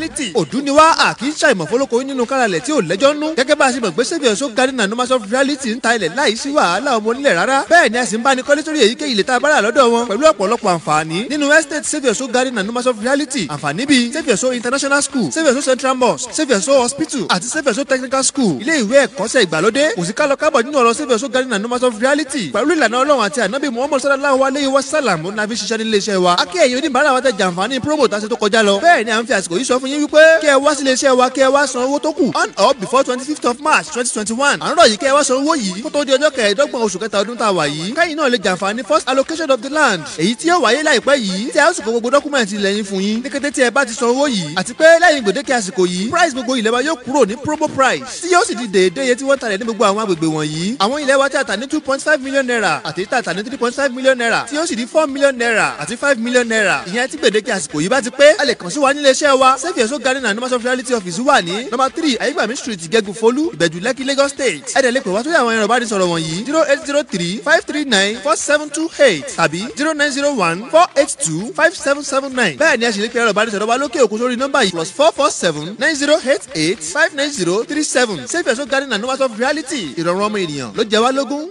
reality òdú ni wá à kì í ṣàìmọ̀ fọlọ́kọ nínú káralẹ̀ tí ò lẹ́jọ́ nú gẹ́gẹ́ bá a ṣe mọ̀ pé saviour so garden and numbers of reality ń ta ilẹ̀ láì sí wàhálà ọmọ onílẹ̀ rárá bẹ́ẹ̀ ni a sì ń bá ní kọ́lé sórí èyíkéyìí ilẹ̀ tá a bá rà lọ́dọ̀ wọn pẹ̀lú ọ̀pọ̀lọpọ̀ àǹfààní nínú estate saviour so garden and numbers of reality àǹfààní bíi saviour so international school saviour so central mosque saviour so hospital àti saviour so technical school ilé ìwé ẹ̀kọ́ṣẹ́ ìgbàlódé kò sí kálọ kábọ̀ nínú ọ̀rọ̀ saviour so garden and numbers of reality pẹ̀lú ìlànà ọlọ́run àti ànábì muhammad sallallahu alayhi wa sallam ó nàbí ṣiṣẹ́ nílé iṣẹ́ wa akẹ́ ẹ̀yin oníbàárà wa tẹ jàǹfààní promo tá a ṣe tó kọjá lọ bẹ́ẹ̀ ni à ń fi àsìkò yìí sọ fún yín wípé kí ẹ wá sílé iṣẹ́ wa kí ẹ wá san owó tó kù on or before twenty fifth of march twenty twenty one à ń rọ̀ yìí kí ẹ wá san owó yìí kó tó di ọjọ́ kẹẹ̀ẹ́dọ́gbọ̀n oṣù kẹta ọdún tá a wà yìí kẹ́yìn náà lè jàǹfààní first allocation of the land èyí tí yóò wáyé láìpẹ́ yìí tí a ó sì kó gbogbo dọ́kúmẹ̀ntì ilẹ̀ yín fún yín ní kété tí ẹ bá ti san owó yìí àti pé lẹ́yìn gbèdéke àsìkò yìí price gbogbo ilẹ̀ wa yóò kúrò ní promo price tí yóò sì di déédéé iye tí wọ́n talẹ̀ ní gbogbo àwọn agbègbè wọ̀nyí àwọn ilẹ̀ wa tí a tà ní two point five million naira àti tí a tà ní three point five million naira tí yóò sì di four million naira àti five million naira ìyẹn tí gbèdéke àsìkò yìí bá ti pé a lè kàn sí wa nílé iṣẹ́ wa save your soul garden and numbers of reality office wà ní number three ayégbàmí street gẹ́gù folú ìbẹ̀jú lẹ́kì lagos state ẹ̀dẹ̀ lè pè wá sórí àwọn ẹ̀rọ ìbánisọ̀rọ̀ wọ̀nyí zero eight zero three five three nine four seven two eight tàbí zero nine zero one four eight two five seven seven nine bẹ́ẹ̀ ni a sì lè pe ẹ̀rọ ìbánisọ̀rọ̀ wa lókè òkun sórí nọ́mbà yìí plus four four seven nine zero eight eight five nine zero three seven save your soul garden and numbers of reality ìrọ̀rùn ọmọ ènìyàn ló jẹ wá lógún.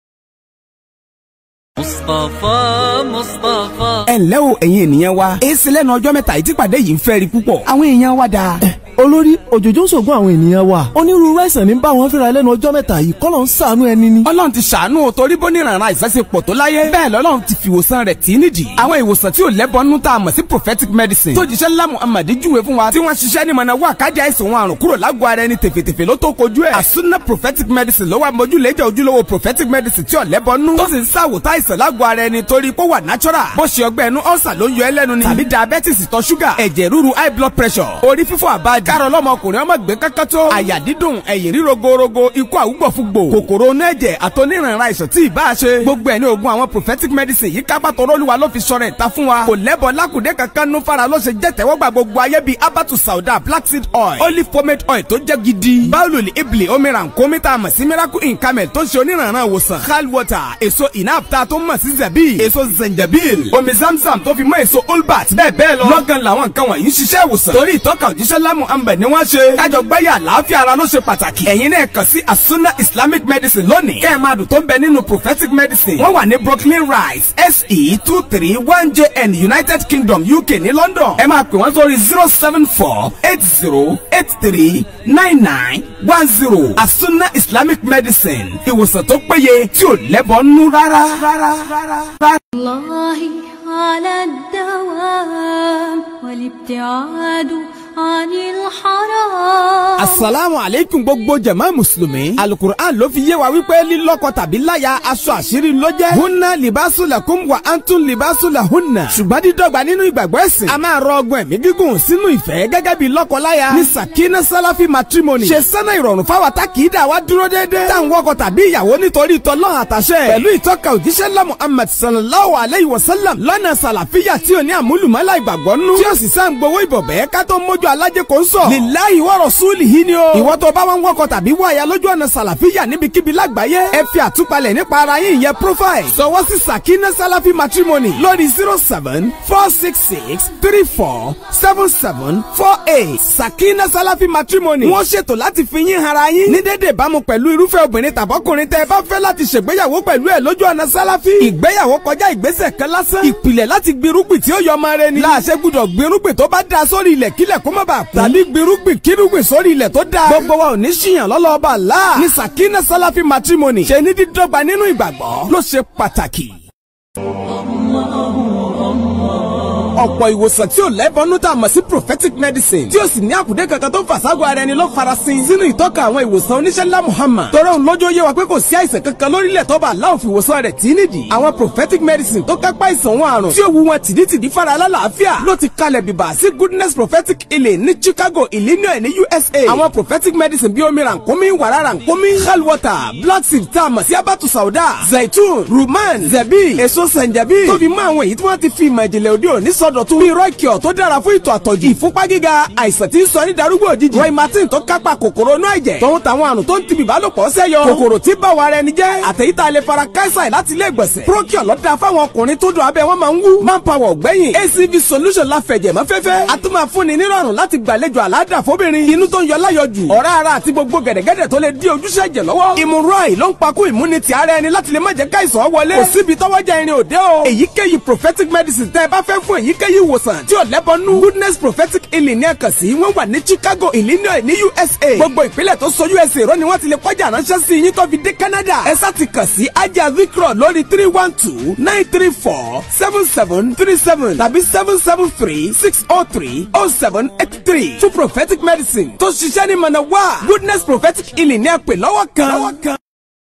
mustapha mustapha. ẹ ǹlẹ́ o ẹ̀yin ènìyàn wa èsì lẹ́nu ọjọ́ mẹ́ta ìtìpàdé yìí ń fẹ́ rí púpọ̀ àwọn èèyàn wa dáa. olórí òjòjò ń ṣògùn àwọn ènìyàn wa onírúurú àìsàn ní bá wọn fínra lẹ́nu ọjọ́ mẹ́ta yìí kọ́lọ̀ ń ṣàánú ẹni ni. ọlọ́run ti ṣàánú o torí bóníranran àìsàn ṣe pọ̀ tó láyé bẹ́ẹ̀ lọ́lọ́run ti fi ìwòsàn rẹ̀ tì í nídìí. àwọn ìwòsàn tí ò lẹ́bọnú tá a mọ̀ sí prophetic medicine tó jíṣẹ́ ńlá muhammad júwe fún wa tí wọ́n ṣiṣẹ́ ní mọ̀nà wà kájà àìsàn wọn àrùn kúrò lágọ̀ọ́ ara ẹni tèfètèfè ló tó kojú ẹ̀. àsúná prophetic medicine ló wà mójúlẹ́jà ojúlówó prophetic medicine tí ò lẹ́bọnú tó sì ń ṣàwòtá àìsàn lágọ̀ọ́ ara ẹni torí pé ó wà natural bó ṣe ọgbẹ́ ẹnu ọ̀sà ló ń yọ ẹlẹ́nu ni tàbí diabetes ìtọ̀ ṣúgà ẹ̀jẹ̀ ríru high blood pressure orí fífọ́ àbájá kárọ̀ lọ́mọkùnrin ọmọ gbé kankan tó àyà dídùn ẹ̀yìn ríro gorogo ikú àwùgbọ̀fúgbò kòkòrò onú ẹ̀jẹ̀ àtọ́nírànra àìsàn tí ì bá a ṣe gbogbo ẹ̀ ní oògùn àwọn prophetic medicine yìí kápá tọrọ olúwa ló fi sọ̀rọ̀ ìta fún wa kò lẹ́bọ̀ lákùdé kankan nú fara ló ṣe jẹ́ tẹ́wọ́gbà gbogbo ayé bíi abatu sauda black seed oil olive pomade oil tó jẹ́ gidi báwùlù ibli omiran kọ́mítà mọ̀ sí miracle in camel tó ń ṣe onírànra ìwòsàn hal water èso inapta tó mọ̀ sí zabi èso zenjabil omi zamzam tó fi mọ́ èso olbat bẹ́ẹ̀ bẹ́ẹ̀ lọ lọ́gán làwọn nǹkan wọ̀nyí ń ṣiṣẹ́ ìwòsàn torí ìtọ́ka òjíṣẹ́ lámù ambẹ̀ ni wọ́n ṣe kájọ gbáyà àlàáfíà ara ló ṣe pàtàkì ẹ̀yin náà kàn sí asuna islamic medicine lónìí kẹ́ ẹ̀ máa dùn tó ń bẹ nínú prophetic medicine wọ́n wà ní brooklyn rise se two three one jn united kingdom uk ní london ẹ máa pè wọ́n sórí zero seven four eight zero eight three nine nine one zero asuna islamic medicine ìwòsàn tó péye tí ò lẹ́bọ̀ nú rárá rárá rárá. الله على الدوام والابتعاد عن الحرام asalaamu aleykum gbogbo jama musulumi alukur'an ló fi yé wa wípé lílọ́kọ tàbí láya aṣọ àṣírí ló jẹ́ hunna libasu lakum wa antun libasu la hunna ṣùgbọ́n dídọ́gba nínú ìgbàgbọ́ ẹ̀sìn a máa rọ ọgbọ́n ẹ̀mí gígùn sínú ìfẹ́ gẹ́gẹ́ bí lọ́kọ-láya ní sakina salafi matrimony ṣe sẹ́nà ìrọ̀rùn fáwa tá kì í dà wá dúró déédéé tá à ń wọkọ tàbí ìyàwó nítorí tọ́lọ́ àtàṣẹ pẹ̀lú ìtọ́ka òjíṣẹ́ lá Muhammad sallallahu alayhi wa sallam lọ́nà sàlàfíà tí ò ní àmúlùmọ́lá ìgbàgbọ́ nú tí ó sì sá ń gbowó ìbọ̀bẹ́ ká tó mójú alájẹ kò ń sọ lillahi wa rasulihi ni o ìwọ tó bá wọn wọkọ tàbí wọ àyà lójú ọ̀nà sàlàfíà níbikíbi lágbàáyé ẹ fi àtúpalẹ̀ nípa ara yín ìyẹn profile sọwọ́ sí sakina salafi matrimony lórí zero seven four six six three four seven seven four eight sakina salafi matrimony wọ́n ṣètò láti fi yín hara yín ní dédé ìbámu pẹ̀lú irúfẹ́ obìnrin tàbọ́kùnrin tẹ́ ẹ bá fẹ́ láti ṣègbéyàwó pẹ̀lú ẹ̀ lójú ọ̀nà sálàfí ìgbéyàwó kọjá ìgbésẹ̀ kan lásán ìpìlẹ̀ láti gbirúgbìn tí ó yọ ọmọ rẹ ni láàṣẹ gbúdọ̀ gbirúgbìn tó bá da sórí ilẹ̀ kílẹ̀ kó má bàa kú tàbí gbirúgbìn kírúgbìn sórí ilẹ̀ tó da gbogbo wa ò ní ṣìyàn lọ́lọ́ọ̀bà láà ní sakina salafi matrimony ṣe ní dídọ́gba nínú ìgbàgbọ́ ló ṣe pàtàkì ọ̀pọ̀ ìwòsàn tí ò lẹ́bọnú tá a mọ̀ sí prophetic medicine tí ó sì ní àkùdé kankan tó fàságọ́ ara ẹni ló farasin sínú ìtọ́ka àwọn ìwòsàn oníṣẹ́ ńlá Muhammad tọrọ òun lójó yé wa pé kò sí àìsàn kankan lórílẹ̀ tó bá aláwọ̀ fi ìwòsàn rẹ̀ tí nídìí àwọn prophetic medicine tó kápá ìsàn wọn àrùn tí ó wu wọn tìdítìdí fara alálàáfíà ló ti kalẹ̀ bìbà sí goodness prophetic healing ní Chicago Illinois ní USA àwọn prophetic medicine bí omi rànkómi wàrà rànkómi hell water black seed tá a mọ̀ sí abatu sauda zaitun ruman zabi èso sanjabi tó fi mọ́ àwọn èyí tí wọ́n ti fi ìmọ̀ ìjìnlẹ̀ òde òní sọ ìsọdọ̀tun bíi rọ́ìkìọ̀ tó dára fún ìtọ̀ àtọ̀jù ìfúnpá gíga àìsàn tí ń sọ ní darúgbò òjijì roy martin tó kápá kòkòrò inú ẹ̀jẹ̀ tòun tàwọn àrùn tó ń tibì bálòpọ̀ sẹ́yọ kòkòrò tí bá wa rẹ ni jẹ́ àtẹ̀yítà lè fara káísà láti ilé ìgbọ̀nsẹ̀ procure lọ́dà fáwọn ọkùnrin tó dùn abẹ́ wọn máa ń wú manpower ọ̀gbẹ́yìn acv solution la fẹ̀jẹ̀ mọ́ fẹ́fẹ́ a tún máa fúnni nírọ̀rùn láti gbàlejò àládà fóbìnrin inú tó ń yọ láyọjù ọ̀rá ara àti gbogbo gẹ̀dẹ̀gẹ̀dẹ̀ tó lè dí ojúṣe ẹ̀jẹ̀ lọ́wọ́ ìmúrọ̀ì ló ń pakú ìmúnitì ara ẹni láti lè má jẹ́ káìsàn wọlé kò síbi tọ́wọ́jà irin òde o èyíkéyìí prophetic medicine tẹ́ ẹ bá fẹ́ fún èyíkéyìí ìwòsàn tí ò lẹ́bọnú goodness prophetic healing ní ẹ̀kan sí wọ́n wà ní chicago illinois ní usa gbogbo ìpínlẹ̀ tó so usa rọ́ ni wọ́n ti lè kọjá ránṣẹ́ sí yín tó fi dé canada ẹ sá ti kàn sí ajá vikro lórí three one two nine three four seven seven three seven tàbí seven seven three six oh three oh seven eight three fún prophetic medicine tó ṣiṣẹ́ ní mọ̀nà wá goodness prophetic healing ní ẹ̀pẹ̀ lọ́wọ́ kan.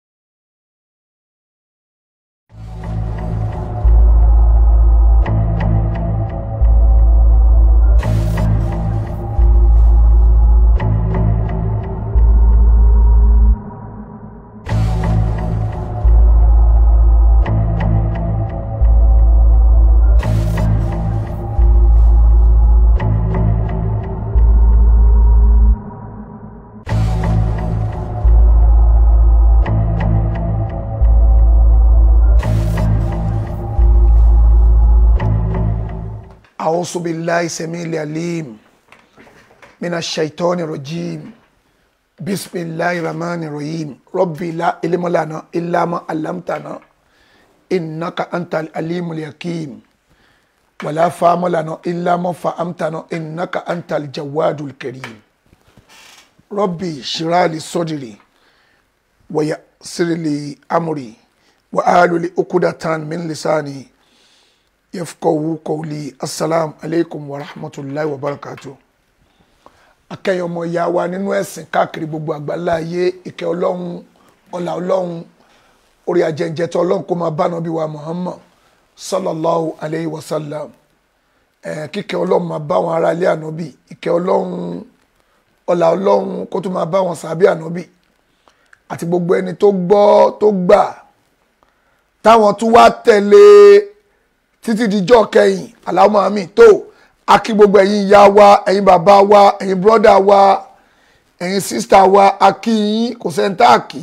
أعوذ بالله السميع العليم من الشيطان الرجيم بسم الله الرحمن الرحيم ربي لا علم لنا إلا ما علمتنا إنك أنت العليم الحكيم ولا فهم لنا إلا ما فهمتنا إنك أنت الجواد الكريم ربي اشرح لي صدري ويسر لي أمري وأحلل عقدة من لساني yafqahu qawli assalamu alaikum wa rahmatulahi wa barakatu akẹyìn ọmọ ìyá wa nínú ẹ̀sìn káàkiri gbogbo àgbáńlá ayé ìkẹ́ ọlọ́run ọlá ọlọ́run orí ajẹnjẹtọ ọlọ́run kó máa bá nàbí wa muhammad sallallahu alayhi wa sallam ẹ kíkẹ́ ọlọ́run máa bá wọn ará ilé ànábì ìkẹ́ ọlọ́run ọlá ọlọ́run kó tó máa bá wọn sàbí ànábì àti gbogbo ẹni tó gbọ́ tó gbà táwọn tún wá tẹ̀lé títí dijọ́ kẹyìn aláwọ̀ àmì tó akí gbogbo ẹ̀yin ìyá wa ẹ̀yin bàbá wa ẹ̀yin bọ́dà wa ẹ̀yin sísítà wa akí yín kò sẹ́ńtà àkì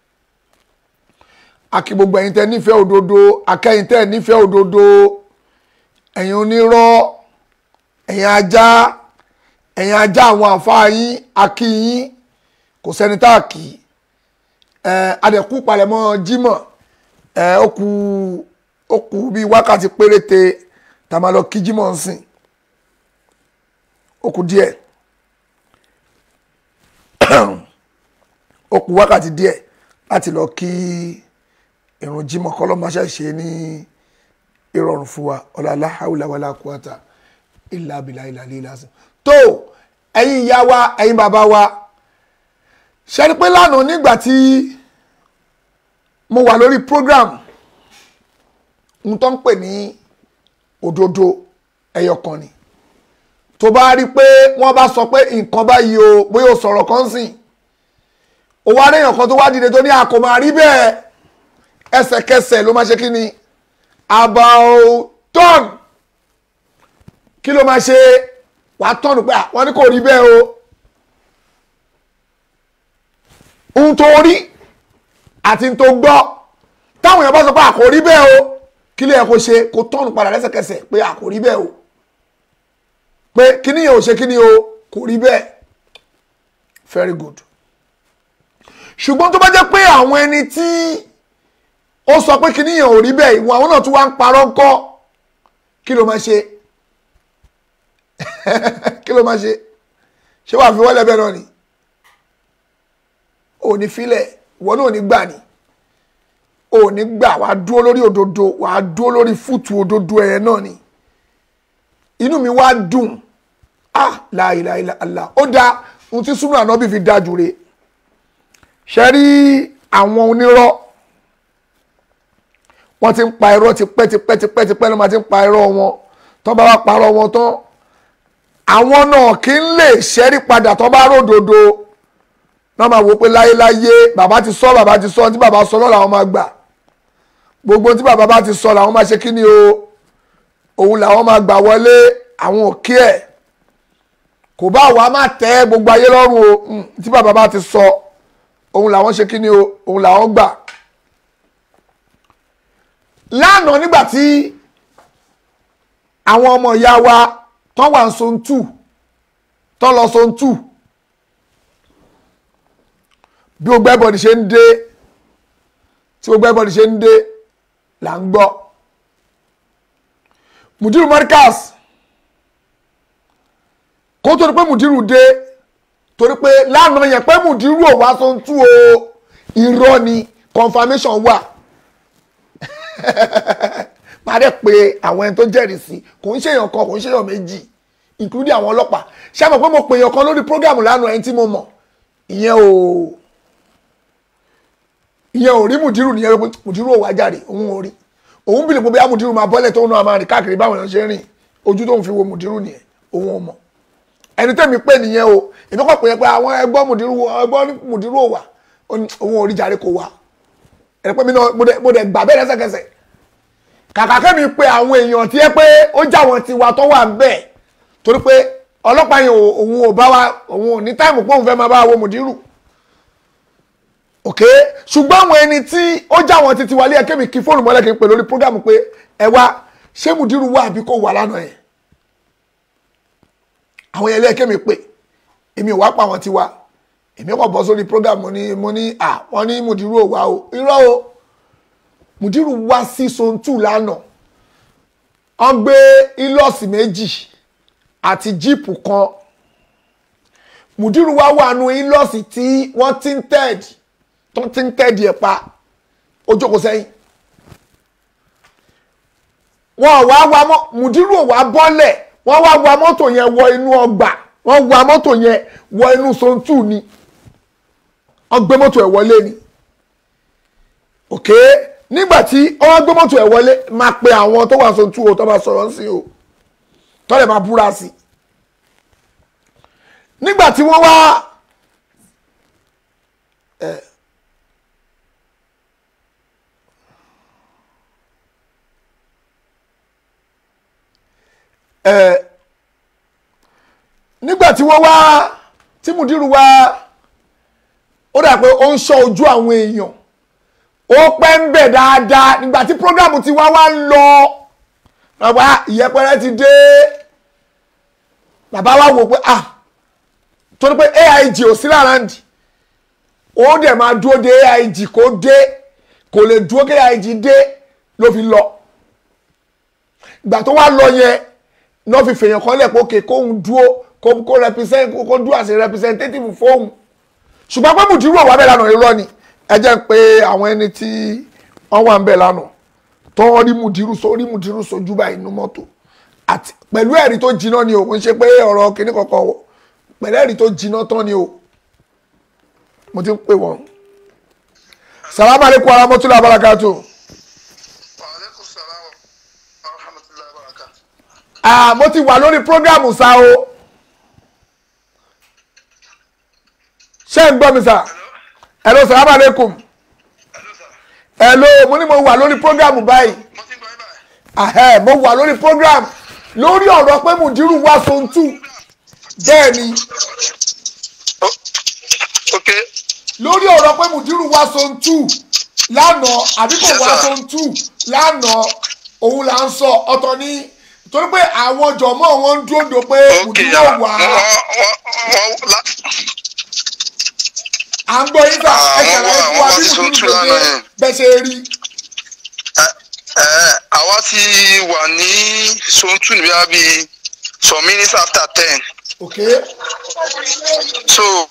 akí gbogbo ẹ̀yin tẹ́ nífẹ̀ẹ́ òdodo akẹ́yìn tẹ́ nífẹ̀ẹ́ òdodo ẹ̀yin onírọ́ ẹ̀yin ajá ẹ̀yin ajá àwọn àfáà yín akí yín kò sẹ́ńtà àkì ẹ̀ adẹ̀kú palẹ̀mọ́ jímọ̀ ẹ̀ ó kù ó kù bíi wákàtí péréte tá a máa lọ kí jímọ̀ ń sìn ó kù díẹ̀ ó kù wákàtí díẹ̀ láti lọ kí ìrun jímọ̀ kọ́lọ́máṣá ṣe ní ìrọ̀rùn fún wa ọ̀làlá haúlá wàlá kúwàtà ìlà abìlà ìlà lílà sí. tó ẹ̀yin ìyá wa ẹ̀yin bàbá wa ṣe ni pé lánàá nígbà tí mo wà lórí program n tó ń pè ní òdodo ẹyọkan ni tó bá rí pé wọ́n bá sọ pé nǹkan báyìí o bóyá o sọ̀rọ̀ kan sìn o wá réèyàn kan tó wá dìde tó ní àkó máa rí bẹ́ẹ̀ ẹsẹ̀kẹsẹ̀ ló máa ṣe kí ni about turn kí ló máa ṣe wà á tọ́nù pé wọ́n ní kò rí bẹ́ẹ̀ o ohun tó rí àti ohun tó gbọ́ táwọn èèyàn bá sọ pé àkó rí bẹ́ẹ̀ o kí ló yẹ kó ṣe kó tọ́nù padà lẹ́sẹ̀kẹsẹ̀ pé a kò rí bẹ́ẹ̀ o pé kíní yẹn ò ṣe kíní o kò rí bẹ́ẹ̀ very good ṣùgbọ́n tó bá jẹ́ pé àwọn ẹni tí ó sọ pé kíní yẹn ò rí bẹ́ẹ̀ ìwọ̀n àwọn náà tún wá ń parọ́ ńkọ́ kí ló máa ṣe kí ló máa ṣe ṣé wàá fi wọ́lẹ̀ bẹ́ẹ̀ náà ni ò ní filẹ̀ ìwọ náà ò ní gbà ni ò ní gbà wàá dúró lórí òdodo wàá dúró lórí fúùtù òdodo ẹ̀ náà ni inú mi wá dùn ah láìláìláìlá ó dáa ohun tí súnmọ́ ànábì fi dáa jù re ṣe rí àwọn onírọ́ wọ́n ti ń pa irọ́ tipẹ́ tipẹ́ tipẹ́ tipẹ́ ló máa ti ń pa irọ́ wọn tó bá wá parọ́ wọn tán àwọn náà kì í lè ṣẹ́rí padà tó bá ródodo náà máa wò pé láyéláyé bàbá ti sọ bàbá ti sọ tí bàbá sọ náà làwọn máa gbà gbogbo tí bàbá bá ti sọ làwọn máa ṣe kí ni o òun làwọn máa gbà wọlé àwọn òkè ẹ̀ kò bá wa má tẹ́ gbogbo ayé lọ́rùn o mm, tí bàbá bá ti sọ òun làwọn ṣe kí ni o òun làwọn gbà lánàá nígbà tí àwọn ọmọ ìyá wa tán wà ń son tù tán lọ son tù bí gbogbo ẹbọdì ṣe ń dé tí gbogbo ẹbọdì ṣe ń dé là ń gbọ́ mudiru markaz kó tó di pé mudiru dé torí pé lánàá yẹn pé mudiru ò wá son tù o irọ́ ni confirmation wà máa dẹ̀ pé àwọn ẹni tó jẹ́rìí sí kò ń ṣèyàn kan kò ń ṣèyàn méjì including àwọn ọlọ́pàá ṣé àmọ̀ pé mo pè yàn kan lórí program lánàá ẹni tí mo mọ̀ ìyẹn ò ìyẹn ò rí mùdírù nìyẹn pé mùdírù ò wá jáde òun ò rí òun bìlẹ̀ pé bí mùdírù máa bọ́lẹ̀ tó ń náà máa rìn káàkiri báwọn èèyàn ṣe ń rìn ojú tó ń fi wo mùdírù nìyẹn òun ò mọ̀ ẹni tẹ́mi pé nìyẹn o èmi kọ́ pé yẹn pé àwọn ẹgbọ́n mùdírù ẹgbọ́n mùdírù ò wà òun ò rí jáde kò wá ẹni pé mi náà mo dẹ̀ gbà bẹ́ẹ̀ lẹ́sẹ̀kẹsẹ̀ kàkà kẹ́mi pé àwọn èèyàn tí ẹ pé ó já wọn ti wà tó wà ń bẹ̀ torí pé ọlọ́pàá yẹn òun ò bá wa òun ò ní táìmù pé òun fẹ́ máa bá wa wo mùdírù ok ṣùgbọ́n àwọn ẹni tí ó já wọn ti ti wálé ẹ kẹ́mi kí fóònù mọ́lẹ̀ kí n pè lórí prógámù pé ẹ wá ṣé mùdírù wà àbí kò wà lánàá yẹn àwọn yẹn lẹ́ẹ̀kẹ́ mi pè èmi ò wá pa àwọn tiwa èmi kò bọ́ sórí prógámù ní mo ní à wọ́n ní mùdírù ò wá o irọ́ o mùdírù wá sí sontu lánàá wọ́n gbé ilọ́ọ̀sì méjì àti jíìpù kan mùdírù wá wà nù ilọ́ọ̀sì tí wọ́n ti ń tẹ́ẹ̀dì tó ti ń tẹ́ẹ̀dì ẹ̀ pa ó jókòó sẹ́yìn wọ́n wá wa mọ́ mùdírù ò wá bọ́lẹ̀ wọ́n wá wa mọ́tò yẹn wọ inú ọgbà wọ́n wa mọ́tò yẹn wọ inú sontu ni wọ́n gbé mọ́tò ẹ̀ wọlé ni òkè. Okay? nígbàtí wọ́n gbé mọ́tò ẹ̀ wọlé máa pe àwọn tó wà sóńtú o tó bá sọ̀rọ̀ sí o tó lè máa búra sí nígbàtí wọ́n wá nígbàtí wọ́n wá tí mùdírù wá ó dà pé ó ń ṣọ́ ojú àwọn èèyàn ó pẹ́ ń bẹ̀ dáadáa nígbà tí programu ti wá wá ń lọ bàbá ìyẹpẹrẹ ti dé bàbá wa wò pé ah torí pé aig ò sí láràndì ó dẹ̀ máa dúró de aig kó dé kò lè dúró kí aig dé ló fi lọ ìgbà tó wá lọ yẹn náà fi fèèyàn kan lẹ̀ pé òkè kóhun dúró kó represent kó dúró as a representative fóun ṣùgbọ́n pé mùdírù ọ̀wá bẹ́ẹ̀ lánàá irọ́ ni ẹ jẹ́ pé àwọn ẹni tí wọ́n wà ń bẹ̀ lánàá tó rí mùdírù so rí mùdírù sojú báyìí inú mọ́tò àti pẹ̀lú ẹ̀rí tó jiná ni o kò ń ṣe pé ọ̀rọ̀ kìíní kankan o pẹ̀lú ẹ̀rí tó jiná tán ni o mo ti ń pè wọ́n. salamu aleykum wa rahmatulah barakatu. ah mo ti wà lórí programu sa o ṣé ń gbọ́ mi sà hello salamu aleykum hello mo ní mo wà lórí program báyìí ahẹ́ mo wà lórí program lórí ọ̀rọ̀ pé mùdírù wá sontu bẹ́ẹ̀ ni lórí ọ̀rọ̀ pé mùdírù wá sontu lánàá àbí kò wá sontu lánàá òun là ń sọ ọ̀tọ̀ ní torí pé àwọn jọ̀mọ́ wọn ń dúró do pé mùdírù ò wá à ń gbọ́ yín sà ẹ ṣàlàyé fún wa bí mùsùlùmí gbèsè bẹ́sẹ̀ rí. àwa ti wà ní sontu níbi àbí some minutes after ten. okay. so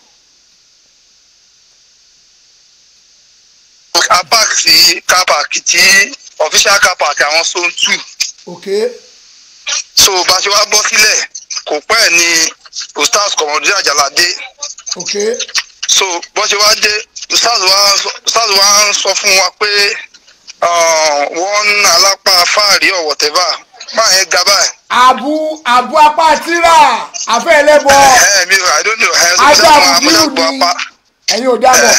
a park sí car park tí official car park àwọn sontu. okay. so bá a ṣe wá bọ́ sílẹ̀ kò pẹ́ ní ustaz kọ̀mọ̀dé àjàládé. okay so bó ṣe wá dé stars wa ń sọ fún wa pé wọ́n alápá fáàrí or whatever máa yẹn ga báyìí. àbú àbú apá tíra àfẹ́ ẹlẹ́bọ ẹ mi i don't know ẹ sọ ajá fún àbúrú amúnagbọ ni apá ẹ̀yin ò dábọ̀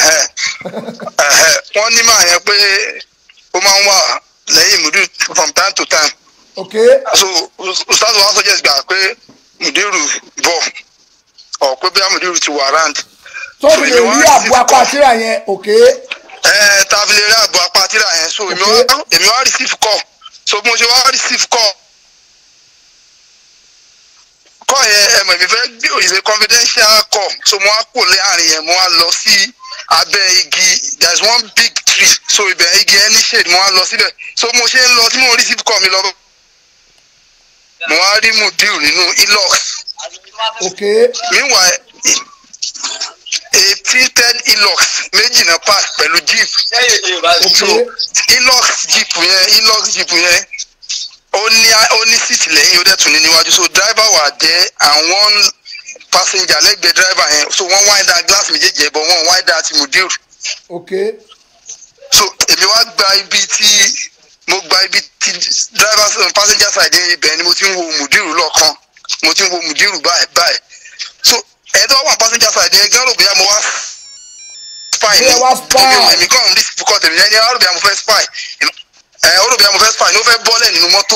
wọ́n ní máa yẹn pé ó máa ń wà lẹ́yìn múdù from time to time ok so ustaz wa suggest gbà pé mudiru bọ̀ ọ̀ pé bí mudiru ti wà round. tó fi lè rí àbú apá àtìrà yẹn ok ẹ ta fi lè rí àbọ̀ apá tíra yẹn so èmi wá èmi wá receive call so bí mo ṣe wá receive call call yẹn ẹ mọ̀ èmi fẹ́ gbé òyìnbó confidential call so mo wá kò láàrin yẹn mo wá lọ sí abẹ́ igi there is one big tree so ibẹ̀ igi ẹni shade mo wá lọ síbẹ̀ so mo ṣe ń lọ tí mo receive call mi lọ mo wá rí mudiru nínú ilox ok meanwhile eighteen ten ilox méjì náà pass pẹ̀lú jeep so ilox jeep yẹn ilox jeep yẹn ó ní ó ní síìtì lẹ́yìn ó dẹ̀ tún ní níwájú so driver wà jẹ́ and one passenger lẹ́gbẹ̀ẹ́ driver yẹn so wọ́n wind down glass méjèèjì ẹ̀ bọ̀ wọ́n wind down ti mudir ok so èmi wá gba ibi tí mo gba ibi tí driver passenger side yẹn ibẹ̀ ni mo ti ń wo mudir lọ́ọ̀kan mo ti ń wo mudir báyìí báyìí so ẹ̀ẹ́dọ́ wà passenger side yẹn gán rò bóyá mo wá spy Bí ẹ wá spy. èmi èmi kàn ń rí fukọ tèmi yẹn ni ó rò bóyá mo fẹ́ spy ẹ̀ ó rò bóyá mo fẹ́ spy ni ó fẹ́ bọ́lẹ̀ nínú mọ́tò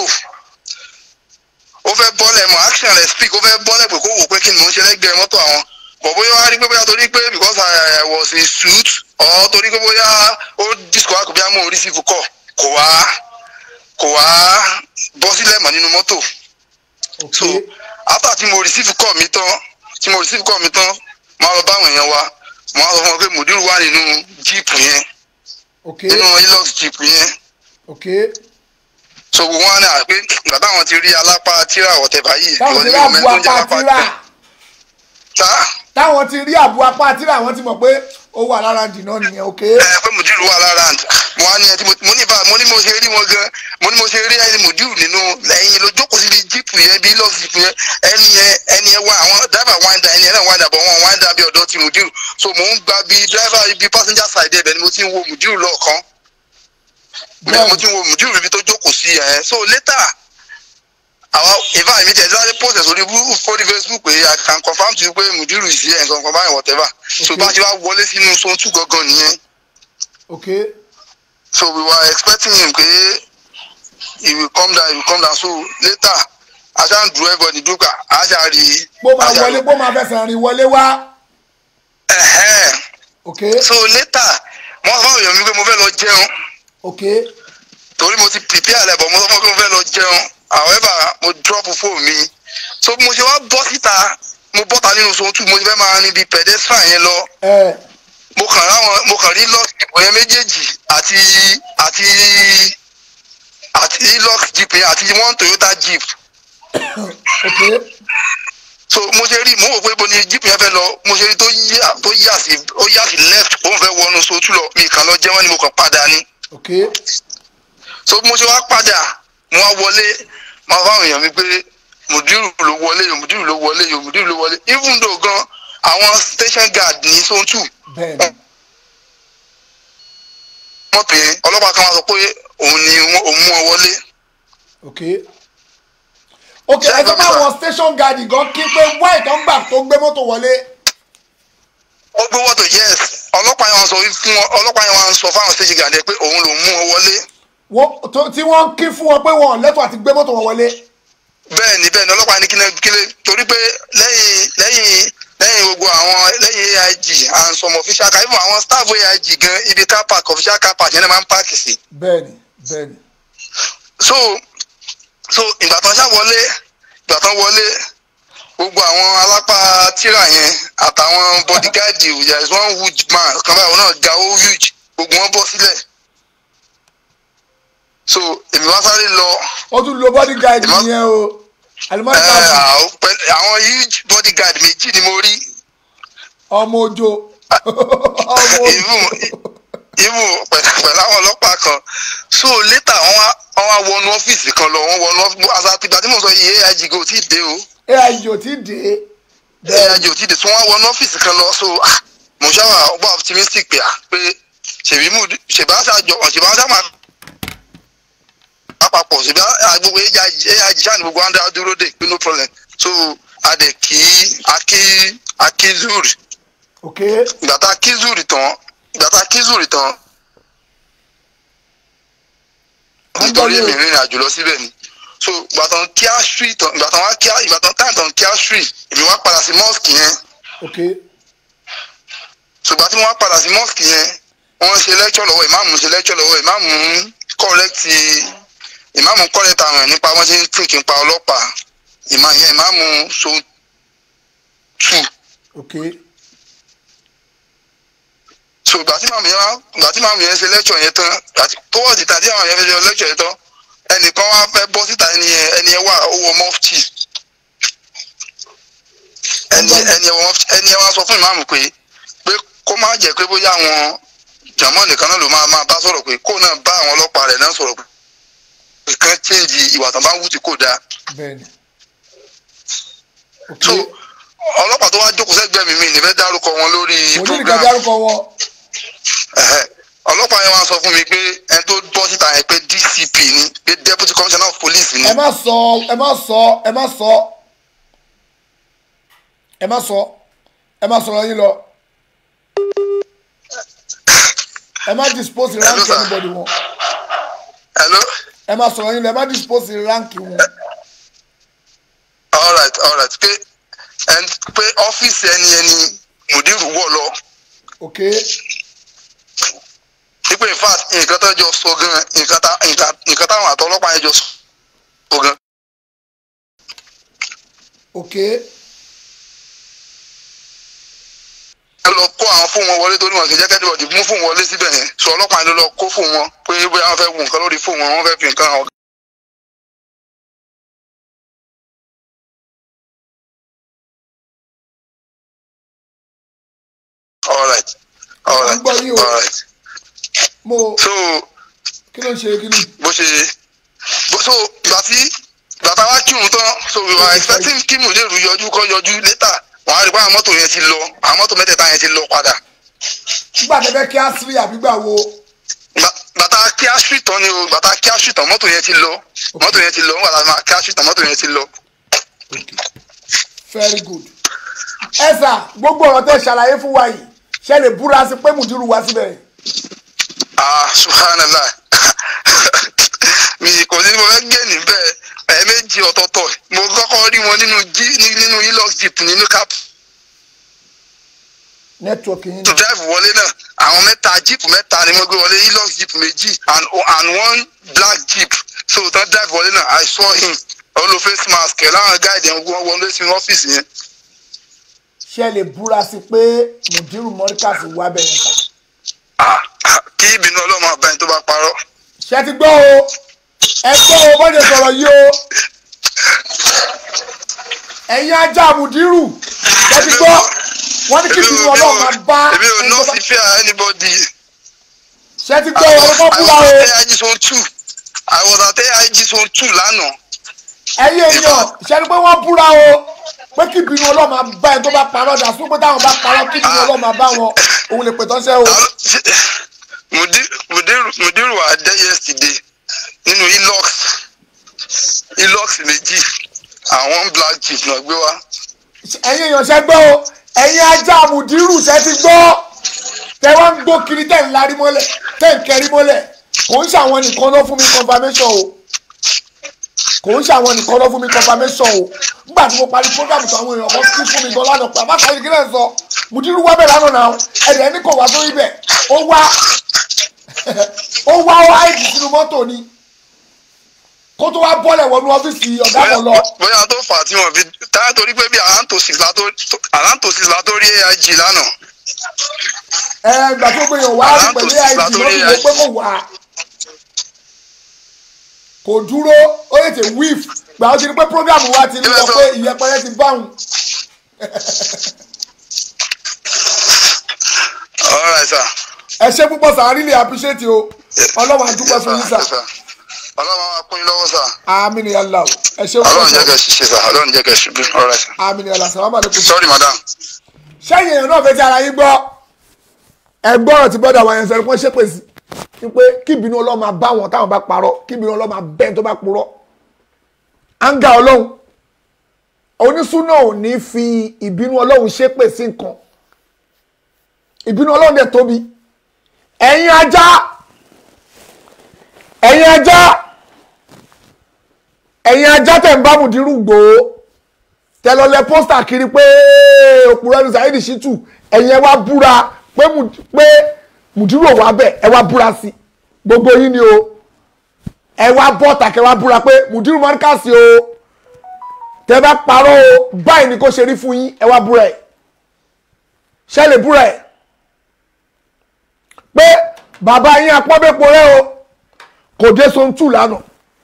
ó fẹ́ bọ́lẹ̀ mọ́ action rẹ̀ speak ó fẹ́ bọ́lẹ̀ pé kó wò pé kí ni mò ń ṣe lẹ́gbẹ̀ẹ́ mọ́tò àwọn bọ̀ bóyá wá rí pé bóyá torí pé because I, I was in suit or torí pé bóyá ó disco àkùbí àmọ́ orí sí fukọ kò wá kò wá bọ́ sílẹ̀ mọ́ nínú mọ́tò ok so after tí mo receive call mi tán tí mo receive call mi tán máa lọ báwọn èèyàn wa mo á sọ fún wọn pé mùdírù wà nínú jíìpù yẹn ok nínú hilux jíìpù yẹn ok so gbogbo wọn ní àpé ìgbà táwọn ti rí alápá tíra ọ̀tẹ̀bà yìí táwọn ti rí ìwọ ni àbú mo mẹ́tò ń jẹ́ apá alápá àtìrà tá táwọn ti rí àbú apá àtìrà àwọn ti mọ̀ pé ó wà lára dìná nìyẹn ok ẹ pé mùdírù wà lára àǹtí wọn á ní ẹtí mo ní bá mo ní mo ṣe rí wọn gan mo ní mo ṣe rí ẹni mùdírù nínú ẹyin ló jókòó síbi jíìpù yẹn bí hilux jíìpù yẹn ẹni yẹn ẹni yẹn wá àwọn dábà wáńdà ẹni yẹn náà wáńdà bọ̀ wọn wáńdà bí ọ̀dọ́ ti mùdírù so mò ń gba bí dráìvà ibi passenger side ẹbẹ̀ ni mo ti ń wo mùdírù lọ́ọ̀kan bẹ́ẹ̀ mo ti ń wo mùdírù ibi tó jókòó sí ẹ̀ so later àwa ìfà mi tẹ̀ sáré post ẹ̀ sórí bú- sórí facebook pé i can confirm to you pé mùdírù is here nǹkan kan báyìí whatever so Okay. bá a ṣe wá wọlé sínú sọ́tù gangan nìyẹn ok so we were expecting him pé he will come down he will come down so later aṣá ń dúró everybody dúró ká aṣá rí i. bó máa aṣá wọlé bó máa fẹsẹ̀ rìn wọlé wá Ẹ̀hẹ́n. ok so later wọ́n sọ fún èèyàn mi pé mo fẹ́ lọ jẹun ok torí mo ti prepare rẹ̀ bọ̀ mo sọ fún pé mo fẹ́ lọ jẹun however mo drop phone mi so bí mo ṣe wá bọ́ síta mo bọ́ta nínú sọ́tù mo ti fẹ́ máa rin bí pedestrian yẹn lọ ẹ mo kàn ráwọn mo kàn rí lux jeep yẹn méjèèjì àti àti àti lux jeep yẹn àti one toyota jeep ok so mo ṣe rí mo wò pé bo ni jeep yẹn fẹ́ lọ mo ṣe rí tó yà tó yà sí ó yà sí left ó ń fẹ́ wọnú sotú lọ mi kàn lọ jẹ́ wọ́n ni mo kàn padà ni ok so bí mo ṣe wá padà mo wá wọlé máa fáwọn èèyàn mi pé mùdírù ló wọlé yòó mùdírù ló wọlé yòó mùdírù ló wọlé even though gan àwọn station guard ní sotú bẹ́ẹ̀ ni mọ́tò yẹn ọlọ́pàá kan wá sọ pé òun ni wọ́n- òun mú ọ wọlé ok ok ẹ sọ pé àwọn station guard gan kí pé white tó ń gbà tó gbé mọ́tò wọlé ó gbé wọ́tò yes ọlọ́pàá yẹn wá sọ fún wọn ọlọ́pàá yẹn wá sọ fáwọn station guard yẹn pé òun ló mú ọ wọlé Wọ́n- tó- tí wọ́n kí fún wọn pé wọn ò lẹ́tọ̀ọ́ àti gbé mọ́tò wọn wọlé bẹ́ẹ̀ ni bẹ́ẹ̀ ni ọlọ́pàá ní kílẹ̀ kílẹ̀ torí pé lẹ́yìn lẹ́yìn lẹ́yìn gbogbo àwọn lẹ́yìn aig and some official car even àwọn staff aig gan ibi car park official car park yẹn náà máa ń páàkì sí bẹ́ẹ̀ ni bẹ́ẹ̀ ni so so ìgbà tán ṣá wọlé ìgbà tán wọlé gbogbo àwọn alápá tíra yẹn àtàwọn bodyguard there is one huge man kan báyìí òun náà ga ó huge gbogbo wọn bọ́ sílẹ̀ so èmi wá sáré lọ ó tún lo bodyguard Ìmọ̀- nìyẹn o alimọ́tò ẹ, káàsì àwọn pẹ̀lú- àwọn huge bodyguard méjì ni mo rí ọmọ ojo ọmọ ojo even even pẹ̀lú pẹ̀lú àwọn ọlọ́pàá kan so later wọ́n wá wọ́n wá wọnú ọ́fíìsì kan lọ wọ́n wọnú ọ́fíìsì àti àtìgbà tí mo sọ yìí aig kò tí ì dé o aig ò tí ì dé aig ò tí ì dé so wọ́n wọnú ọ́fíìsì kan lọ so ah, mo ṣáwà ọba optimistic pé à pé ṣèbí mú ṣèbá ṣàjọ ṣèbá ṣàmà àpapọ̀ ṣèbá gbogbo aig ṣáà ní gbogbo andra dúró dé pé no problem so adẹ kí akí akí zuri ok ìgbà tá a kí zuri tán ìgbà tá a kí zuri tán nítorí èmi rìnrìn àjò lọ síbẹ̀ ni so ìgbàtàn kí àṣírí tán ìgbàtàn wá kí ìgbàtàn táyà tán kí àṣírí èmi wá padà sí mosque yẹn ok ṣùgbọ́n tí wọ́n padà sí mosque yẹn wọ́n ṣe lecture lọ́wọ́ ìmáàmù ṣe lecture lọ́wọ́ ìmáàmù ń correct ìmáàmù correct àwọn ẹ̀ nípa wọ́n ṣe ń think nípa ọlọ́pàá ìmọ̀ yẹn ìmáàmù so two ok so ìgbà tí màmú yẹn wá ìgbà tí màmú yẹn ṣe lecture yẹn tán àti towards the time tí àwọn yẹn fẹ́ ṣe lecture yẹn tán ẹnìkan wá fẹ́ bọ́ síta ẹni yẹn ẹni yẹn wà ó wọ mọ́fìtì ẹni ẹni yẹn wọ mọ́fìtì ẹni yẹn wá sọ fún ìmáàmù pé pé kó má jẹ́ pé bóyá àwọn jàmọ́ nìkan náà ló máa máa bá sọ̀rọ̀ pé kó náà bá àwọn ọlọ́pàá rẹ̀ náà sọ̀rọ̀ pé kán change ìwà tán bá ń wù tí kò dáa bẹ́ẹ̀ni ok so ọlọ́pàá tó wá jókòó sẹ́gbẹ̀ẹ́ mi mi nífẹ̀ẹ́ dárúkọ wọn lórí mo ní program nìkan dárúkọ wọn Ẹ̀hẹ́. ọlọ́pàá yẹn wá sọ fún mi pé ẹni tó bọ́ síta yẹn pé dcp ni pé deputy commissioner of police ni ẹ má sọ ẹ má sọ ẹ má sọ ẹ má sọ ẹ má sọ̀rọ̀ yín lọ ẹ má dispose rank sir. anybody wọn hello ẹ má sọ̀rọ̀ yín lọ ẹ má dispose rank wọn alright alright pé ẹn pé ọ́fíìsì ẹni ẹni mùdírù wọ̀ lọ ok wípé in fact nǹkan tó jọ sọ gan nǹkan tá nǹkan nǹkan táwọn àtọ ọlọ́pàá yẹn jọ sọ gan ok ẹ lọ kó àwọn fóònù wọn wọlé torí wọn kì í jẹ́ kẹ́dìbọ̀dì mú fóònù wọlé síbẹ̀ yẹn sọ ọlọ́pàá yẹn ló lọ kó fóònù wọn pé bóyá wọn fẹ́ wù nǹkan lórí fóònù wọn wọn fẹ́ fi nǹkan hàn alright alright Mo ń gbọ́ yín o. alright mo so kí ló ń ṣe kí ni bó ṣe bó so ìgbà tí ìgbà tá a wá kírun tán so we were expecting kí mùlẹ́rù yọjú kọ́ yọjú later wọ́n á rí pé àwọn mọ́tò yẹn ti lọ àwọn mọ́tò mẹ́tẹ̀ẹ̀ta yẹn ti lọ padà nígbà tẹ́fẹ́ kí á sí àbígbà wo Gbà- bàtà kí á street tán ni o bàtà kí á street tán mọ́tò yẹn ti lọ mọ́tò yẹn ti lọ nígbà tá a máa kí á street tán mọ́tò yẹn ti lọ. very good ẹ sà gbogbo ọ̀rọ̀ tẹ́ ṣàlàyé fún wa yìí ṣe lè búra sí pé mùdírù wá síbẹ̀ ah subhanallah mi kò sí ní mo fẹ́ gé níbẹ̀ ẹ̀ẹ́mẹ́jì ọ̀tọ̀ọ̀tọ̀ mo kọ́kọ́ rí wọn nínú jí ní- nínú hilux jeep nínú cap nẹ́tíwọ̀kì yín to náà drive wọlé náà àwọn mẹ́ta jeep mẹ́ta ni mo gbé wọlé hilux jeep méjì and and one black jeep so tán drive wọlé náà i saw him olo face mask ẹ̀ láwọn guide ẹ̀ wọ́n wọlé sínú ọ́fíìsì yẹn. ṣe lè búra sí pé mùdírù mọ́ríkàsì wá bẹ̀rẹ̀ sà Ah, ah, kí ìbínú ọlọ́mọ ọba ẹni tó bá parọ́. ṣe ti gbọ́ o ẹ gbọ́ o bọ́dẹ̀ sọ̀rọ̀ yìí o ẹ̀yin ajá mùdírù ṣe ti gbọ́ wọ́n ní kí Èmi ìbínú ò- ọlọ́run máa bá èmi ò ẹni ná tó bá- sí fear anybody. ṣe ti gbọ́ o ọkọ̀ I búra o was at AIG zone two. I was at AIG zone two lánàá. ẹ̀yin èèyàn ṣe ni pé wọ́n búra o pé kí ìbínú ọlọ́run máa bá ẹni tó bá parọ́ dà sún pé táwọn bá parọ́ kí ìbínú ọlọ́run máa bá wọn òun lè pè tọ́ṣẹ́ o Ta ló- ṣe- Mudiru Mudiru Mudiru wà dé yesterday nínú Hilux Hilux méjì àwọn black jeep náà gbé wá. ẹ̀yin èèyàn ṣe gbọ́ o ẹ̀yin ajá mùdírù ṣe ti gbọ́ tẹ wá ń gbó kiri tẹ̀ ń larí mọ́lẹ̀ tẹ̀ ń kẹrí mọ́lẹ̀ kò ń ṣàwọn nìkan ló fún mi confirmation o kò ń ṣàwọn nìkan ló fún mi confirmation o nígbà tí mo parí program tó àwọn èèyàn kan kí fún mi gan lánàá pé àbáṣà yìí kí lẹ́ ń sọ mùdírù wá bẹ̀ lánàá náà ẹ̀dẹ̀ ní kò wá sórí bẹ̀ ó wá ó wá ó áìdì sínú mọ́tò ni kó tó wá bọ́lẹ̀ wọnú ọ́fíìsì ọ̀gá kan lọ Bóyá tó fà á tí wọ́n fi táyà torí pé bí Alantosis la tó Alantosis la tó rí AIG lánàá. ẹ gbà tó gbé yàn wá rí pẹ̀lú àìsí wọ́n fi wò pé kò wá kò dúró ó lè tè wíf gbà ó ti rí pé program wa ti lọ pé ìyẹpẹrẹ ti báwọn All right sir. ẹ ṣe púpọ̀ sà really appreciate o ọlọ́run àdúgbò fún yín sà Yes, sir. Ọlọ́run máa kún yín lọ́wọ́ sà. àmín ni yàrá o ẹ ṣe Ọlọ́run púpọ̀ jẹ́ sà kẹ́ ṣiṣẹ́ sà. Ọlọ́run jẹ́ kẹ́ ṣubú. All right sir. àmín ni yàrá sàlámà lẹ́kùn. Sorry madam. sẹ́yìn èèyàn náà fẹ́ tí ara yín gbọ́ ẹ gbọ́rọ̀ tí bọ́dà wa yẹn sọ pé wọ́n ṣépè sí i pé kí ìbínú ọlọ́run máa bá wọn táwọn bá parọ́ kí ìbínú ọlọ́run máa bẹ́ẹ̀ tó bá purọ́ áńgá ọlọ́run onísúná ò ní fi ìbínú ọlọ́run ṣépè sí nǹkan ìbínú ọlọ́run dẹ̀ tóbi ẹ̀yin ajá ẹ̀yin ajá ẹ̀yin ajá tẹ̀ ń bá mùdírù gbòó tẹ lọ lẹ pósítà kiri pé òpùrọ̀ ẹni Saheed Shittu ẹ̀yin ẹ wá búra pé Mù- pé mùdírù ò wá bẹ̀ ẹ wá búra sí gbogbo yín ni o ẹ wá bọ́ta kẹ wá búra pé mùdírù mọ́ríkàsì o tẹ bá parọ́ o báyìí ni kò ṣe rí fún yín ẹ wá búra ẹ̀ ṣe lè búra ẹ̀ pé bàbá yín apọ́bẹ́pọ̀ rẹ o kò dé sontù lánàá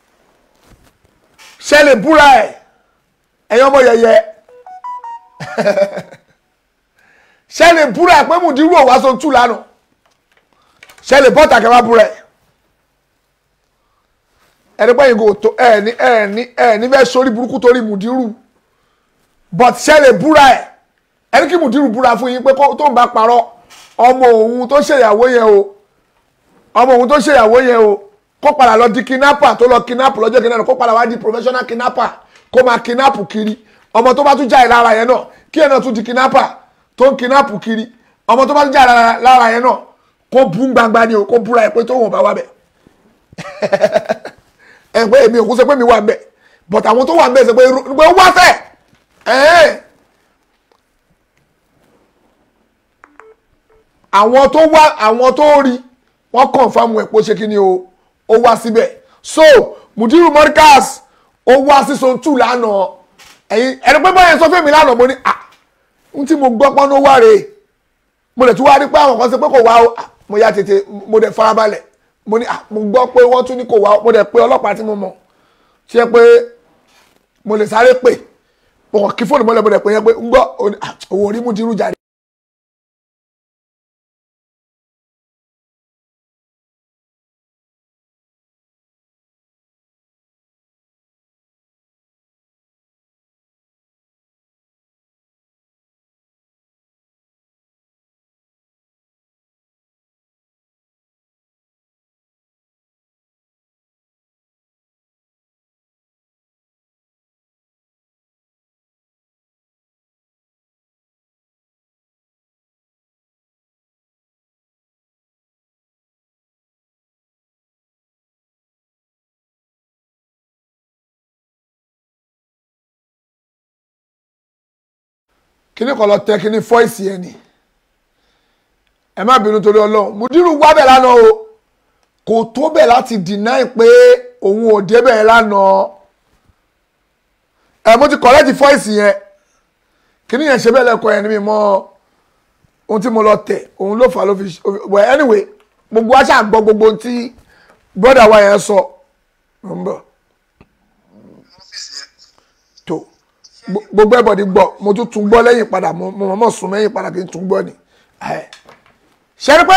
ṣe lè búra ẹ̀ ẹ̀yin ọmọ yẹyẹ ṣe lè búra ẹ̀ pé mùdírù ò wá sontù lánàá ṣe lè bọ́ta kẹ wá búra ẹ̀ ẹni pé ìgò tó ẹ ní ẹ ní ẹ ní fẹ́ sórí burúkú torí mùdírù but ṣe lè búra ẹ̀ ẹni kí mùdírù búra fún yín pé kó- tó ń bá parọ́ ọmọ òun tó ṣèyàwó yẹn o ọmọ òun tó ṣèyàwó yẹn o kó padà lọ di kidnapper tó lọ kidnap lọ́jọ́ kìnìún náà kó padà wá di professional kidnapper kó máa kidnap kiri ọmọ tó bá tún jáde lára yẹn náà kí ẹ̀ náà tún di kidnapper tó ń kidnap kiri ọmọ tó bá tún jáde lára- lára yẹn náà kó bú gbangba ni o kó búra ẹ̀ pé tó wọn bá wá bẹ̀ ẹ pé èmi ò kú sọ pé mi wà ń bẹ̀ but àwọn tó wà ń bẹ̀ sọ pé irú- pé ó wá fẹ́ ẹ̀ẹ́n àwọn tó wá àwọn tó rí wọ́n confirm ẹ̀ pé ó ṣe kí ni o ó wá síbẹ̀ so mudiru morikas ó wá sí zone two lánàá ẹ̀yin ẹni pé báyẹn sọ fún mi lánàá mo ní ah n tí mo gbọ́ pọ́n ló wá rèé mo dẹ̀ tún wá rí pé àwọn kan ṣe pé kò wá o ah, mo ya tètè mo dẹ̀ farabalẹ̀ mo ní ah mo gbọ́ pé wọ́n tún ní kò wá o mo dẹ̀ pé ọlọ́pàá tí mo mọ̀ tí ẹ pé mo lè sáré pè mo kàn kí fóònù mọ́lẹ̀ mo dẹ̀ pé yẹn pé ń gbọ́ òun ah, òun ò rí mudiru jáde. kíní kan lọ tẹ kíní fọ́ìsì ẹ̀ ni ẹ má bínú torí ọlọ́run mudiru wá bẹ̀ lánàá o kò tó bẹ̀ láti deny pé òun ò débẹ̀ lánàá ẹ mo ti kọ̀rẹ́tì fọ́ìsì yẹn kíní yẹn ṣe bẹ́ẹ̀ lẹ́kọ̀ọ́ yẹn ní mi mọ́ ohun tí mo lọ tẹ̀ òun ló fà á ló fi well anyway gbogbo wa ṣáà gbọ́ gbogbo ohun tí brother wa yẹn sọ mo ń bọ̀ tó gbo- gbogbo ẹbọdì gbọ́ mo tún tún gbọ́ lẹ́yìn padà mo mo mọ sùn mẹ́yìn padà kí n tún gbọ́ ni ẹ ṣe ni pé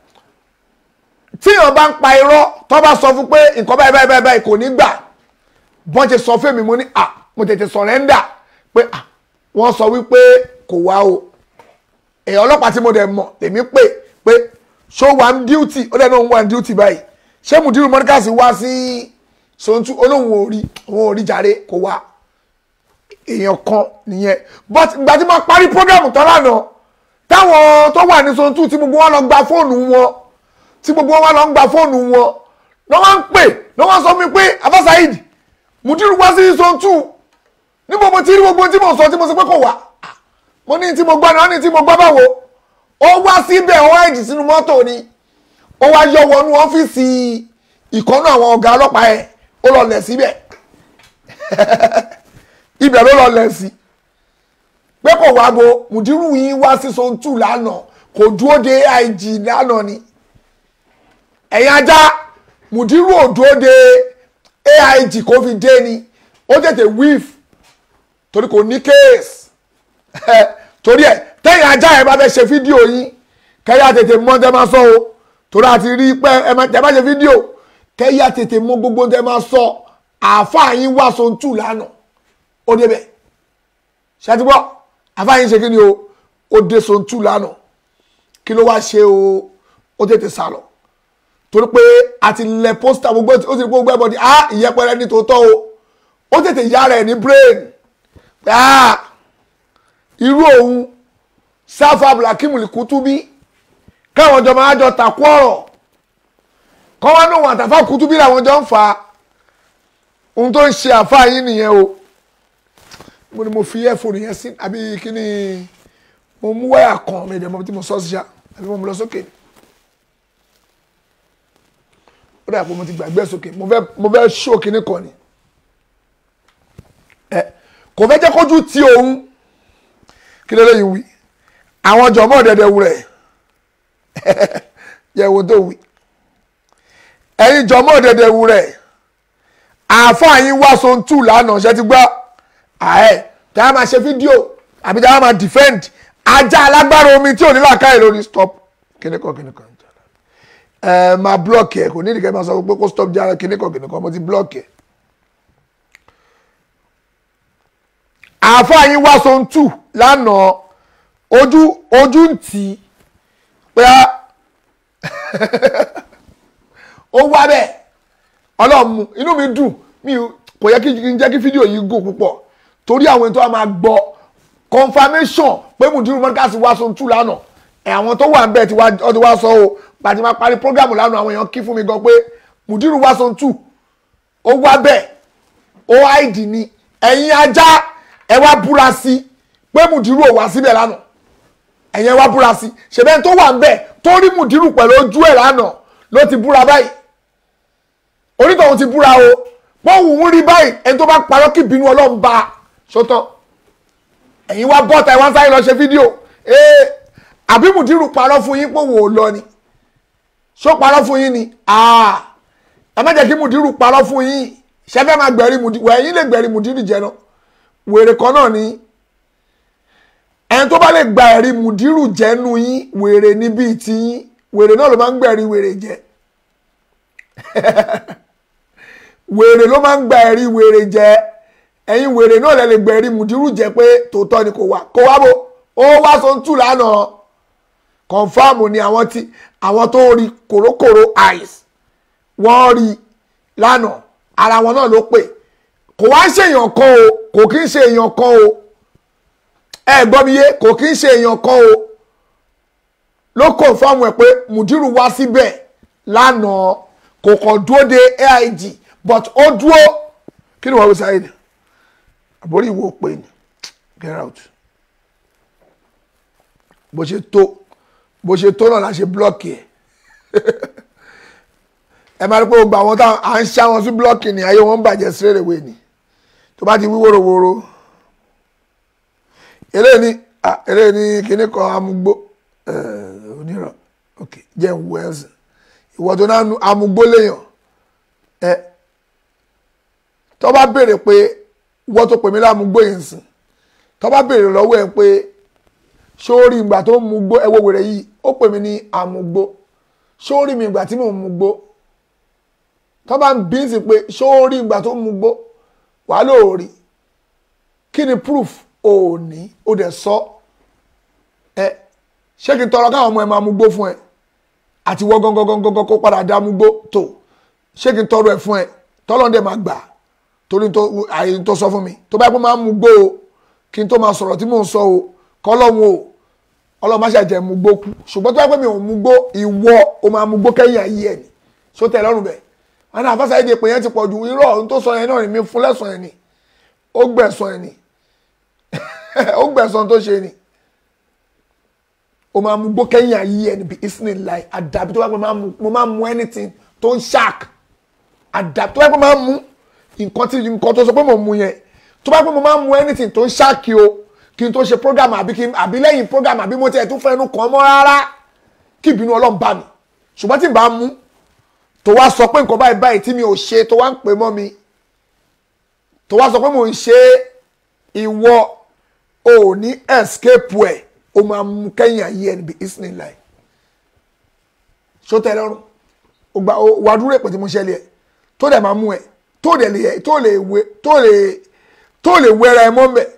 tíyàn bá ń pa irọ́ tó bá sọ fún pé nǹkan báyìí báyìí báyìí báyìí kò ní gbà bọ́n ṣe sọ fún mi mo ní à mo tètè sọ̀rẹ́ndà pé à wọ́n sọ wípé kò wá o èèyàn ọlọ́pàá tí mo dẹ̀ mọ̀ tèmi pè pé ṣó wà ń díútì ó dẹ̀ náà ń wà ń díútì báyìí ṣé mùdírù mọ́níkàsì wá sí sontu olóhùn ò rí òun ò rí jàre kò wá èèyàn kan nìyẹn but ìgbà tí mo parí program tán lánàá táwọn tó wà ní sontu tí gbogbo wọn lọ gba fóònù wọn tí gbogbo wọn lọ ń gba fóònù wọn lọ wọn ń pè lọ wọn sọ mi pé Afa Saheed Mudiru wá sí sontu níbo mo ti rí gbogbo tí mo sọ tí mo sọ pé kò wá mo ní tí mo gbọ́ ni wọ́n ní tí mo gbọ́ báwo ó wá síbẹ̀ ó wá ẹ̀jì sínú mọ́tò ni ó wá yọ wọnú ọ́fíìsì ìkọ́nú àwọn ọ̀gá ọlọ́pàá ẹ̀ ó lọ lẹ̀ síbẹ̀ ibẹ̀ ló lọ lẹ̀ sí pé kò wá bo Mudiru yín wá sí sontu lánàá kò dúró de AIG lánàá ni ẹ̀yin ajá Mudiru ò dúró de AIG kó fi dé ni ó tètè wíf torí kò ní kéèsì torí ẹ̀ tẹ́yìn ajá ẹ̀ bá fẹ́ ṣe fídíò yín kẹ́yà tètè mọ́ tẹ́ máa sọ o torí àti rí pé ẹ má tẹ́ bá ṣe fídíò kẹ́yà tètè mọ́ gbogbo tẹ́ máa sọ àáfàá yín wá sontu lánàá ó débẹ̀ ṣàtìgbọ́ àfáàyín ṣe kí ni o ó dé sontu lánàá kí ló wá ṣe o ó tètè sá lọ torí pé a ti lẹ pósítà gbogbo ó ti rí gbogbo ẹbọ di ah ìyẹpẹrẹ ní tòótọ́ o ó tètè yára ẹ̀ ní brain pé ah irú òun sáfà abdulhakeem Kutubi káwọn jọ máa jọ takú ọ̀rọ̀ kọ́ wá náà wọn àtàfà Kutubi làwọn jọ ń fà á ohun tó ń ṣe àfa yín nìyẹn o mo ní mo fi ẹ̀fọ́nù yẹn sí àbí kí ni mo mú wáyà kan mi ìdẹ̀mọ́ tí mo sọ sí ṣá àbí mo mú lọ sókè ó dà pé mo ti gbàgbé sókè mo fẹ́ mo fẹ́ ṣó kinní kan ni ẹ kò fẹ́ jẹ́ kójú ti òun kí ló lè wí àwọn jọ̀mọ́ dẹ̀dẹ̀ wù rẹ̀ yẹ wo tó wí ẹ̀yin jọ̀mọ́ dẹ̀dẹ̀ wù rẹ̀ àáfàá yín wá so tù lánàá ṣe ti gbọ́ àẹ́ tí a máa ṣe fídíò àbí tí a máa defend ajá alágbára omi tí ò ní làákàyè lórí stop kíní kan kíní kan ẹ máa blọọkì ẹ kò ní ìdíkẹ́ máa sọ pé kó stop jára kíní kan kíní kan mo ti blọọkì ẹ. àáfàá yín wá so tù lánàá ojú ojú ń tì í pé ó wá bẹ́ẹ̀ ọlọ́run mu inú mi dùn mi kò yẹ kí n jẹ́ kí fídíò yìí gùn púpọ̀ torí àwọn tó wà máa gbọ́ confirmation pé mùdírù mọ́díkàsì wá so tù lánàá ẹ̀ àwọn tó wà ń bẹ̀ tí wọ́n ti wá sọ o pàtí máa parí program lánàá àwọn èèyàn kí fún mi gan pé mùdírù wá so tù ó wá bẹ́ẹ̀ ó àìdì ni ẹ̀yin ajá ẹ wá búra sí pé mùdírù ò wá síbẹ̀ lánàá ẹ̀yin ẹ wá búra sí ṣèbẹ́ tó wà ń bẹ̀ tó rí mùdírù pẹ̀lú ojú ẹ̀ lánàá ló ti búra báyìí onítọ̀hún ti búra o pọ́ùn ń rí báyìí ẹni tó bá parọ́ kí ìbínú ọlọ́run bá a ṣótán ẹ̀yin wá bọ́ta ẹ̀ wá sáré lọ ṣe fídíò ee àbí mùdírù parọ́ fún yín pòwò ò lọ ni ṣó parọ́ fún yín ni ẹ má jẹ́ kí mùdírù parọ́ fún yín ṣẹ́fẹ́ máa gbẹ̀rí mùdírù ẹ̀yin lè gbẹ̀rí mùdírù jẹ náà wèrè kan náà ni ẹni tó bá lè gba ẹ̀rí mùdírù jẹ́nu yín wèrè níbí ti yín wèrè náà ló máa ń gbẹ̀rí wèrè jẹ wèrè ló máa ń gba ẹ̀rí wèrè jẹ ẹ̀yin wèrè náà lè lè gbẹ̀rí mùdírù jẹ pé tòótọ́ ni kò wá kó wá bó ó wá so ń tù lánàá kọ̀nfàmù ni àwọn tí àwọn tó rí kòrókòró eyes wọ́n rí lánàá ara wọn náà ló pè kò wá ń ṣe èèyàn kan o kò kí ń ṣe èèyàn kan o ẹ gbọ́ mi yé kò kí ń ṣe èèyàn kan o ló kọ̀nfàmù ẹ̀ pé mùdírù wá síbẹ̀ lánàá kò kàn dúró de aig but ó dúró kí ni wọ́n wí sáyé ni àbórí ìwò pé ni get out bó ṣe tó bó ṣe tó náà la ṣe blọọkì ẹ ẹ máa rí pé gbogbo àwọn táwọn à ń ṣá wọn sí blọọkì ni ayé wọn ń bàjẹ́ straight away ni tó bá ti wí wóróworó eléyìí ni eléyìí ni kíní kan amúgbó onírọ̀ ok jẹ́ ń wọ ẹ̀sìn ìwọ tó náà amúgbó léèyàn ẹ tó bá béèrè pé ìwọ tó pè mí lámúgbó yìí ń sìn tó bá béèrè lọ́wọ́ ẹ̀ pé sórí ìgbà tó ń mu gbó ẹwọ́ wèrè yìí ó pè mí ní àmúgbó sórí mi ìgbà tí mò ń mu gbó tó bá ń bí sí pé sórí ìgbà tó ń mu gbó wà lóòrí kí ni proof ò ní ó dẹ̀ sọ ẹ ṣé kí n tọrọ káwọn ọmọ ẹ máa mu gbó fún ẹ àti wọ́ gángan kó padà dá mu gbó tó ṣé kí n tọrọ ẹ fún ẹ tọ́lọ́ dẹ̀ máa gbà torí àyè tó sọ fún mi tó bá yẹ kó máa mu gbó o kí n tó máa sọ̀rọ̀ tí mò ń sọ o kọlọ́hún o ọlọ́run má ṣàjẹ́ mú gbó kú ṣùgbọ́n tó bá pẹ́ mi ò mú gbó ìwọ o máa mú gbó kẹ́yìn ayé ẹ̀ ni ṣó tẹ̀ lọ́rùn bẹ̀ wọn náà àfáṣà èdè pé yẹn ti pọ̀ ju irọ́ ohun tó sọ yẹn náà ni mi fún lẹ́sàn yẹn ni ó gbẹ̀sán yẹn ni ó gbẹ̀sán tó ṣe ni o máa mú gbó kẹ́yìn ayé ẹ̀ ni bí isnin láì àdàbí tó bá pẹ́ mo máa mú anything tó ń ṣáàk àdàbí tó bá pẹ́ máa mú nǹkan tí nǹkan tó sọ pé mo mú yẹn tó bá pẹ́ mo máa mú anything tó ń ṣáàkì o kí n tó ṣe program àbí kí àbí lẹ́yìn program àbí mo tiẹ̀ tún fẹ́ ẹnu kàn mọ́ rárá kí ìbínú ọlọ́run bá mi ṣùgbọ́n tí n bá mú tó wá sọ pé nǹkan báyìí báyìí tí mi ò ṣe tó wá ń pè mọ́ mi tó wá sọ pé mo ń ṣe ìwọ ò ní escape ẹ̀ o máa mú kẹ́yìn ayé ẹ̀ níbi isnin láì ṣó tẹ́ lọ́rùn wà á dúró èpè tí mo ṣẹlẹ̀ ẹ̀ tó dẹ̀ máa mú ẹ̀ tó lè tó lè tó lè tó lè wẹ́ra ẹ̀ mọ́ mbẹ́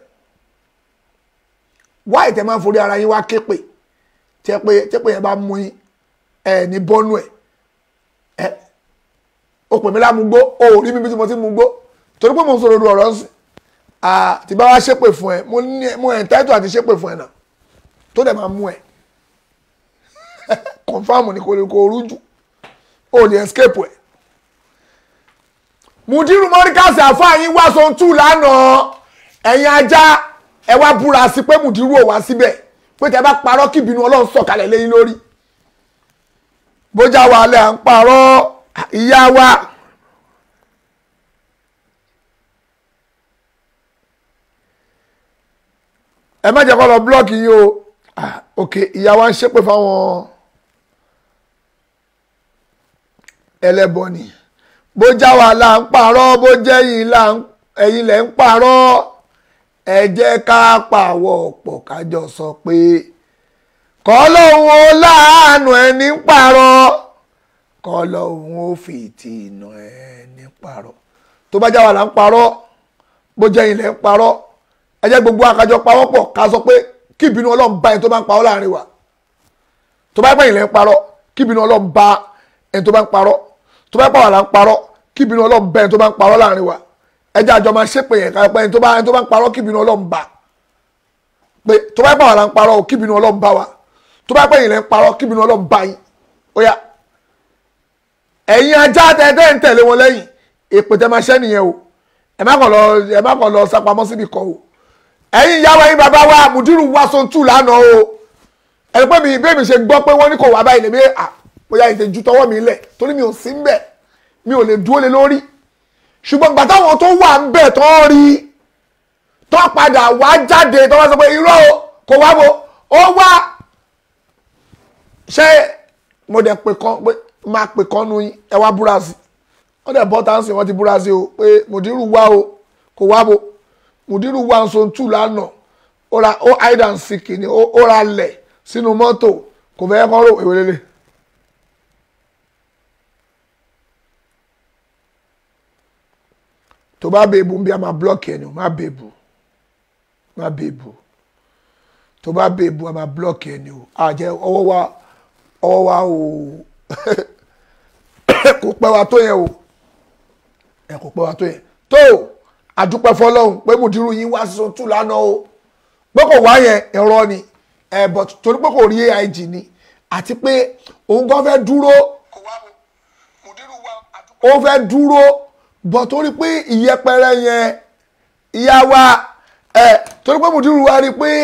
wá ìtẹ̀ máa ń forí ara yín wá képe tẹ́ pé tẹ́ pé yẹn bá mú yín ẹ ní bọ́nú ẹ̀ ẹ o pè mí lámúgbó o ò rí mi bí tí mo ti mú gbó torí pé mo ń sọ̀rọ̀ ọ̀rọ̀ ń sìn tí bá wá ṣépè fún ẹ mo ní mo ẹ̀ táìtò àti ṣépè fún ẹ náà tó dẹ̀ máa mú ẹ confam ni kò lè kó rújú o lè escape ẹ mùdírù mọ́ríkàsì àfáàyín wá sọ tù lánàá ẹ̀yin ajá ẹ wá búra sí pé mùdírù ò wá síbẹ̀ pé tẹ bá parọ́ kí ìbínú ọlọ́run sọ̀kalẹ̀ lẹ́yìn lórí bójá wa lẹ́ à ń parọ́ ìyá wa ẹ má jẹ́ kó lọ blọ́ọ̀kì yín o Ah, ok ìyá wa ń ṣépè fáwọn ẹlẹ́bọ ni bó já wa là ń parọ́ bó jẹ́ yín là ń ẹ̀yin lẹ̀ ń parọ́ ẹ jẹ́ ká pàwọ̀ pọ̀ kájọ sọ pé kọ́ lóun ó láàánú ẹni ń parọ́ kọ́ lóun ó fìtínà ẹni ń parọ́ tó bá já wa là ń parọ́ bó jẹ́ yín lẹ̀ ń parọ́ ẹ jẹ́ gbogbo àkájọ pawọ́ pọ̀ ká sọ pé kí ìbínú ọlọ́run bá ẹni tó bá ń parọ́ láàrin wa tó bá pẹ̀yìn lẹ́ ń parọ́ kí ìbínú ọlọ́run bá ẹni tó bá ń parọ́ tó bá pàwọ́ là ń parọ́ kí ìbínú ọlọ́run bá ẹni tó bá ń parọ́ láàrin wa ẹjẹ́ àjọ máa ṣépè yẹn ká pé ẹni tó bá ẹni tó bá ń parọ́ kí ìbínú ọlọ́run bá pé tó bá pàwọ́ là ń parọ́ kí ìbínú ọlọ́run bá wa tó bá pẹ̀yìn lẹ́ ń parọ́ kí ìbínú ọlọ́run bá yín ó yá ẹ̀yin ajá tẹ́tẹ́ ń tẹ̀lé wọn lẹ́yìn èpè tẹ́ máa ṣẹ́ nìyẹn o ẹ má kàn lọ ẹ má kàn lọ sápamọ́ síbi kan o ẹ̀yin ìyá wa ẹ̀yin bàbá wa mùdírù wa so tù lánàá o ẹni pé mi bẹ́ẹ̀ mi ṣe gbọ́ pé wọ́n ní kò wá báyìí lèmi à bóyá ìtẹ̀jú tọwọ́ mi lẹ̀ torí mi ò sí ń bẹ̀ mi ò lè dúró lé lórí ṣùgbọ́n gbà táwọn tó wà ń bẹ̀ tó rí tó padà wá jáde tó wá sọ pé irọ́ o kò wá bo ó wá ṣé mo dẹ̀ pè kan pé máa pè kan nu yín ẹ wá búra sí wọ́n dẹ̀ bọ́ táǹsì wọ́n ti búra sí o pé mùdírù wá o kò wá bo mùdírù wà ń so tù lánàá ó ra ó hide and seek ni ó ó ra lẹ̀ sínú mọ́tò kò fẹ́ kọ́ rò èwe lélẹ̀. tó bá bèbù ń bí a máa blọ́ọ̀kì ẹni o má bèbù má bèbù tó bá bèbù a máa blọ́ọ̀kì ẹni o àjẹ ọwọ́ wa ọwọ́ wa o kò pẹ́ wa tó yẹn o ẹ kò pẹ́ wa tó yẹn tó o àdúpẹ́ fọlọ́hún pé mùdírù yín wá sísun tù lánàá o pé kò wá yẹn ẹ̀rọ ni ẹ̀ but torí pé kò rí aig ni àti pé òun gan fẹ́ dúró ó fẹ́ dúró bọ̀ torí pé ìyẹpẹrẹ yẹn ìyá wa ẹ̀ torí pé mùdírù wa rí pé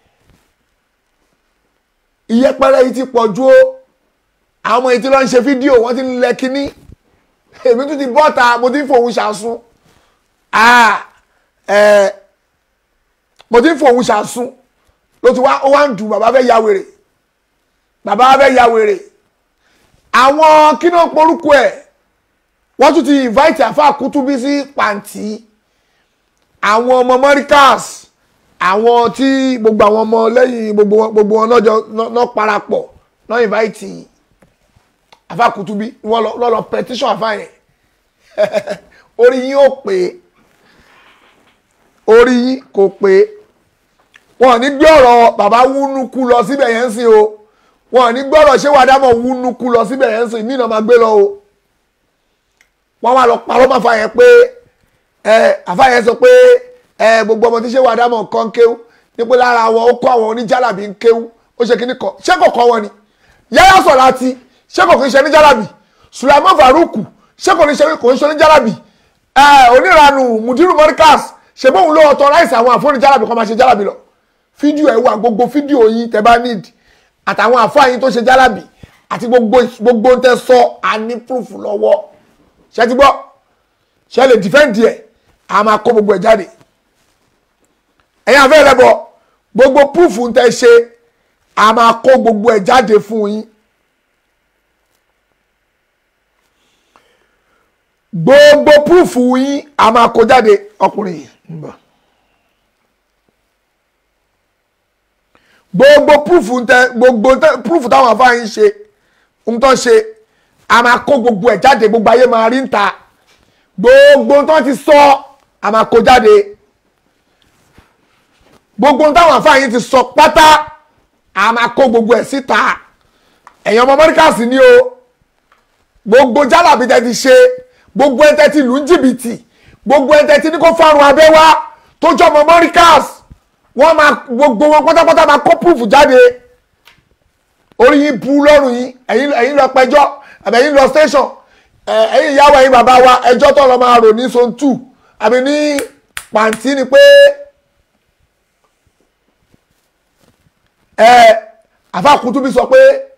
ìyẹpẹrẹ yìí ti pọ̀ ju ó àwọn ọmọ yìí ti lọ ń ṣe fídíò wọ́n ti ń lẹ kínní èmi tún ti bọ́ta mo ti ń fòun ṣàsún ah ẹ mo ti ń fòun ṣàsún ló ti wá ó wá ń dùn bàbá fẹ́ ya wèrè bàbá fẹ́ ya wèrè àwọn kí náà porúkọ ẹ̀ wọ́n tún ti invite àfa kútúbí sí pàǹtí àwọn ọmọ mọ́ríkàs àwọn tí gbogbo àwọn ọmọ lẹ́yìn gbogbo wọn gbogbo wọn náà jọ náà parapọ̀ náà invite àfa kútúbí wọ́n lọ lọ petition àfa yẹn orí yín ó pè é orí yín kò pé wọn ò ní gbé ọ̀rọ̀ bàbá wúnúkú lọ síbẹ̀ yẹn ń sìn o wọn ò ní gbé ọ̀rọ̀ ṣé wàá dámọ̀ wúnúkú lọ síbẹ̀ yẹn ń sìn mí náà máa gbé lọ o wọ́n wá lọ parọ́ máa fa yẹn pé ẹ àfa yẹn sọ pé ẹ gbogbo ọmọ tí ṣé wàá dámọ̀ kan kéwú ní pé lára wọn ó kọ́ àwọn oníjàlábì ń kéwú ó ṣe kíní kan ṣé kò kọ́ wọn ni yáyà sọ̀ láti ṣé kò kí ń ṣe oníjàlábì Sulaiman Faruku ṣé kò ní ṣe kò ń ṣe oníjàlábì ẹ oníranu Mudiru Morikas ṣe bóun ló ọtọ láìsí àwọn àfọ́nì jálàbí kan máa ṣe jálàbí lọ fídíò ẹ̀ wà gbogbo fídíò yín tẹ bá need àtàwọn àfọ́ yín tó ṣe jálàbí àti gbogbo gbogbo tẹ sọ àní proof lọ́wọ́ ṣe ti gbọ́ ṣe lè defend ẹ̀ a máa kó gbogbo ẹ̀ jáde ẹ̀yin àfẹ́ rẹ bọ̀ gbogbo proof tẹ ṣe a máa kó gbogbo ẹ̀ jáde fún yín gbogbo proof yín a máa kó jáde ọkùnrin yìí ń bọ̀. gbogbo proof tẹ gbogbo tẹ proof táwọn afáyín ṣe ń tọ́ ṣe a máa kó gbogbo ẹ̀ jáde gbogbo ayé máa rí ń ta gbogbo tó ti sọ a máa kó jáde gbogbo táwọn afáyín ti sọ pátá a máa kó gbogbo ẹ̀ síta ẹ̀yin ọmọ mọ́ríkàsì ni o gbogbo jálàbí tẹ ti ṣe gbogbo ẹ̀ tẹ ti lù ń jìbìtì gbogbo ẹ̀ tẹ ti ní kó fárun abẹ́ wá tó jọ ọmọ mọ́ríkàsì wọ́n máa gbogbo wọn pátápátá máa kó proof jáde orí yín bu lọ́rùn yín ẹ̀yin ẹ̀yin lọ pẹjọ́ àbí ẹ̀yin lọ station ẹ ẹ̀yin ìyàwó ẹ̀yin bàbá wa ẹjọ́ tó lọ máa rò ní zone two àbí ní pàǹtí ni pé ẹ àfàkùtùbí sọ pé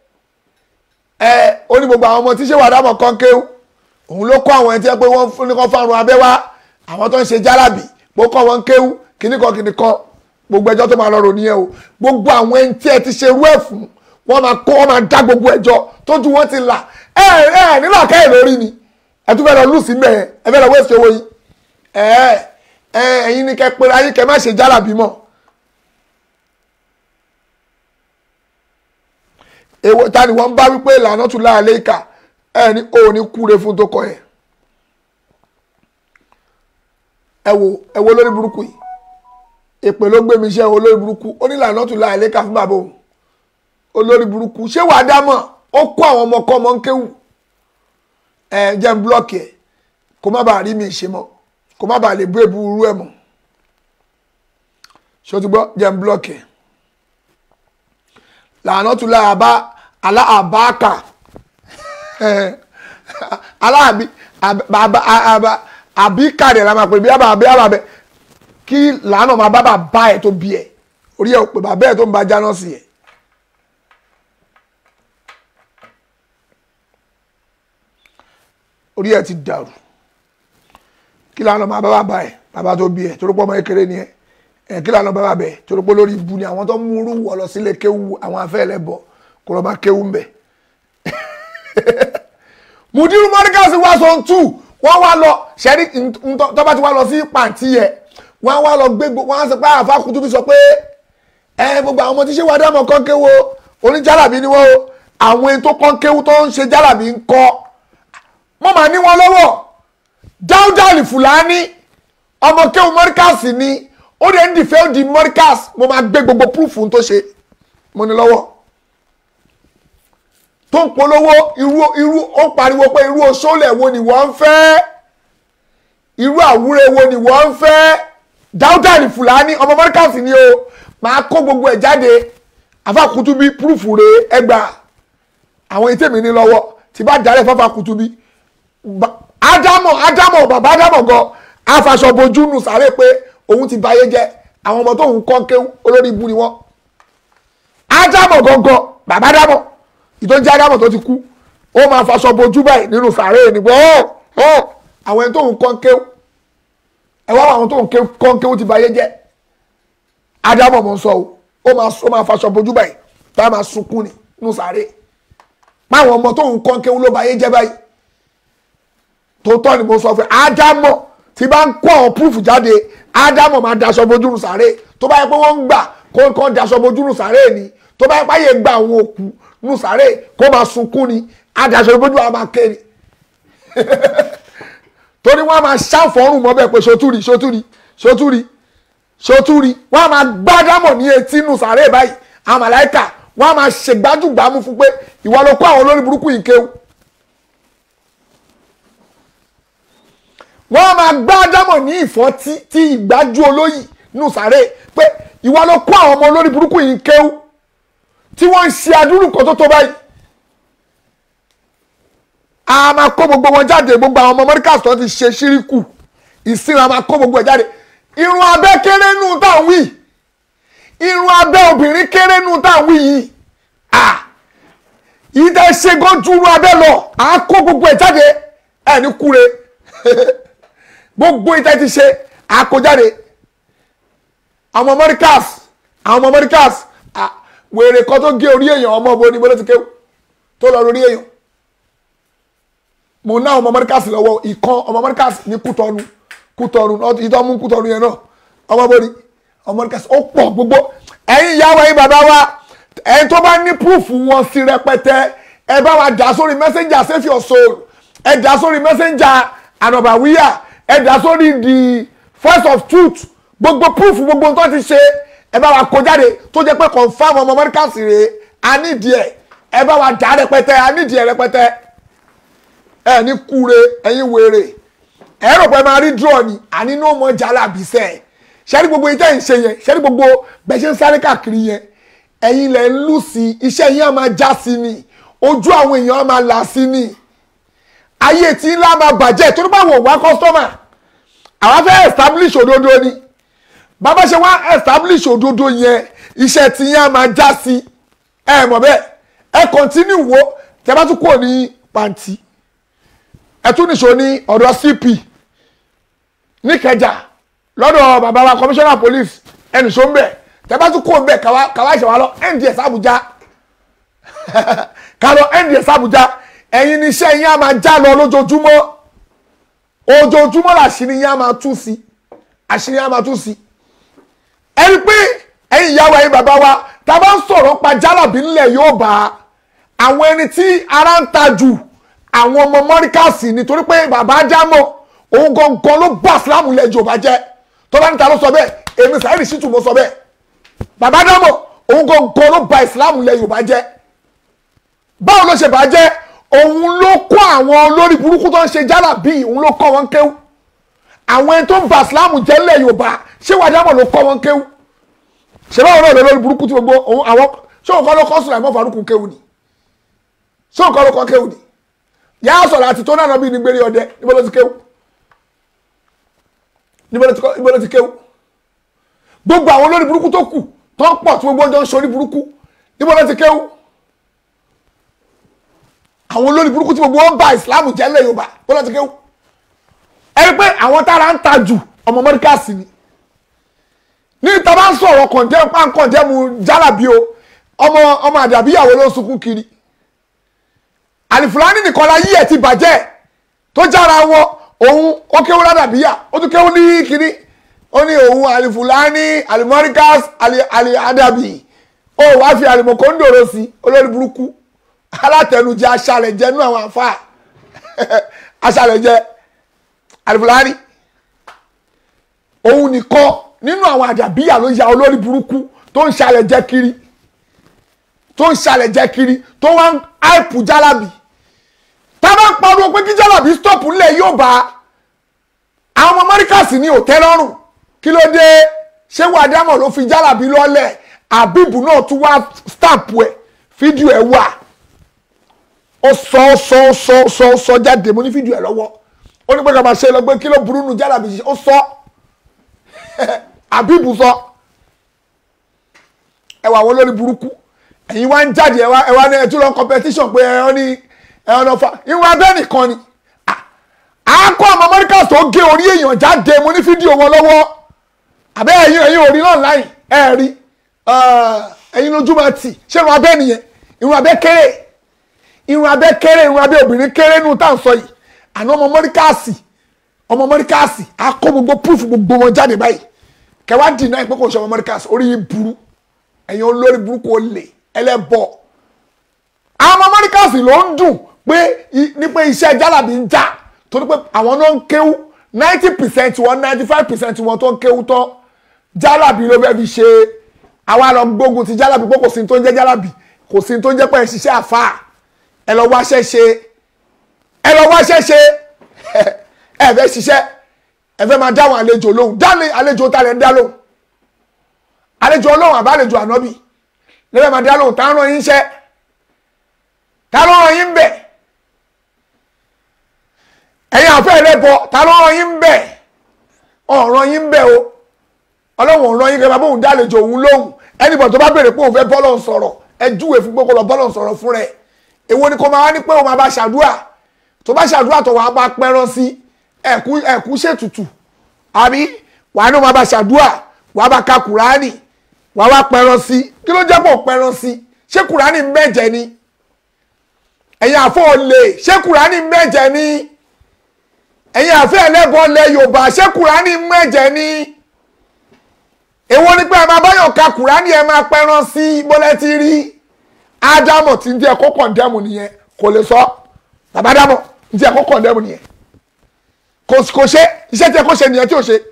ẹ ó ní gbogbo àwọn ọmọ tí ṣé wàá dámọ̀ kan kéwù òun ló kọ́ àwọn ẹni tí ẹ pé wọ́n fún ní kan fárun abẹ́ wá àwọn tó ń ṣe jálàbì bó kọ́ wọn kéwù kíníkan kíníkan gbogbo ẹjọ́ tó máa lọ rò nìyẹn o gbogbo àwọn ẹni tí ẹ ti ṣe irú ẹ̀ fún wọ́n máa kó wọ́n máa dá gbogbo ẹjọ́ tójú wọn ti là ẹ ẹ nílò àkẹ́yìn lórí ni ẹ tún fẹ́ lọ lùsí mẹ́ẹ̀ ẹ fẹ́ lọ wéṣẹ̀ owó yìí ẹ ẹ ẹ̀yin ni kẹ́ pera yín kẹ́ má ṣe jálàbì mọ́ èwo ta ni wọ́n bá wípé ìlànà tún láàlẹ́ ìkà ẹ ní o ní kúre fún tó kọ ẹ ẹ wo ẹ wo lórí burúkú yìí èpè ló gbé mi iṣẹ́ olórí burúkú ó ní ìlànà tún láàlẹ́ ìkà fún bàbá òun olórí burúkú ṣé wàá dámọ̀ ó kó àwọn ọmọ kọ́ ọmọ ń kéwù ẹ jẹ́ ń blọ́ọ̀kì ẹ̀ kó má bàa rí mi ṣe mọ́ kó má bàa lè bú èbú irú ẹ̀ mọ́ ṣé o ti gbọ́ jẹ́ ń blọ́ọ̀kì ẹ̀ lànà tún láà bá aláàbáàkà aláàbí àbíkàdé la máa pè bí àbá àbí àbá bẹ kí lànà máa bá bàbá ẹ̀ tó bí ẹ̀ orí ẹ̀ ò pè bàbá ẹ̀ tó ń ba jáná sí ẹ̀. orí ẹ̀ ti dàrú kí lànà máa bá bàbá ẹ̀ bàbá tó bí ẹ̀ torí pọ́ ọmọ kékeré ni ẹ̀ ẹ̀ kí lànà bá bàbá ẹ̀ torí pọ́ lórí ibu ni àwọn tó ń múrú wọ̀ lọ sílé kéwu àwọn afẹ́ ẹlẹ́bọ̀ kó lọ́ọ́ bá kéwu ń bẹ̀. mudiru mọ́ríkàsì wá sọ tù wọ́n wá lọ ṣẹ́rí tọ́ba ti wá lọ sí pàǹtí yẹ wọ́n wá lọ gbé wọ́n á sọ pé àfa kutubi sọ pé ẹ gbogbo àwọn ọmọ tí ṣé wàá dámọ̀ kán kéwu oníjàlábí ni wọ́n o àwọn ètò tó kán kéwu tó ń ṣe jàlábí ń kọ́ wọ́n máa ní wọn lọ́wọ́ dáúdàlì fúlàní ọmọ kéwu mọ́ríkàsì ni ó dẹ̀ ń dìfẹ́ ó di mọ́ríkàsì mo máa gbé gbogbo púrúfù tó ṣe mo ní lọ́wọ́ tó ń polówó irú irú ó pariwo pé irú oṣoolẹ̀ wo ni wọ́n ń fẹ́ irú àwúre wo ni wọ́n ń fẹ́ dáúdà ní fúlàní ọmọ mọ́ríkàsì ni o máa kó gbogbo ẹ̀ jáde àfàkùtù bí púrúfù rè ẹgbà àwọn ètè mi ní lọ́wọ́ tí bá dálẹ̀ fàfàkùtù bí ádámọ̀ ádámọ̀ bàbá ádámọ̀ gan afaṣọ bojú nù sáré pé òun ti báyé jẹ́ àwọn ọmọ tóun kọ́ ké olórí ibu ni wọ́n ádámọ̀ gangan bàbá ádámọ̀ ìtọ́jú ádámọ̀ tó ti kú ó máa faṣọ bojú báyìí nínú sàárè nígbà ọ́ ọ́ àwọn ẹni tóun kọ́ kéw ẹ wá àwọn tóun kọ́ kéw ti báyé jẹ́ ádámọ̀ mọ̀ ń sọ o ó máa ó máa faṣọ bojú báyìí tá a máa sunkún ni nínú sàárè máwọn ọmọ tóun kọ́ kéw ló báyé jẹ́ báyìí tòótọ́ ni mo sọ fún ádámọ̀ tí bá ń kó àwọn púrúfù jáde ádámọ̀ máa daṣọ bojú nù sàárè tó bá yẹ pé wọ́n ń gbà kó kó daṣọ bojú nù sàárè ni tó bá yẹ pé àyè gba àwọn òkú nù sàárè kó máa sunkún ni adaṣọ bojú àwọn máa ké ni torí wọ́n á máa ṣàfọ̀rùn mọ́ bẹ́ẹ̀ pé sotúri sotúri sotúri sotúri wọ́n á máa gbá ádámọ̀ ní etí nù sàárè báyìí àwọn màláìkà wọ́n á máa ṣègbájúgbàmú fún pé ìwọ ló kó àwọn olórí burúkú yìí kéwù wọ́n máa gbá ádámọ̀ ní ìfọ́ tí tí ìgbájú olóyì nù sáré pé ìwà ló kó àwọn ọmọ olórí burúkú yìí kéwú tí wọ́n ń ṣe adúrú kan tó tó báyìí a máa kó gbogbo wọn jáde gbogbo àwọn ọmọ mọ́ríkà tó ti ṣe ṣíríkù ìsìn a máa kó gbogbo ẹ̀ jáde irun abẹ́ kéré nù táwọn wí irun abẹ́ obìnrin kéré nù táwọn wí yìí ah ìdá ṣe gan ju irun abẹ́ lọ à á kó gbogbo ẹ̀ jáde ẹ̀ ní kúre gbogbo ìtẹ́ ti ṣe àkójáde àwọn mọ́ríkàs àwọn mọ́ríkàs wèrè kan tó gé orí èèyàn ọmọ bo ni mo ló ti kéwù tó lọ lórí èèyàn mo ná ọmọ mọ́ríkàs lọ́wọ́ ìkan ọmọ mọ́ríkàs ní kútọ́nu kútọ́nu ìtọ́ mú kútọ́nu yẹn náà ọmọ bo ni ọmọ mọ́ríkàs ó pọ̀ gbogbo ẹ̀yin ìyá wa yín bàbá wa ẹ̀yin tó bá ní púrúfù wọn sí rẹpẹtẹ ẹ bá wa dà sórí messenger save your soul ẹ dà sórí messenger ànàbàwíyà ẹ dà sórí the voice of truth gbogbo proof gbogbo tó ti ṣe ẹ bá wa kó jáde tó jẹ́ pé confam ọmọ Amẹ́ríkà sì rèé a nídìí ẹ ẹ bá wa dà rẹpẹtẹ a nídìí ẹ rẹpẹtẹ ẹ ní kúre ẹ̀yin wèrè ẹ rò pé máa rí draw ni àní ní ọmọ jàlá bìsẹ ṣẹ́rí gbogbo ìtẹ́ ìṣe yẹn ṣẹ́rí gbogbo bẹ́ẹ̀ ṣe ń sáré káàkiri yẹn ẹ̀yin lẹ̀ ń lù sí iṣẹ́ yín á máa já sí ni ojú àwọn èèyàn á máa là sí ni ayé tí ńlá máa bàjẹ́ torí báwo wá kọ́sítọ́mà àwa fẹ́ establish òdodo ni bàbá ṣe wá establish òdodo yẹn iṣẹ́ tí yẹn á máa já sí ẹ mọ̀ bẹ́ẹ̀ ẹ continue wo tẹ bá tún kúrò ní pàǹtí ẹ tún nìṣó ní ọ̀dọ̀ cp níkẹjà lọ́dọ̀ bàbá wa commissioner police ẹ nìṣó ń bẹ̀ tẹ bá tún kúrò ń bẹ̀ káwá káwá ìṣẹ̀wá lọ nds Abuja kálọ nds Abuja ẹ̀yin ni iṣẹ́ yín á máa já lọ lójoojúmọ́ ojoojúmọ́ làṣírí yín á máa tú sí àṣírí yín á máa tú sí ẹni pé ẹ̀yin ìyàwó ẹ̀yin bàbá wa tá a bá ń sọ̀rọ̀ pa jálàbí ńlẹ̀ yóò bá àwọn ẹni tí ara ń ta jù àwọn ọmọ mọ́ríkàsì nítorí pé bàbá jámọ̀ òun gangan ló bá sílámù lẹ̀ Yorùbá jẹ́ tó bá níta ló sọ bẹ́ẹ̀ èmi Saheed Shittu mo sọ bẹ́ẹ̀ bàbá jámọ̀ òun gangan ló ba ìsìlámù lẹ̀ Yorùbá jẹ́ báwo ló ṣe bàjẹ́ òun ló kọ́ àwọn olórí burúkú tó ń ṣe jálàbí òun ló kọ́ wọn kéwú àwọn ẹni tó ń ba ìsìlámù jẹ́ ńlẹ̀ Yorùbá ṣé wàjámọ̀ ló kọ́ wọn kéwú ṣe báwo náà lórí burúkú tí gbogbo òun àwọn ṣé òun kọ́ ló kọ́ Sùlàímọ̀ Fárúkù kéwú ni ṣé òun kọ́ ló kọ́ kéwú ni yà á sọ̀rọ̀ àti tó náà bí ní gbére ọdẹ níbo ló ti kéwú níbo ló ti kọ́- níbo ló ti kéwú gbogbo àwọn olórí burúkú tó kù tó ń pọ̀ tí gbogbo ọjọ́ ń ṣorí burúkú níbo ló ti kéwú àwọn olórí burúkú tí gbogbo wọn bá ìsìlámù jẹ́ ńlẹ̀ Yorùbá níbo ló ti kéwú ẹni pé àwọn tára ń ta jù ọmọ mọ́ríkàsì ni ní ìta bá ń sọ̀rọ̀ kọ̀ǹdẹ́mù pánkọ̀ǹdẹ́mù jálàbí o ọmọ ọmọ àdàbíyàwó ló ń sunkún kiri àlìfúlání nìkan la yí ẹ̀ ti bàjẹ́ tó jára wọn òun ó kéwú ládàbíyà ó tún kéwú ní kiri ó ní òun àlìfúlání àlìmọ́ríkàs àlì àdàbí ó wá fi àlìmọ̀kóńdòrò sí olórí burúkú alátẹnujẹ aṣàlẹ̀jẹ nú àwọn àfa aṣàlẹ̀jẹ àlìfúlání òun nìkan nínú àwọn àdàbíyà ló ya olórí burúkú tó ń ṣàlẹ̀ jẹ́ kiri tó ń ṣàlẹ̀ jẹ́ kiri tó wá ń áìpù jálàbì tá a bá ń pariwo pé kí jálàbì stop ńlẹ̀ yóò bá àwọn ọmọ mọ́ríkàsì ní òtẹ́ lọ́rùn kí ló dé ṣé wàdámọ̀ ló fi jálàbì lọ́lẹ̀ àbíbù náà tún wá stamp ẹ̀ fídíò ẹ̀ wà ó sọ ó sọ ó sọ ó sọ ó sọ jáde mo ní fídíò ẹ̀ lọ́wọ́ ó ní pé ká máa ṣe lọ pé kí ló burú nu jálàbì ṣe ó sọ àbíbù sọ ẹ wà àwọn olórí burúkú ẹ̀yin wá ń jáde ẹ wá ẹ wá ní ẹtú lọ competition pé ẹ ọ ní ẹ ọ lọ fa ìwọ abẹ́ nìkan ni à á kọ́ àwọn amẹ́ríkà tó gé orí èèyàn jáde mo ní fídíò wọn lọ́wọ́ àbẹ́ ẹ̀yin ẹ̀yin orí náà láì ẹ̀ rí ẹ̀yin lójú máa tì ṣé irun abẹ́ nìyẹn irun abẹ́ kéré irun abẹ́ kéré irun abẹ́ obìnrin kéré nù tá à ń sọ yìí àná ọmọ amẹ́ríkà ọmọ amẹ́ríkà á kó gbogbo proof gbogbo wọn jáde báyìí kẹwàá dì náà pé kò ṣe ọmọ amẹ́ríkà orí yìí burú ẹ̀yin olórí burúkú olè ẹlẹ́bọ àwọn ọmọ amẹ́ríkà ló ń dùn pé ní pé iṣẹ́ jálàbí ń já torí pé àwọn náà ń kéwú ninety percent wọn ninety five percent wọn tó ń kéwú tán jálàbí ló fẹ́ fi ṣe àwa lọ gbógun ti jálàbí pé kò sí ní tó ń jẹ́ jálàbí kò sí ní tó ń jẹ́ pé ẹ̀ ṣiṣẹ́ àfà ẹ lọ wáṣẹ́ ṣe ẹ lọ wáṣẹ́ ṣe ẹ fẹ́ ṣiṣẹ́ ẹ fẹ́ máa dáhùn àlejò lóhùn dáhùn àlejò tá lẹ́ ń dá lóhùn àlejò ọlọ́run àbá àlejò ànábì lẹ́fẹ̀ máa dá lóhùn tá ń rán yín ṣẹ́ tá ló rán yín bẹ̀ ẹ̀yin àfẹ́ ẹlẹ́bọ tá ló rán yín bẹ̀ ọ̀ràn yín bẹ̀ o ọlọ́run ọ̀ràn yín kẹfà bóun dá àlejò òun lóhùn ẹnìbọ̀ tó bá béèrè pé òun fẹ́ bọ́lọ̀ sọ̀rọ̀ ẹ júwe fún pé kó lọ bọ́lọ̀ sọ̀rọ̀ fún rẹ̀ èwo ni kò máa wá ní pé òun máa bá ṣàdúrà tó bá ṣàdúrà tó wàá bá pẹ́rán sí ẹ̀kú ẹ̀kú ṣètùtù àbí wàá ní òun máa bá ṣàdúrà wàá bá ka kùránì wàá wá pẹran sí kí ló jẹ́ pọ̀ pẹran sí ṣé kùránì mẹ́jẹ ni ẹ̀yin àfọ́ olè ṣé kùránì mẹ́jẹ ni ẹ̀yin àfẹ́ ẹlẹ́bọ lẹ Yorùbá ṣé kùránì mẹ́jẹ ni èwo ni pé ẹ máa báyọ̀ ka kùránì ẹ máa pẹran sí bọ́lẹ́ ti rí ádámọ̀ tí ń jẹ́ kó kọ̀ndẹ́mù nìyẹn kò lè sọ bàbá dámọ̀ ń jẹ́ kó kọ̀ndẹ́mù nìyẹn kò ṣe iṣẹ́ tí ẹ kó ṣe nìyẹn tí ò ṣe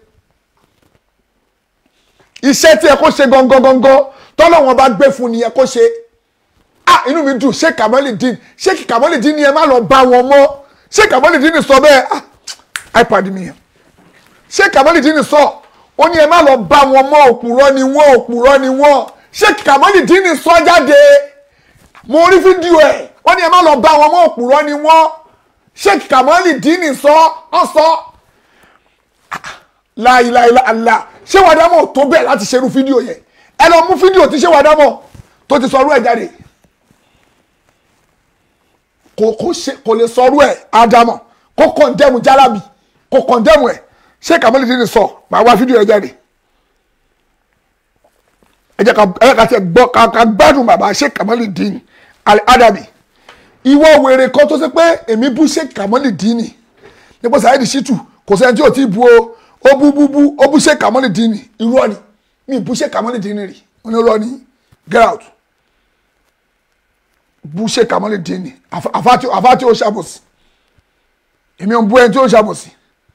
iṣẹ́ tí ẹ kó ṣe gangan gangan tọ́lọ́wọ́n bá gbé fún nìyẹn kó ṣe ah inú mi dùn ṣé Kamaldeen ṣé Kamaldeen ni ẹ má lọ bá wọn mọ́ ṣé Kamaldeen sọ bẹ́ẹ̀ ah ipad mi yẹn ṣé Kamaldeen sọ ó ní ẹ má lọ bá wọn mọ́ òpùrọ́ ni wọ́n òpùrọ́ ni wọ́n ṣé Kamaldeen sọ jáde mo rí fídíò ẹ̀ ó ní ẹ má lọ bá wọn mọ́ òpùrọ́ ni wọ́n sheikh kamali dini sọ ọ sọ láìláìláìlá ṣé wàá dámọ̀ tó bẹ́ẹ̀ láti ṣerú fídíò yẹn ẹ lọ mú fídíò tí ṣé wàá dámọ̀ tó ti sọrú ẹ̀ jáde kò kò ṣe kò lè sọrú ẹ̀ ádámọ̀ kó kọ̀ndẹ́mù jálábì kó kọ̀ndẹ́mù ẹ̀ ṣé kamali dini sọ màá wá fídíò ẹ̀ jáde ẹ jẹ́ ká ẹ jẹ́ ká tiẹ̀ gbọ́ ká ká gbádùn bàbá sheikh kamali dini al-adabi ìwọ wèrè kan tó ṣe pé èmi bú sheikh kamali dini nípa Saheed Shittu kò sẹ́ni tí ò tí bu o ó bú bú bú ó bú sheikh kamali dini irọ́ ni mi bú sheikh kamali dini rí wọn ni irọ́ ni get out bú sheikh kamali dini àfáàtì àfáàtì ó ṣàbòsí èmi ò ń bú ẹni tí ó ṣàbòsí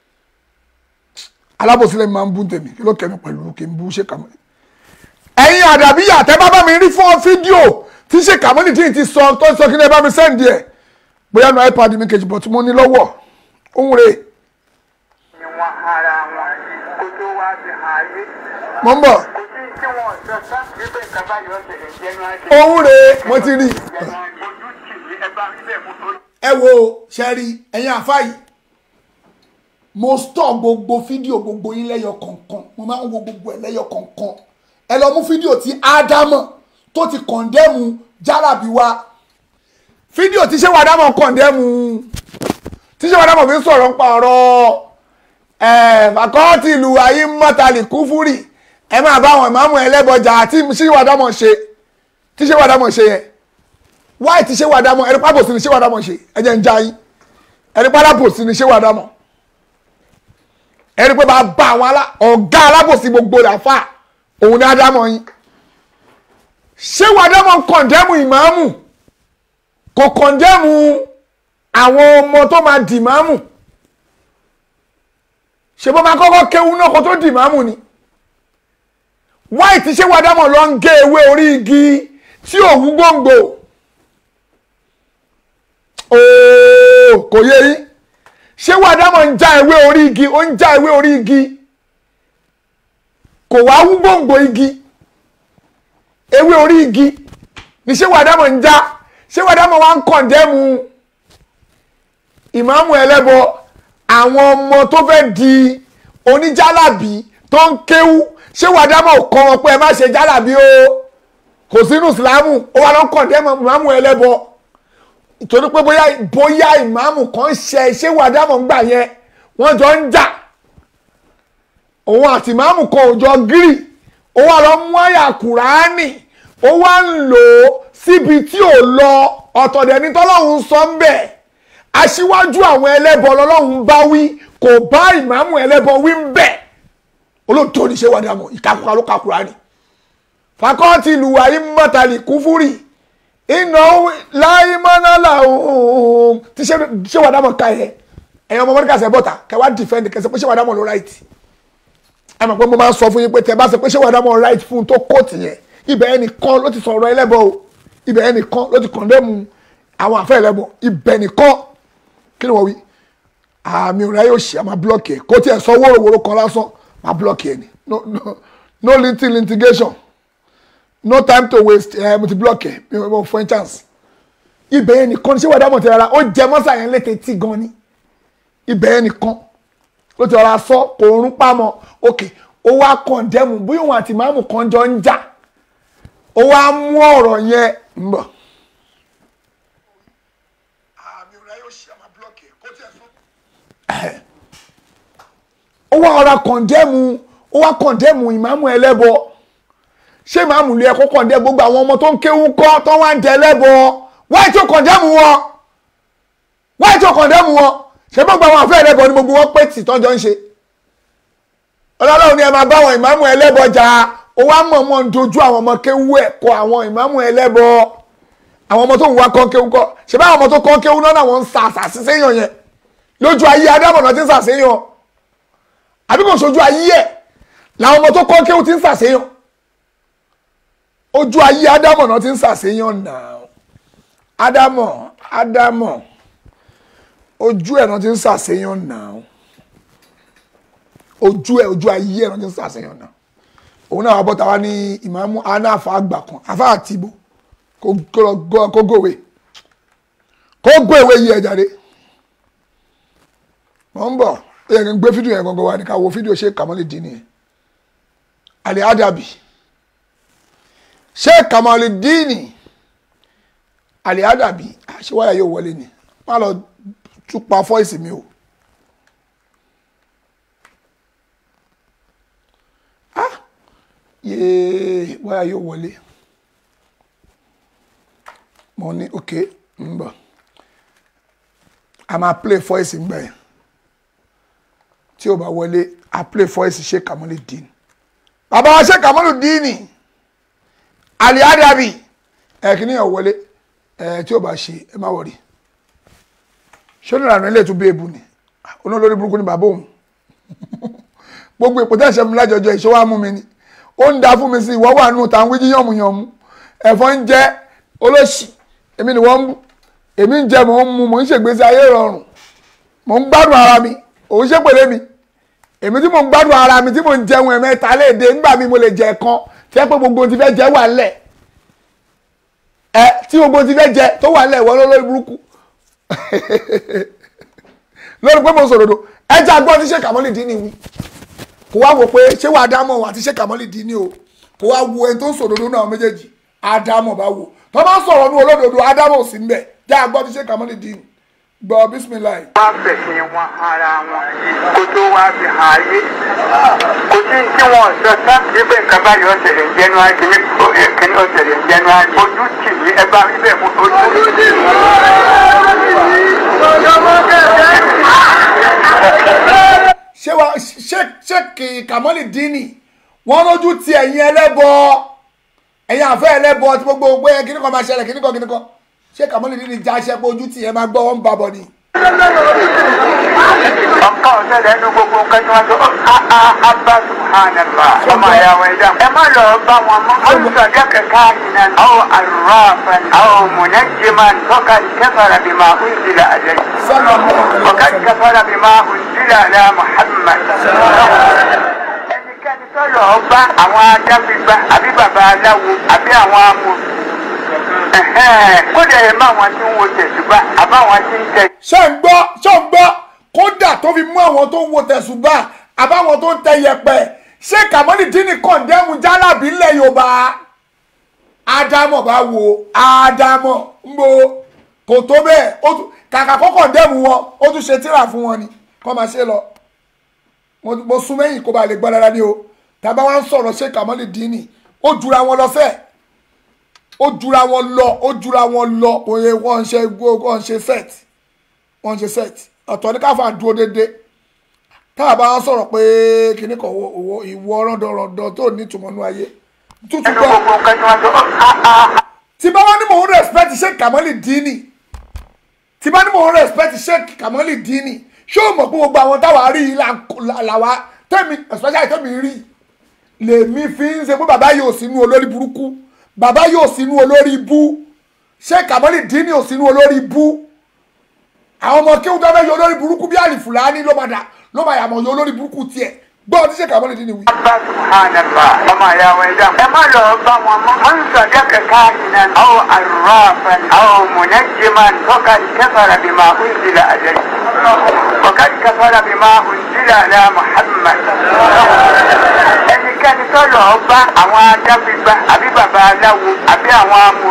alábòsí lẹ́mi máa ń bú tèmi kí ló kẹ́mi pẹ̀lú kí n bú sheikh kamali ẹ̀yin àdàbíyà tẹ́ bá bá mi rí fún fídíò tí ṣe kàmọ́nì tí n ti sọ tó sọ kí ni ẹ bá mi sẹ́ǹdì ẹ̀ bóyá nu ipad mi kejì bọ̀ tí mo ní lọ́wọ́ òun rè ni wọn ara wọn kó tó wá sí ààyè mo ń bọ̀ kò sí tí wọn sọ sá wípé nǹkan báyìí ó ṣẹlẹ̀ jẹnu ajé òun rè mo ti rí ojú tì í ẹ bá rí bẹ́ẹ̀ mú tó ẹ wo ṣẹ́rí ẹ̀yin àfa yìí mo stọ̀ gbogbo fídíò gbogbo yín lẹ́yọ kọ̀ọ̀kan mo máa ń wo gbogbo ẹ̀ lẹ́yọ kọ̀ọ̀kan ẹ lọ mú fídíò tí ádámọ̀ tó ti kọ̀ndẹ́mù jálàbí wa fídíò tí ṣé wàdámọ̀ kọ̀ndẹ́mù tí ṣé wàdámọ̀ fi ń sọ̀rọ̀ nípa ọ̀rọ̀ ẹ̀ fàkọ́ọ̀tì ìlú ayé mọ́tàlì kúfúrì ẹ máa bá àwọn ìmáàmù ẹlẹ́bọjà àti ṣé wàdámọ̀ ṣe tí ṣé wàdámọ̀ ṣe yẹn wáì tí ṣé wàdámọ̀ ẹni pápò sí ni ṣé wàdámọ̀ ṣe ẹ jẹ́ ń já yín ẹni pálápò sí ni ṣé wàdámọ̀ ẹni pé bá bá àwọn ọ̀gá alábòsí gbogbo làfà òun ní ádámọ̀ yín ṣé wàdámọ̀ kọ̀ndẹ́mù ìmáàmù kò kọ̀ndẹ́mù àwọn ọmọ tó máa dì máàmù ṣe bó máa kọ́kọ́ kéwú náà kó tó dì máàmù ni white ṣé wàdámọ̀ lọ ń gé ewé orí igi tí òwú gbòǹgbò ooo kò yé yín ṣé wàdámọ̀ ń já ewé orí igi ó ń já ewé orí igi kò wá wú gbòǹgbò igi ewé orí igi ní ṣé wàdámọ̀ ń já ṣé wàdámọ̀ wá ń kọ̀ndẹ́mu ìmáàmù ẹlẹ́bọ àwọn ọmọ tó fẹ́ di oníjálàbí tó ń kéwú ṣé wàdámọ̀ kọ́ wọn pé ẹ má ṣe jálàbí o kò sínú ìsìlámù ó wà lọ́n kọ̀ndẹ́mu ìmáàmù ẹlẹ́bọ ìtorí pé bóyá bóyá ìmáàmù kan ṣe ṣé wàdámọ̀ ń gbà yẹn wọ́n jọ ń jà òun àti ìmáàmù kan ò jọ gírì ó wá lọ mú àyà kùránì ó wá ń lò ó síbi tí ò lọ ọ̀tọ̀dẹ̀ ní tọ́lọ́hún sọ ń bẹ̀ aṣíwájú àwọn ẹlẹ́bọ lọ́lọ́hún bá wí kò bá ìmáàmù ẹlẹ́bọ wí ń bẹ̀ olóòótọ́ ní ṣé wà dàmọ́ ìkàkùrà ló ka kùránì fakọ́ọ̀tì ìlúwa yìí mọ́tàlì kúfúrì iná láyé mọ́nà làwọn tí ṣé wà dàmọ́ ká yẹ ẹ̀yin ọmọ mọ́ríkà sẹ́ bọ́ta kẹwàá dìfẹ́ǹdì kẹsẹ̀ pé ṣé wà dàmọ́ ló ráìtì ẹ mọ̀ pé mo máa ń sọ fún yín pé tẹ bá sọ pé ṣé wà dàmọ́ ráìtì fún tó kóòtù yẹn ibẹ̀ ẹnìkan ló ti sọ̀rọ̀ ẹlẹ́bọ o ibẹ̀ ẹnìkan ló ti kọ̀ndẹ́mu àwọn àfẹ́ ẹlẹ́bọ ibẹ̀ nìkan kí ni wọ́n wí àmì òrà yóò ṣe àmà blọ́ọ̀kì ẹ̀ kó tiẹ̀ sọ wóróworó kan lásán máa blọ́ọ̀kì ẹ̀ ni no no no linting litigation no time to waste ẹ̀ mo ti blọ́ọ̀kì ẹ̀ mi ò fún ẹ chance ibẹ̀ yẹn nìkan ṣé wàá dámọ̀ tẹ rárá ó jẹ mọ́sà yẹn létí tí gan ni ibẹ̀ yẹn nìkan ló ti rọra sọ kò rún pamọ́ ok ó wá kọ̀ndẹ́mu bí òun àti màmú kan jọ ń jà ó wá mú ọ̀rọ̀ yẹn ń bọ̀. ó wá ọ̀rọ̀ kọ̀ndẹ́mu ó wá kọ̀ndẹ́mu ìmáàmù ẹlẹ́bọ ṣé ìmáàmù lè ẹ̀kọ́ kọ̀ndẹ́ gbogbo àwọn ọmọ tó ń kéwú kọ́ tó wá ń jẹ ẹlẹ́bọ wáyé tó kọ̀ndẹ́mu wọn wáyé tó kọ̀ndẹ́mu wọn ṣé gbogbo àwọn àfẹ́ ẹlẹ́bọ ni gbogbo wọn pé tì tọ́jọ́ ń ṣe ọlọ́run ni ẹ máa bá àwọn ìmáàmù ẹlẹ́bọ jà ó wá mọ̀ọ́mọ̀ ń dojú àwọn ọmọ kéwú ẹ̀ kọ àwọn ìmáàmù ẹlẹ́bọ àwọn ọmọ tó ń wá kọ́ kéwú kọ́ ṣe bá àwọn ọmọ tó kọ́ kéwú náà wọ́n ń sa àṣàṣì séyàn yẹn lójú ayé adámọ̀nà ti ń sàṣeyàn àbí kò sojú ayé ẹ̀ làwọn ọmọ tó kọ́ kéwú ti ń sàṣeyàn ojú ayé adámọ̀nà ti ń sàṣeyàn náà ádámọ̀ ádámọ̀ ojú ẹ̀ náà ti ń sàṣeyàn náà ojú ẹ̀ ojú ayé ẹ̀ náà ti ń sàṣeyàn náà òun náà wà bọ́ta wá ní ìmáàmù anáfà àgbà kan àfà àtìbò kó gòwe kó gòwe yí ẹ jáde mọ̀ ń bọ̀ ó yẹ kí n gbé fídíò yẹn gangan wá ní ká wo fídíò ṣé kàmọ́lì dín nìyẹn àlè ádàbì ṣé kàmọ́lì dín ní àlè ádàbì àṣewáyà yóò wọlé ni má lọ tún pa fọ́ìsì mi o. ah yéé wáyà yóò wọlé mo ní ok ń bọ̀ a máa play voice ńgbà yẹn tí o bá wọlé a play voice ṣe kàmúlì dín bàbá wa ṣe kàmúlì dín ní àlè àdàbì ẹ kìíní yẹn wọlé ẹ tí o bá ṣe ẹ má wọrí ṣé oníranú ilé tún bí ebu ni olólórí burúkú ni bàbá òun gbogbo èpò tẹ́ ṣe mi lájọjọ ìṣòwò amú mi ni ó ń da fún mi sí ìwọ́ wà nù tá à ń wí yánmùyánmú ẹ̀fọ́ ń jẹ́ olóṣì èmi ni wọ́n ń bú èmi ń jẹ mò ń mu mò ń ṣègbésí ayé rọrùn mò ń gbádùn ara mi òun ṣèpèlé mi èmi tí mò ń gbádùn ara mi tí mò ń jẹun ẹ̀mẹ́ta léde nígbà mi mo lè jẹ kan tí ẹ pé gbogbo ohun ti fẹ́ jẹ wà lẹ̀ ẹ tí gbogbo ohun ti fẹ́ jẹ tó wà lẹ̀ wọ́n lórí burúkú lórí pé mo sòròdò ẹ jẹ́ agbọ́n tí ṣe kàmọ́lì dín ní wí kò wá wò pé ṣé wàá dámọ̀ àti ṣé kàmọ́lì dín ní o kò wá wo ẹni tó ń sòròdò náà méjèèjì ádámọ̀ bá wò tó bá ń sọ̀rọ̀ ní olódodo ádámọ̀ sí ń bẹ̀ jẹ́ agbọ́n tí ṣe kàmọ́lì dín gbọ́ bísímìláì. wọ́n fẹ̀sìn wọn ara wọn kó tó wá fi hàn ayé kò sí tí wọ́n sọ sá wípé nǹkan báyìí ọ̀sẹ̀lẹ̀ jẹ́nu ayé ní kíní ọ̀sẹ̀lẹ̀ jẹ́nu ayé ojú tì mí ẹ bá rí bẹ́ẹ̀ mú ojú tì mí. ṣé wa ṣé ṣé kì í kàmọ́lì dín ní wọ́n lójú ti ẹ̀yin ẹlẹ́bọ ẹ̀yin àfẹ́ ẹlẹ́bọ tí gbogbo gbé kíní kan máa ṣẹlẹ̀ kíní kan kíní kan ṣé kàmọ́lì dín ní já aṣẹ́ pé ojú ti ẹ̀ máa gbọ́ wọn bá bọ̀ ni. ọ̀kan ọ̀sẹ̀lẹ̀ ẹnu gbogbo nǹkan tí wọ́n sọ abba subhanallah ọmọ ìyá wa ẹ̀dá ẹ má lọ bá wọn mọ́ olùsọ̀dẹ́ kẹ̀kẹ́ àyìnà àwọn arúfan àwọn mùnẹ́jìmán tọ́ka kẹfàrà bí máa ń jìlá àlẹ́ وقد كفر بما أنزل على محمد ẹnikẹ́ni tó lọ bá àwọn adágbègbà àbí bàbá aláwo àbí àwọn amò kódà ẹ má wọn tí ń wo tẹ̀sùbà àbáwọn tí ń tẹ. ṣé ń gbọ́ ṣé ń gbọ́ kódà tó fi mú àwọn tó ń wo tẹ̀sùbà àbáwọn tó ń tẹ yẹpẹ ṣé kàmọ́lì dín ní kọ̀ǹdẹ́mù jálàbí ńlẹ̀ yorùbá ádámọ̀ bá wo ádámọ̀ ń bo kò tó bẹ́ẹ̀ ó tún kàkà kọ́kọ́ dẹ́mu wọn ó tún ṣe tíra fún wọn ni kọ́ máa ṣe lọ mo sún mẹ́yìn kó ba lè gbọ́ dáadáa ní o tàbá wa ń sọ̀rọ̀ ṣé kàmọ́lì dín ní ó jura wọn lọ fẹ́ẹ̀ ó jura wọn lọ ó jura wọn lọ òye wọn ṣe wọn ṣe set wọn ṣe set ọ̀tọ̀ ní káfà dúró déédéé táà bá wọn sọ̀rọ̀ pé kíní kan owó ìwọ rọ́ndọ̀rọ̀ndọ̀ tó ní ìtumọ̀ nú ayé tútù ẹnu gbọ́ gbogbo nǹkan tí wọ́n sọ tí bá wọn ní mò ń respect ṣé kàmọ́lì dín ní tí bá ní mò ń respect sheik kamali dini ṣé o mọ̀ pé gbogbo àwọn táwa rí i là- làwa tẹ́mi especially tẹ́mi rí lèmi fi ń ṣe pé bàbá yóò sínú olórí burúkú bàbá yóò sínú olórí ibú sheik kamali dini ò sínú olórí ibú àwọn ọmọ kéwù tó fẹ́ yọ olórí burúkú bí àlì fúlàní ló máa dà ló máa yàmọ̀ yọ olórí burúkú tiẹ̀ gbọ́ ọtí sheik kamali dini wí. abba subhanallah ọmọ ìyá wa ẹ̀dá ẹ má lọ bá wọn mọ́ wọn sọ̀dẹ́ kẹ̀kẹ́ àyìnà àwọn arúfan àwọn mùnẹ́jìmán tọ́ka kẹfàrà bí máa ń jìlá àlẹ́ وقد كفر بما أنزل على محمد ẹnikẹ́ni tó lọ bá àwọn adágbègbà àbí bàbá aláwo àbí àwọn amò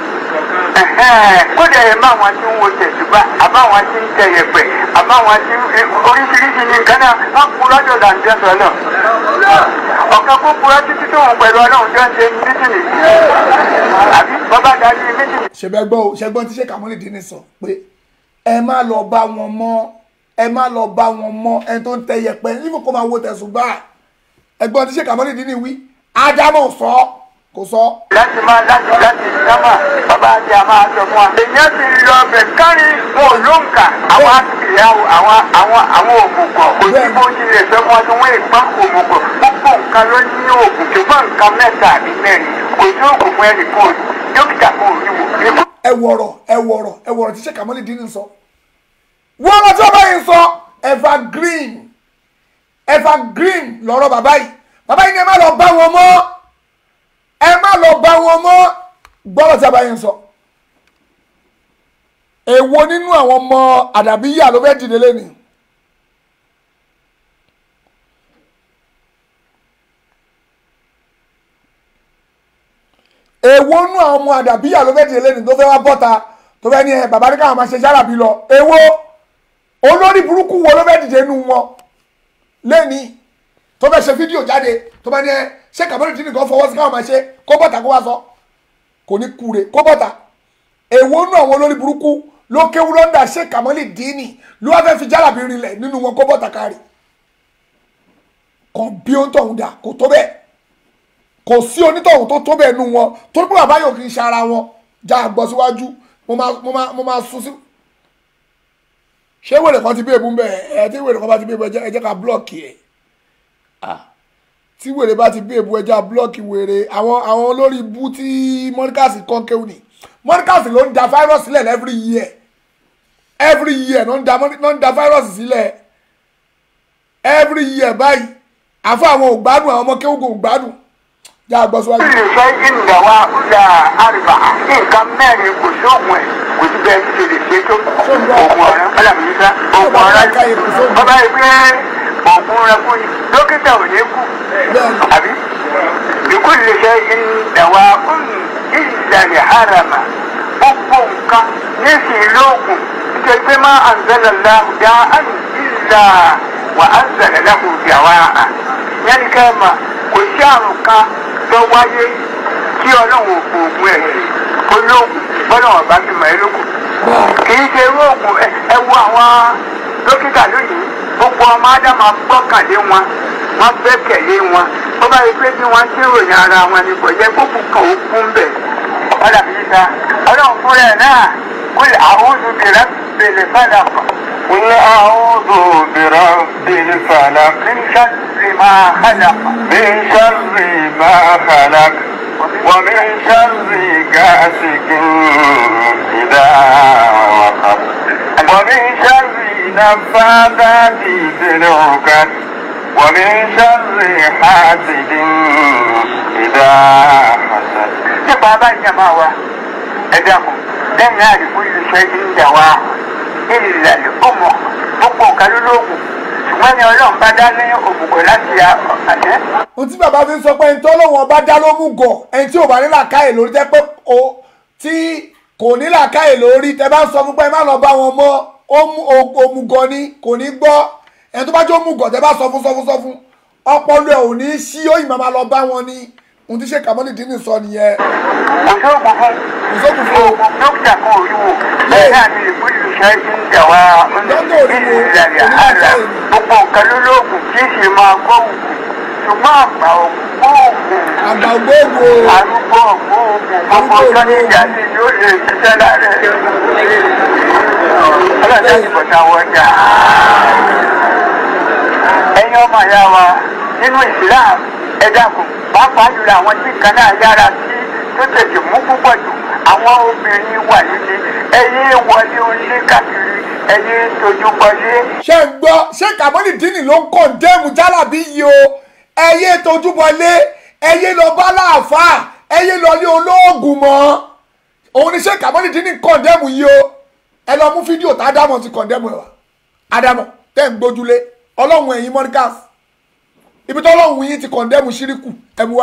kódà ẹ má wọn tí ń wo tẹ̀sùbà àbáwọn tí ń tẹ yẹ̀pẹ̀ àbáwọn tí ń oríṣiríṣi ní nǹkan náà wọ́n kúrọ́ jọ dàǹjẹ́ sọ́lọ̀ ọ̀kan kó kúrọ́ títí tó wọn pẹ̀lú ọlọ́run tó ń ṣe mítìnì àbí bàbá darí mítìnì. ṣẹbẹ gbọ́ o ṣẹgbọn tí sheik kamali dini sọ pé ẹ má lọ bá wọn mọ́ ẹ má lọ bá wọn mọ́ ẹni tó ń tẹ yẹ̀pẹ̀ nífò kó máa wo tẹ̀sùbà ẹgbọn tí sheik kamali dini wí ádámọ̀ sọ kò sọ. láti máa láti láti sábà bàbá àti àmà àjọ fún wa. èèyàn ti lọ bẹ̀ kárí wọn ò ló ń kà àwọn àtìyàwó àwọn àwọn àwọn òmùgọ̀ kò sí bó ti lè fẹ́ wọn tí wọ́n ìpá òmùgọ̀ gbogbo nǹkan ló ní oògùn ṣùgbọ́n nǹkan mẹ́ta àbí mẹ́rin kò sí oògùn fún ẹnì kan dókítà kan ò ní wò. ẹ wọ̀rọ̀ ẹ wọ̀rọ̀ ẹ wọ̀rọ̀ tí sheik kamali dini sọ. wọ́n lọ tí wọ́n bá yìí sọ evergreen evergreen lọ́rọ̀ bàbá yìí bàbá yìí ni ẹ má lọ bá wọn mọ́ ẹ má lọ bá wọn mọ́ gbọ́dọ̀ tí a bá yẹn sọ. èwo nínú àwọn ọmọ àdàbíyà ló fẹ́ dìde lẹ́nu èwo nú àwọn ọmọ àdàbíyà ló fẹ́ di eléyìí tó fẹ́ wá bọ́ta tó fẹ́ ní ẹ bàbá ní káwọn máa ṣe jálàbí lọ èwo olórí burúkú wo ló fẹ́ dìde nù wọn lẹ́ni tó fẹ́ ṣe fídíò jáde tó bá ní ẹ ṣé kàmọ́lì tí nìkan fọwọ́ sí káwọn máa ṣe kó bọ́ta kó wá sọ kò ní kúre kó bọ́ta èwo nú àwọn olórí burúkú ló kéwú lọ́ndà ṣé kàmọ́lì dínì ló wá fẹ́ fi jálàbí rinlẹ̀ nínú wọn kó bọ́ta kárì kan bí ó ń tọ̀hún dà kò tó bẹ́ẹ̀ kò sí onítọ̀hún tó tó bẹ́ẹ̀ nù wọn torí pé bàbá yóò kì í ṣe ara wọn já àgbọ̀ síwájú mo máa mo máa mo máa sún sí. ṣé wèrè kan ti bí èbú bẹ́ẹ̀ ẹ tí wèrè kan bá ti bí èbú ẹ jẹ́ ẹ jẹ́ ká blọ́ọ̀kì ẹ̀ tí wèrè bá ti bí èbú ẹ jẹ́ ká blọ́ọ̀kì wèrè àwọn àwọn olórí ibú tí mọ́ríkàsì kan kéwù ni mọ́ríkàsì ló ń da fáírọ́ọ̀sì sílẹ̀ every year every year ló ń da ló ń da fáírọ́ọ̀sì sílẹ̀ every year báyìí àfọ àwọn ògbádùn àwọn ọmọ kéwù kò gbádùn já àgbọ̀ síwájú. kí lè ṣe ìnìyà wa ọjà àrùbá nǹkan mẹ́rin kò sóògùn ẹ̀ kò sí bẹ́ẹ̀ ti lè ṣe tó oògùn ọ̀rẹ́ alámìíṣá oògùn ọ̀rẹ́ ọba yìí pé oògùn rẹ fún yìí dókítà ò ní kú àbí ìkú lè ṣe ìnìyà wa ìlànà harama gbogbo nǹkan nísìnyí lóògùn nítorí pé má àǹzẹ̀lẹ̀ láhùn dá àyè ìlà wà àǹzẹ̀lẹ̀ láhùn dá wà á yẹn ká ẹ̀ mà kò sí àrùn kan tó wáyé tí ọlọ́run ò fòògùn ẹ̀ sí olóògùn bọ́lá ọ̀bá ti mọ̀ ẹ́ lókun. kì í ṣe irú oògùn ẹ wo àwọn dókítà lónìí gbogbo ọmọ ádámà gbọ́kànlé wọn wọ́n gbẹ́kẹ̀lé wọn ó bá yẹ pé bí wọ́n ti ròyìn ara wọn ni kò yẹ gbogbo kan ó kún bẹ̀. ọ̀dà mi ta ọlọ́run fúnra ẹ̀ náà kó lè àwọn olùdíje bèrè fàdà kan. قل أعوذ برب الفلق من شر ما خلق من شر ما خلق ومن شر غاسق إذا وقب ومن شر نفاثات في العقد ومن شر حاسد إذا حسد nípa bá ìjàmbá wa ẹ dákun lẹ́yìn àdìgbò yìí ṣe ń dà wá ìlàlẹ̀ ọmọ gbogbo nǹkan ló lóògùn ṣùgbọ́n ní ọlọ́run bá dá ní òmùgọ̀ láti àṣẹ. ohun tí bàbá fi ń sọ pé ẹni tó lóun ọba dá ló mú gọ ẹni tí ò bá ní làákàyè lórí jẹ́ pé o tí kò ní làákàyè lórí tẹ bá ń sọ fún pé ẹ má lọ bá wọn mọ́ òmùgọ̀ ni kò ní gbọ́ ẹni tó bá jẹ́ òmùgọ̀ tẹ bá sọ fún sọ fún sọ fún ọpọlọ ẹ ò ní sí ó ìmọ̀ máa lọ bá wọn ni ohun tí ṣe kàmọ́lì dín ní sọ nìyẹn. kò sóògùn fún kò sóògùn fún o. dókítà kan ò rí wò lẹ́yìn àti ìpínlẹ̀ iṣẹ́ ti ń dà wá ìlàlẹ̀ àrà gbogbo nǹkan ló lóògùn kì í sì máa gbọ́ òògùn ṣùgbọ́n àgbà ògbóògùn àgbà ògbóògùn o. arúgbó ògbóògùn gbogbo nǹkan ní ìjà sí yóò lè ṣiṣẹ́ lára ẹ̀ ọlọ́dà ìbọ̀tà wọjà ẹ̀yin ọmọ ìyá wa nínú ìsìláàmù ẹ dákun pàápàá jùlọ àwọn tí kan náà yára sí tó tètè mú púpọ̀ jù àwọn obìnrin wà nílé ẹyẹ wọlé onílé káàkiri ẹyẹ tójú wọlé. ṣé ń gbọ́ ṣé kàmọ́lì dínì ló ń kọ̀ǹdẹ́mù jálàbí yìí o ẹyẹ tójú wọlé ẹyẹ lọ bá láàfáà ẹyẹ lọ lé olóògùn mọ́ òun ni ṣé kàmọ́lì dínì kọ̀ǹdẹ́mù yìí o ẹ lọ mú fídíò tá ádámọ̀ ti kọ̀ǹdẹ́mù ẹ̀ wá ádámọ̀ tẹ́ ń gbójúlé ọlọ́run ẹ̀yin mọ́ríkàs ibi tó ọlọ́run yín ti kọ̀ǹdẹ́mù ṣíríkù ẹ mú wá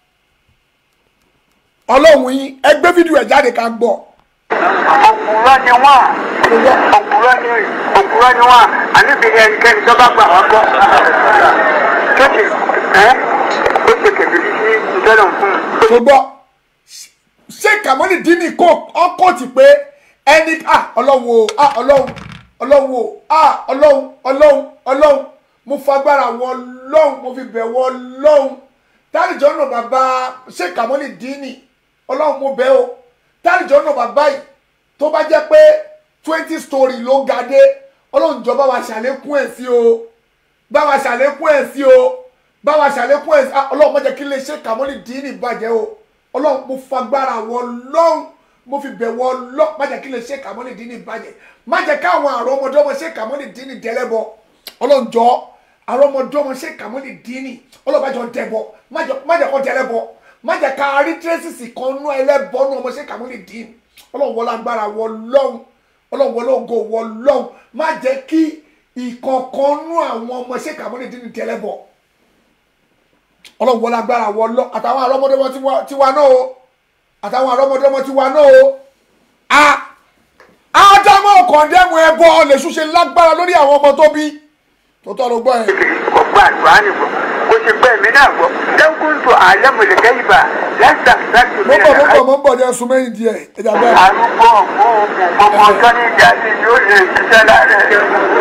ọlọ́run yín ẹ gbé fídíò ẹ̀ jáde ká gbọ́. òkúrọ́ ni wọ́n òkúrọ́ ni òkúrọ́ ni wọ́n àníbi ẹnikẹ́ni tó bá gbà wọ́n gbọ́ tó ti ẹ́ ó ti kẹ̀kẹ́ sí ìtọ́nà fún un. tó gbọ́ ṣé kàmọ́lì dínì kó ọkọ̀ tì pé ẹni ọlọ́run o ọlọ́run ọlọ́run o ọlọ́run ọlọ́run ọlọ́run mo fagbára wọ ọlọ́run mo fi bẹ̀ wọ ọlọ́run tálíjọ́ náà bàbá ṣé kàmọ́lì dínì ọlọ́run mo bẹ̀ o tálíjọ́ náà bàbá yìí tó bá jẹ́ pé twenty story ló ga dé ọlọ́run jọ bá wa ṣàlékún ẹ̀ sí o bá wa ṣàlékún ẹ̀ sí o bá wa ṣàlékún ẹ̀ sí ọlọ́run má jẹ́ kí lè ṣe kàmọ́lì dínì bàjẹ́ o ọlọ́run mo fagbára wọ ọlọ́run mo fi bẹ̀ wọ ọlọ́run má jẹ́ kí lè ṣe kàmọ́lì dínì bàjẹ́ má jẹ́ káwọn àrùn ọmọdé ọmọ ṣe kàmọ́lì dínì dẹ́lẹ́bọ ọlọ́run jọ àwọn ọmọdé ọmọ ṣe kàmọ́lì dínì ọlọ́run má jọ dẹ́bọ má jẹ́ kó dẹ́lẹ́bọ má jẹ́ ká rí tírẹ́sìsì kan nú ẹlẹ́bọ nú ọmọ ṣe kàmọ́lì dínì ọlọ́run wọlé agbára wọ ọlọ́run ọlọ́run wọlé ògo wọ ọlọ́run má jẹ́ kí ìkọ̀ọ̀kan nú àwọn ọmọ ṣe kàmọ́lì dínì dẹ́lẹ́bọ ọlọ́run wọlé agbára wọ ọlọ́run àtàwọn àrọ́mọdé wọn tiwa náà o àtàwọn àrọ́mọdọ́mọ ti wa náà o a ádámọ̀ kọ̀ndẹ́mù ẹbọ lè ṣúṣe lágbára lórí àwọn ọmọ tó bí tó tọ́ ló gbọ́ yẹn. ọgbà àdúrà nìbọn kò sì pẹ́ mi náà gbọ́ lẹ́kùn tó àlẹ́mọ̀lẹ́kẹ́ ìbà lẹ́sà sáàtì mo bọ̀ mo bọ̀ mo bọ̀ ní ẹsùn mẹ́yìn díẹ̀ ẹ̀jà bẹ́ẹ̀. arúgbó ọ̀gbọ́n gbogbo ọjọ́ ní ìjà sí yóò lè ṣiṣẹ́ lára ẹ̀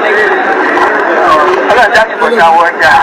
ọlọ́jà ti bọ̀dà wọ̀jà.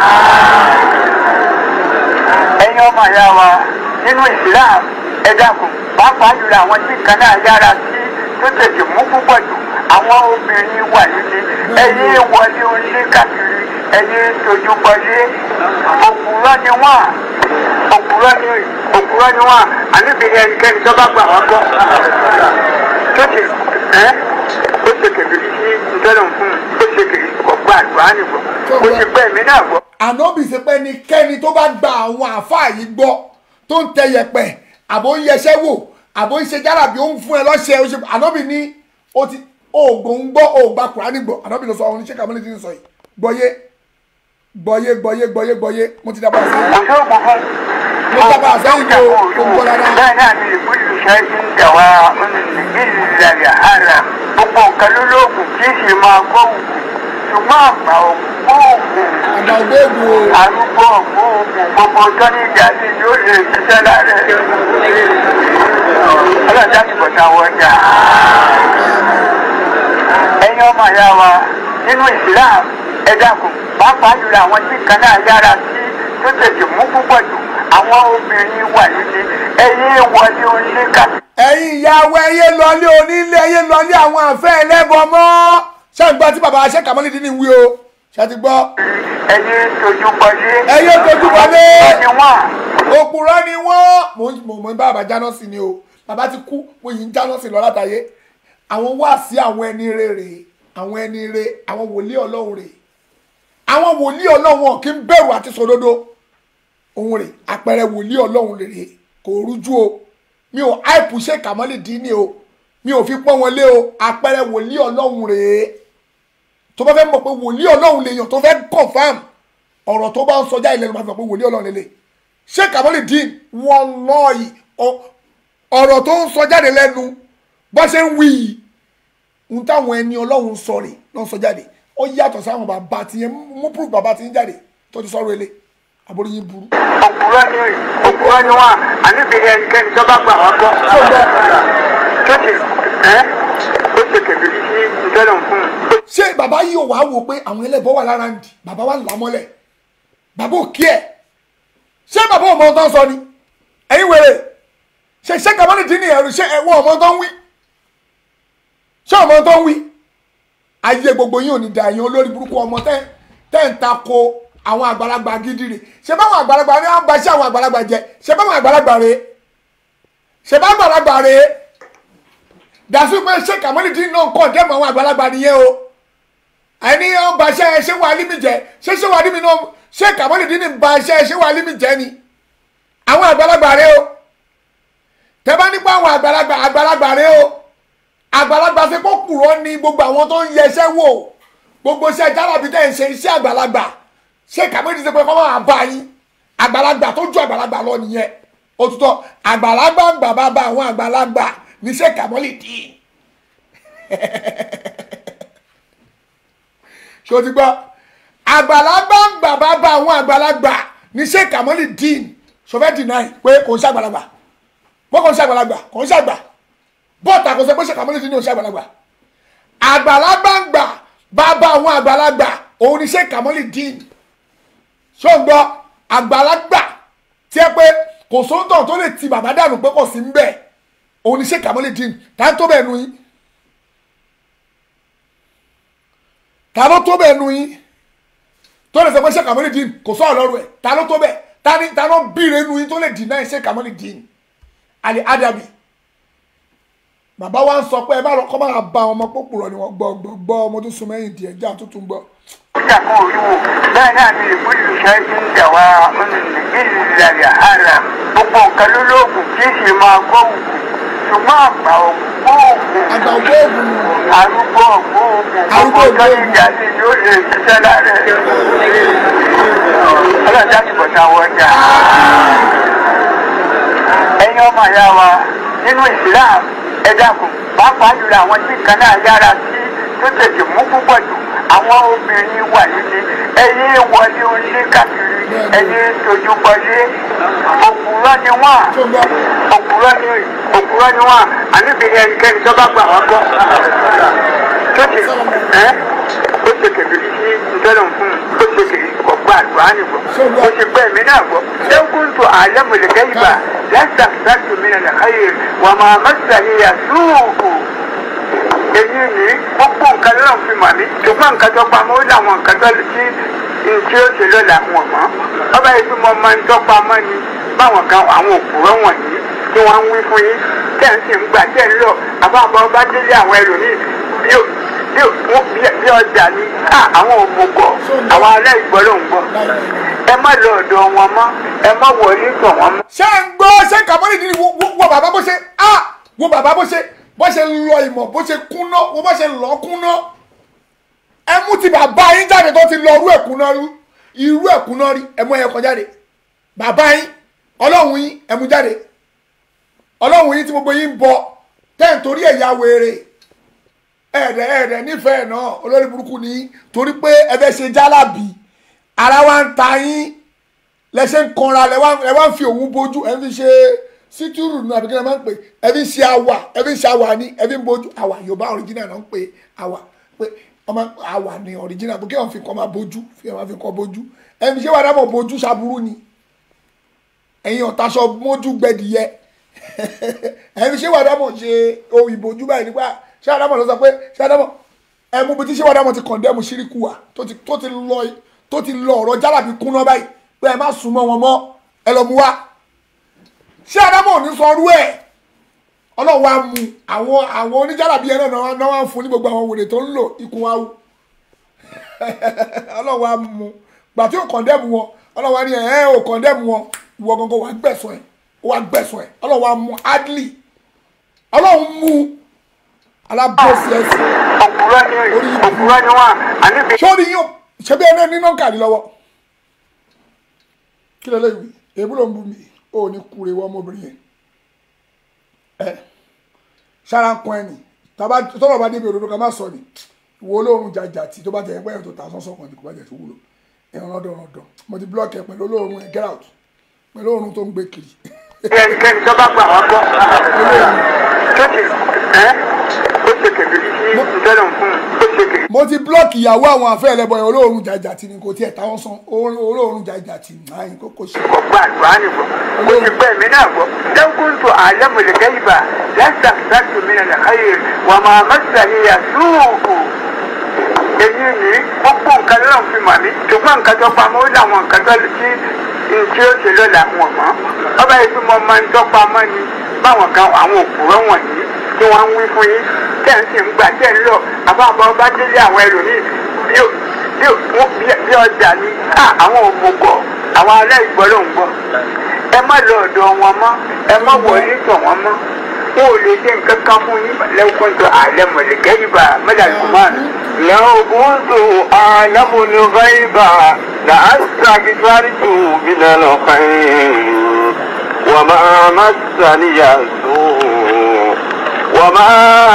ẹ̀yin ọmọ ìyá wa nínú Islam ẹ dákun pàápàá jùlọ àwọn tí kan náà yára sí tó tètè mú púpọ̀ jù àwọn obìnrin wà nílé ẹ̀yin wọlé onílé káàkiri ẹ̀yin tójú bọlé òpùrọ́ ni wọ́n òpùrọ́ ni òpùrọ́ ni wọ́n àníbi ẹnikẹ́ni tó bá gbà wọ́n gbọ́ tó ti ẹ́ ó ṣe kèbèrè sí ìtọ́nà fún un ó ṣe kèbèrè ọgbà àgbà nìbọn ó ṣe pẹ́ mi náà gbọ́. ànábì ṣe pé ẹnikẹ́ni tó bá gba àwọn àáfàá yìí gbọ́ tó ń tẹ yẹ̀pẹ̀ àbò ń yẹsẹ́ wò àbò ń ṣe járàbí ó ń fún ẹ lọ́ṣẹ́ ó ṣe ànábì ní ó ti oògùn ń gbọ́ òògbà kùránì gbọ́ ànábì ló sọ àwọn oníṣẹ́ kàmílì ti ń sọ yìí gbọ́yé gbọ́yé gbọ́yé gbọ́yé gbọ́yé mo ti dábàá sẹ́yìn kò tó gbọ́ fún mo dábàá sẹ́yìn kó o gbọ́ dáadáa. bẹ́ẹ̀ náà ni ìbúlù ṣáà ti ń dàwà ìlànà ara gbogbo nǹkan ló lóògùn kì í sì máa gbọ́ òògùn ṣùgbọ́n àgbà òògùn àgbà ògbéègùn o arúgbó òògùn gbogbo ọjọ́ ní ìjà sí yóò lè ṣiṣẹ́ lára ẹ̀ ọlọ́jà ti bọ̀dà wọ̀jà. ẹ̀yin ọmọ ìyá wa nínú Islam ẹ dákun pàápàá jùlọ àwọn tí kan náà yára sí tó tètè mú púpọ̀ jù àwọn obìnrin wà nílé ẹ̀yin wọlé onílé káàkiri. ẹ̀yin ìyàwó ẹyẹ lọlé onílé ẹyẹ lọlé àwọn àfẹ́ ẹlẹ́bọ mọ́ ṣé ń gbọ́ tí bàbá aṣẹ́ kàmọ́lì dín ní wí o ṣé ti gbọ́. ẹ̀yin tójú bọlé. ẹyẹ tójú bọlé. ẹni wọ́n. òpùrọ́ ni wọ́n mo ń mo mọ bàbá jáná sí ni o bàbá ti kú mo yìí ń jáná sí lọ látàyé àwọn wá sí àwọn ẹni rere àwọn ẹni re àwọn wòlíì ọlọ́run rè àwọn wòlíì ọlọ́run wọn kì í bẹ̀rù àti sòdodo òun rè àpẹẹrẹ wòlíì ọlọ́run rè kò rújú o mi ò àìpù ṣe kàmọ́lì dín ní o mi ò fi pọ́n wọn lé o àpẹẹrẹ wòlíì ọlọ́run rè tó bá fẹ́ mọ̀ pé wòlíì ọlọ́run lèèyàn tó fẹ́ confam ọ̀rọ̀ tó bá ń sọjá ilẹ̀ ló máa fi mọ̀ pé wòlíì ọlọ́run lélẹ̀ ṣé kàmọ́lì dín wọn lọ yìí ọ̀rọ̀ tó ń sọ jáde lẹ́nu bó ṣe ń wí yìí ń táwọn ẹni ọlọ́run sọ rè ló ń sọ jáde ó yàtọ̀ sáwọn bàbá tí yẹn mú proof bàbá tí yẹn jáde tó ti sọ̀rọ̀ ilé àbórí yín burú. òpùrọ́ ni òpùrọ́ ni wọ́n àníbi ẹnikẹ́ni tó bá gbà wọ́n gbọ́. tó ti ẹ́ ó ṣe kèbèrè sí ìtọ́nà fún un. ṣé bàbá yìí ò wá wò pé àwọn ẹlẹ́bọ wà lára ń di bàbá wa ń là mọ́lẹ̀ bàbá ò kí ẹ̀ ṣé bàbá ò mọ ohun tó ń sọ ni ẹ̀yin wèrè ṣe ṣé kàmọ́lì dín ní ẹ̀rù ṣé ẹ̀wọ̀n ọmọ tó ń wí ṣé ọmọ tó ń wí ayé gbogbo yín ò ní da ẹ̀yin olórí burúkú ọmọ tẹ́ tẹ́ ń ta ko àwọn àgbàlagbà gidi rè ṣe báwọn àgbàlagbà ní wọn bá ṣe àwọn àgbàlagbà jẹ ṣe báwọn àgbàlagbà rè ṣe bá àgbàlagbà rè dàsú pé ṣé kàmọ́lì dín náà kọ̀ dẹ́mọ̀ àwọn àgbàlagbà nìyẹn o ẹni wọn bá ṣe ṣé wàá límì jẹ ṣé ṣé wàá límì náà ṣé kàmọ́lì dín ní bá ṣe ṣé wàá límì jẹ ni àwọn àgbàlagbà rè o tẹ bá nípa àwọn àgbàlagbà àgbàlagbà rè o àgbàlagbà ṣe kó kùrọ̀ ni gbogbo àwọn tó ń yẹṣẹ́ wò gbogbo iṣẹ́ jálàbí tẹ̀ ń ṣe iṣẹ́ àgbàlagbà ṣé kàméjì ṣe pé kọ́ máa bá yín àgbàlagbà tó ju àgbàlagbà lọ nìyẹn òtútọ́ àgbàlagbà ń gbà bá bá àwọn àgbàlagbà ní ṣé kàmọ́lì dì í ṣé o ti gbọ́ àgbàlagbà ń gbà bá bá àwọn àgbàlagbà ní ṣé kàmọ́lì dì í sọfẹ́ dì náà pé kò ń ṣàgbàlagbà bó kò ń ṣàgbàlagbà kò ń ṣàgbà bọ́ọ̀tà kò sọ pé ṣé kàmọ́lì dì í ní òṣà àgbàlagbà àgbàlagbà ń gbà bá bá àwọn àgbàlagbà òun ní ṣé kàmọ́lì dì í ṣọ́gbọ́ àgbàlagbà tí ẹ pé kò sóńtọ̀ tó lè ti bàbá dànù pé kò sí ń bẹ̀ òun ni ṣé kàmọ́lì dín ta tó bẹ̀ nu yín ta ló tó bẹ̀ nu yín tó lè sọ pé ṣé kàmọ́lì dín kò sọ ọ̀lọ́rù ẹ̀ ta ló tó bẹ̀ ta ni ta ló bìrẹ̀ nu yín tó lè dìnnà ṣé kàmọ́lì dín àlè ádàbì bàbá wa ń sọ pé ẹ bá lọ kọ́ máa ba ọmọ pópùrọ̀ ni wọ́n gbọ́ gbọ́ gbọ́ ọmọ tó sun mẹ́yìn díẹ̀ já tuntun gbọ́ ìjà kan ò rí wò bẹ́ẹ̀ náà ni ìbúlù ṣe ti ń jà wá ìlànà ara gbogbo nǹkan ló lóògùn kì í sì máa gbọ́ òògùn ṣùgbọ́n àgbà ògbóògùn àgbà ògbóògùn arúgbó ògbóògùn gbogbo ọjọ́ ìjà sí yóò lè ṣiṣẹ́ lára ẹ̀ ọlọ́jà ti bọ̀tà wọjà ẹ̀yin ọmọ ìyá wa nínú Islam ẹ dákun pàápàá jùlọ àwọn tí nǹkan náà yára sí tó tètè mú púpọ̀ jù àwọn obìnrin wà nílé ẹyẹ wọlé onílé káàkiri ẹyẹ tójú bọlé òpùrọ́ ni wọ́n òpùrọ́ ni òpùrọ́ ni wọ́n àníbi ẹnikẹ́ni tó bá gbà wọ́n gbọ́ tó ti ẹ́ ó ṣe kèbèrè sí ìtọ́lọ̀ fún un ó ṣe kèbèrè kọ̀ gbọ́ àgbà nìgbọ́ ó ṣe gbọ́ ẹ̀mí náà gbọ́ lẹ́kùn tó àlẹ́mọ̀lẹ́ kẹ́yìnbá lẹ́sà sáàtù mi nà lẹ́kàyè wà máa mẹ́sà ní yàtúùkù èyí ni gbogbo nǹkan lọ́nà fi mà mí ṣùgbọ́n nǹkan tó pamọ́ ó láwọn nǹkan tó lè tí tí ó ṣe lọ́la wọn mọ́ ọba yìí tí mo máa ń tọ́ pamọ́ ni báwọn kan àwọn òpùrọ́ wọ̀nyí tí wọ́n ń wí fún yín tẹ̀ ń sì ń gbà tẹ̀ ń lọ àbábọ̀ bá délé àwọn ẹlòmíì bí ó bí ó bí ọjà ni àwọn òmùgọ̀ àwọn aláìgbọ́ ló ń gbọ́ ẹ má lọ ọ̀dọ̀ wọn mọ́ ẹ má wọlé tọ̀ wọn mọ́. ṣé ń gbọ́ ṣé kàmọ́lì ní wo bàbá bó ṣe ah wo bàbá bó ṣe bó ṣe lọ ìmọ̀ bó ṣe kúná wo bó ṣe lọ kúná ẹ mú ti bàbá yín jáde tó ti lọ irú ẹ̀kúná rí irú ẹ̀kúná rí ẹ mú ẹyẹ kan jáde bàbá yín ọlọ́run yín ẹ mú jáde ọlọ́run yín tí gbogbo yín ń bọ tẹ́ ń torí ẹ̀yà wèrè ẹ̀ẹ́dẹ̀ ẹ̀ẹ́dẹ̀ nífẹ̀ẹ́ náà olórí burúkú ni torí pé ẹ fẹ́ ṣe jálàbì ara wa ń ta yín lẹ́sẹ̀ ń kanra lẹ́ wá ń fi òun bójú ẹ fi ṣe sítúrù náà àbíkẹ́ ẹ máa ń pè ẹ fi ṣe àwà ẹ fi ṣe àwà ní ẹ fi ń bójú àwà yorùbá original náà ń pè àwà pé ọmọ àwà ní original bó kí wọn fi kọ́ máa bójú fi wọn fi kọ́ bójú ẹ fi ṣe wà dábọ̀ bójú ṣaburú ni ẹ̀yin ọ̀taṣọ mójú gbẹdìyẹ ẹ fi ṣe wà dábọ̀ ṣe ohun ìbòjú báyìí nípa ṣé àdámọ̀ ló sọ pé ṣé àdámọ̀ ẹ mú bí tí ṣé wà dábọ̀ ti kọ̀ndẹ́mù ṣíríkù wa tó ti lọ tó ti lọ ọ̀rọ̀ jálàbí kúnná báyìí pé ẹ má sùn mọ́ wọn mọ́ ẹ lọ mú wá ṣé àdámọ̀ ò ní sọ ọdún ẹ̀ ọlọ́run wa mú àwọn àwọn oníjàlábí ẹ náà náà wá ń fún ní gbogbo àwọn wèrè tó ń lò ikùn wa wú ọlọ́run wa mú gbà tí ò kọ̀ndẹ́mù wọn ọlọ́run wa ní ẹ̀ ẹ́ ò kọ̀ndẹ́mù wọn ìwọ gangan wà gbẹ̀sọ̀ ẹ̀ wà gbẹ̀sọ̀ ẹ̀ ọlọ́run wa mú adley ọlọ́run mú alábọ́sí ẹ̀sìn òpùrọ́ ni òpùrọ́ ni wọ́n àníbi. sórí yín ṣe bí ẹni ní nọ́ńkà ní lọ́wọ́ kí ló lè wí èébú ló ń bú mi ò ní kúre wọ́n ọmọbìnrin yẹn ẹ sára ń kún ẹni tọ́lọ̀ bá débi òdodo ká má sọ ni ìwọ olóorun jàjà tí tó bá jẹ ẹgbẹ́ yẹn tó ta sọ́sọ́ kan ní kò bá jẹ tó wúlò ẹ̀rọ ọ̀dọ̀ ọ̀dọ̀ mo ti blọ́ọ̀kì ẹ pẹ̀lú olóorun ẹ get out pẹ̀lú olóorun tó ń gbé kiri. ẹnikẹ́ni tó bá gbà wọ́n gbọ́ tó ti ẹ́ ó ṣe kèbèrè sí ìtọ́lọ̀ fún un ó ṣe kèbèrè. mo ti blọ́ọ̀kì ìyàwó àwọn afẹ́ ẹlẹ́bọ yẹn olóorun jàjà tí ni kò tiẹ̀ táwọn san olóorun jàjà tí náà kò kò ṣe. kò gbà àgbà nìbọn ó ti gbẹ́ mi náà gbọ́ lẹ́kùn tó àlẹ́mọ̀lẹ́ kẹ́yìbà lẹ́sà sáàtù mi nàlẹ́ káyè wà máa mẹ́sà ní yàtúùkù èyí ni gbogbo nǹkan lọ́nà fi mà mí ṣùgbọ́n nǹkan tó pamọ́ ó láwọn nǹkan tó lè tí tí ó ṣe lọ́la wọn mọ́ ọba yìí tí mo máa ń tọ́ pamọ́ ni báwọn kan àwọn òpùrọ́ wọ̀nyí tí wọ́n ń wí fún yín tẹ̀ ń sì ń gbà tẹ̀ ń lọ àbábọ̀ bá délé àwọn ẹlòmíì bí ọjà ni àwọn òmùgọ̀ àwọn aláìgbọ́ ló ń gbọ́ ẹ má lọ ọ̀dọ̀ wọn mọ́ ẹ má wọlé tọ̀ wọn mọ́ wọn ò lè ṣe nǹkan kan fún yín lẹ́kùn tó àlẹ́ mọ̀lẹ́kẹ́ yìí bá mẹ́lẹ́kùnmáà لو كنت أعلم الغيب لأستكثرت من الخير وما مسني السوء وما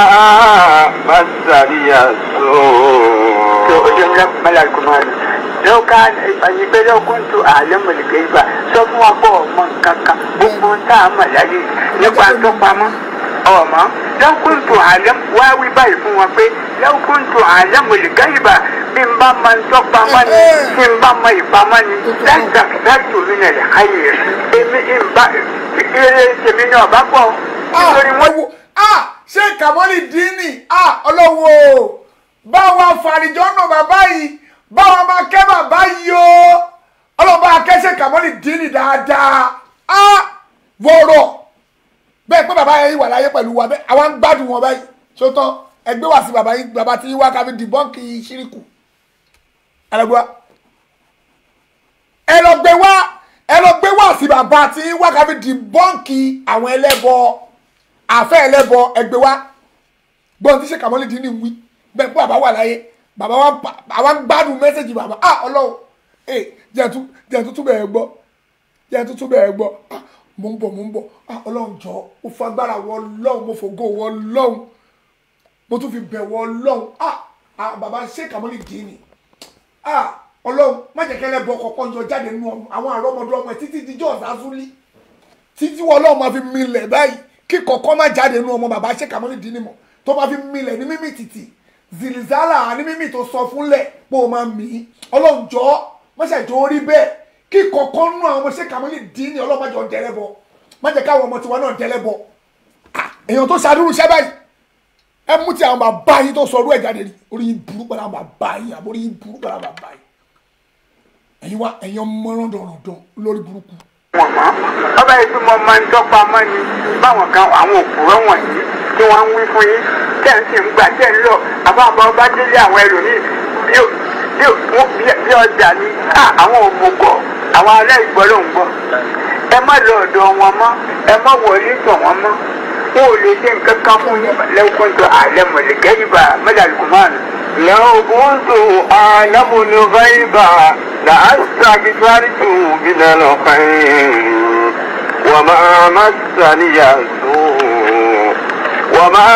مسني السوء ملكمان لو كان ìgbẹ́ ló kún tó àlẹ́ mọ̀lẹ́kẹ́ yìí bá sọ fún wa pọ̀ ọmọ nǹkan kan gbogbo ń tá a mọ̀ láyé nípa tó pamọ́ ọmọ lọ́kùn tó àlẹ́ wá wí báyìí fún wọn pé lọ́kùn tó àlẹ́ mọ̀lẹ́kẹ́yìbá bí n bá máa ń tọ́ pamọ́ ni bí n bá máa ìpamọ́ ni láìka láti omi nà lẹ́ káyé rẹ̀ èmi ìbá eré tèmi náà bá pọ̀ nítorí wọ́n. ṣé kàmọ́lì dínì ọlọ́wọ́ báwa fàríjọ́ náà bàbá yìí báwa máa kẹ́ bàbá yìí o ọlọ́ba akẹ́sẹ̀ kàmọ́lì dínì dáadáa wọ̀rọ̀ bẹ́ẹ̀ pé bàbá yẹn wà láyé pẹ̀lú wa bẹ́ẹ̀ àwọn gbádùn wọn báyìí ṣó tán ẹgbẹ́ wá sí bàbá yín bàbá tí yín wá kábí dìbọ́ǹkì ṣíríkù ẹlẹgbẹ́ ẹ lọ gbé wá ẹ lọ gbé wá sí bàbá tí yín wá kábí dìbọ́ǹkì àwọn ẹlẹ́bọ àfẹ́ ẹlẹ́bọ ẹgbẹ́ wá gbọ́n tí ṣe kàmọ́lì dín ní wí bẹ́ẹ̀ pé bàbá wà láyé bàbá wa àwọn gbádùn mẹ́sẹ̀gì bàbá ah ọlọ́run ẹ jẹ́ tuntun bẹ̀rẹ̀ gbọ́ jẹ́ tuntun bẹ̀rẹ̀ gbọ́ mo ń bọ̀ mo ń bọ̀ ah ọlọ́run jọ mo fagbára wọ ọlọ́run mo fògo wọ ọlọ́run mo tún fi bẹ̀ wọ ọlọ́run ah ah bàbá sheik amoli dìínì ah ọlọ́run má jẹ́ kẹ́lẹ́ bọ kọ̀ọ̀kan yọ jáde nínú ọmọ àwọn àrọ́mọdé ọmọ ẹ̀ títí díjọ́ ọ̀sásúlì títí wọ́n ọlọ́run máa fi milẹ̀ báyìí kí kọ̀ọ̀kan má jáde nínú ọmọ bàbá sheik amoli dìínì mọ̀ tó máa fi milẹ̀ ní mímì títì zilizala ní mímì tó sọ fúnlẹ̀ pé o máa mì í ọlọ́run jọ mọ́ṣẹ́ jọ orí bẹ́ẹ̀ kí kọ̀ọ̀kan nú àwọn ọmọ sheik amoli dìínì ọlọ́run má jọ dẹ́rẹ́ bọ má jẹ́ káwọn ọmọ tiwa náà dẹ́rẹ́ bọ Ah, èèyàn tó ṣàdúró iṣẹ́ báyìí ẹ mú ti àwọn bàbá yín tó sọ ọdún ẹ̀ jáde rí orí yín burú pẹ̀lú àwọn bàbá yín àbí orí yín burú pẹ̀lú àwọn bàbá yín ẹ̀yin wá ẹ̀yin ọmọ rọ̀ndọ̀rọ̀ndọ̀ lórí burúkú. wọn mọ ọba yìí tí mo máa ń dọ́gba mọ́ ni báwọn kan àwọn òpùrọ́ wọ̀nyí tí wọ́n ń wí fún yín tẹ̀ ń sì ń gbà tẹ̀ ń lọ àbábọ̀ ọba délé àwọn ẹlòmíì bí ó- bí ó- wọ́n- bí- bí ọjà ni á, àwọn òmùgọ̀ àwọn ará ìgbọ́ ló ń gbọ́ ẹ má lọ ọ̀dọ̀ wọn mọ́ ẹ má wọlé tọ̀ wọn mọ́ wọn ò lè ṣe nǹkan kan fún yín lẹ́kùn tó àlẹ́ mọ̀lẹ́kẹ́ yìí bá mẹ́lẹ́lùkùmáàlù. لو كنت أعلم الغيب لأستكثرت من الخير وما مسني السوء وما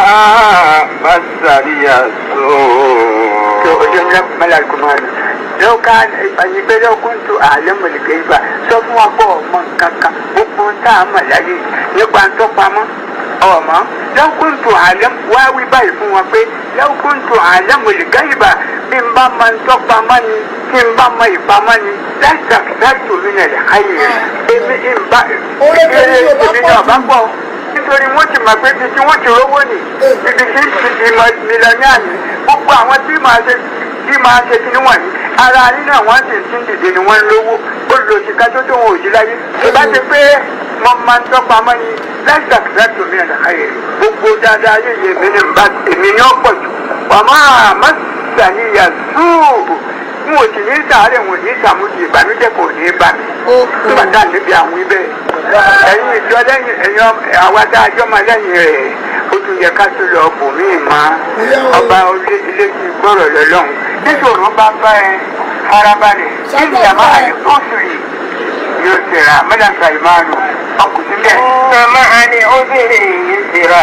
مسني to السوء wajen nan malakuman lau ka ani bẹ lau kun tu àlẹ mọlẹkẹ yìí bá sọ fún wa kó ọmọ kankan gbogbo tá a mọ láyé nípa ń tọpamọ ọmọ lau kun tu àlẹ wá wí báyìí fún wa pé lau kun tu àlẹ mọlẹkẹ yìí bá bí n bá máa ń tọpamọ ni tí n bá mọ ìpamọ ni láti àkíyèsí omi náà lè káyè èmi ìbá Oore tèmi ni ò bá èmi pọ̀ náà jù. bá pọ̀ nítorí wọ́n ti mọ̀ pé ibi tí wọ́n ti rówó ni ibi tí ìmọ̀ mílíọ̀nìà ni gbogbo àwọn tí màá ṣe tí màá ṣe kí níwọ̀n ní ara nínú àwọn tí ń dìde ni wọ́n ń lówó ó lò sí ká tó tó wọn ò sí láyé ìbá ti pé mo máa ń tọ́pa mọ́ ni láìsí àkìláàtì omi ẹ̀dá ayé gbogbo dáadáa ayé yìí èmi ni bá èmi ni ó pọ̀ jù wà máa má sàníyà sùúrù n ò sì ní sàárẹ̀ wọn ò ní sàmúdì ìbànújẹ́ kò ní bá mi nígbà tá à ń débi àwọn ibẹ̀ ẹ̀yin ìjọ lẹ́yìn ẹ̀yin ọmọ- àwa tá a jọ máa lẹ́yìn rẹ̀ ó tún yẹ ká tún lọ bò mí mọ́ ọba ilé ilé tí gbọ́rọ̀ lọ́lọ́run níṣòro bá bá ẹ farabalẹ̀ níbi àmọ́ àyè tó sùrì yóò tẹ̀ra mẹ́lẹ́ka ìmáàlú ọkùnrin bẹ́ẹ̀. إن مع العسر يسرا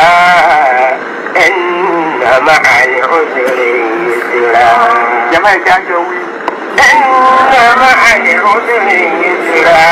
إن مع العسر يسرا jama ìjà jọ wí. إن مع العسر يسرا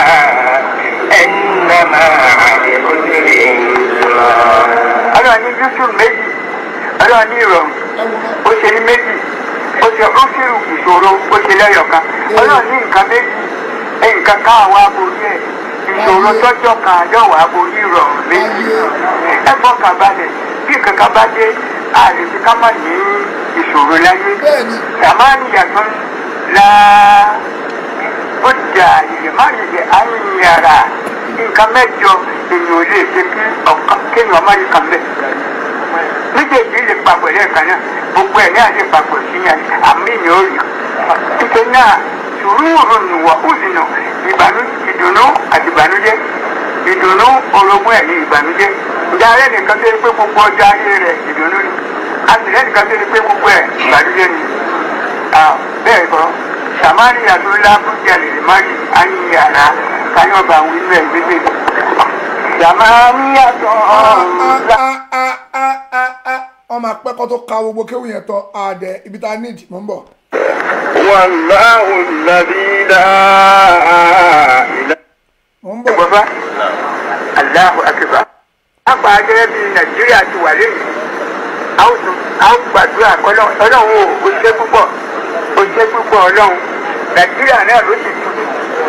إن مع العسر يسرا ọlọ́run ní yusuf méjì ọlọ́run ní ìrọ̀rùn ó ṣe ní méjì ó ṣe ó ṣírù ìṣòro ó ṣe lẹ́yọ̀kan ọlọ́run ní nǹkan méjì nǹkan ká àwọn aborí ẹ̀ ìṣòro tọ́jọ́ kan àdọ́wọ̀ aborí ìrọ̀rùn méjì ẹ fọkàn balẹ̀ bí nǹkan kan bá dé àlejò ká má ní ìṣòro láyé sàmáàní yàtọ̀ la ó jà ìyèmáyèyè àyìnyàrá nǹkan mẹ́jọ èèyàn ò lè ṣe kí ọ̀kan kéèyàn má yí kan bẹ́ẹ̀ méjèèjì lè papọ̀ lẹ́ẹ̀kan náà gbogbo ẹ̀ náà lè papọ̀ sí yẹn àmì ìyẹn ò rí títẹ náà sùúrù nùwọ̀ òsìnà ìbànú ìdùnnú àti ìbànújẹ́ ìdùnnú orogún ẹ̀ ní ìbànújẹ́ ìjà rẹ̀ nìkan tó yẹ pé gbogbo ọjọ́ ayé rẹ̀ ìdùnnú ni àtìlẹ́ nìkan tó yẹ pé gbogbo ẹ̀ ìbànújẹ́ ni Ah, bẹ́ẹ̀ kọ́ sàmárì àdúrà bùjá lè má rí àyíyàrá káyọ̀ bá wí bẹ́ẹ̀ gbégbé sàmárì àdúrà. wọ́n máa pẹ́ kọ́ tó ka gbogbo kéwù yẹn tán àdẹ ibi tá a need mò ń bọ̀. والله الذي لا إله mò ń bọ̀. bàbá aláhu akíba àgbà gẹ́gẹ́ bí nàìjíríà ti wà lẹ́yìn a ó tún a ó gbàdúrà kọ́lọ́ ọlọ́run ò ó ṣe púpọ̀ ó ṣe púpọ̀ ọlọ́run nàìjíríà náà ló ti tutù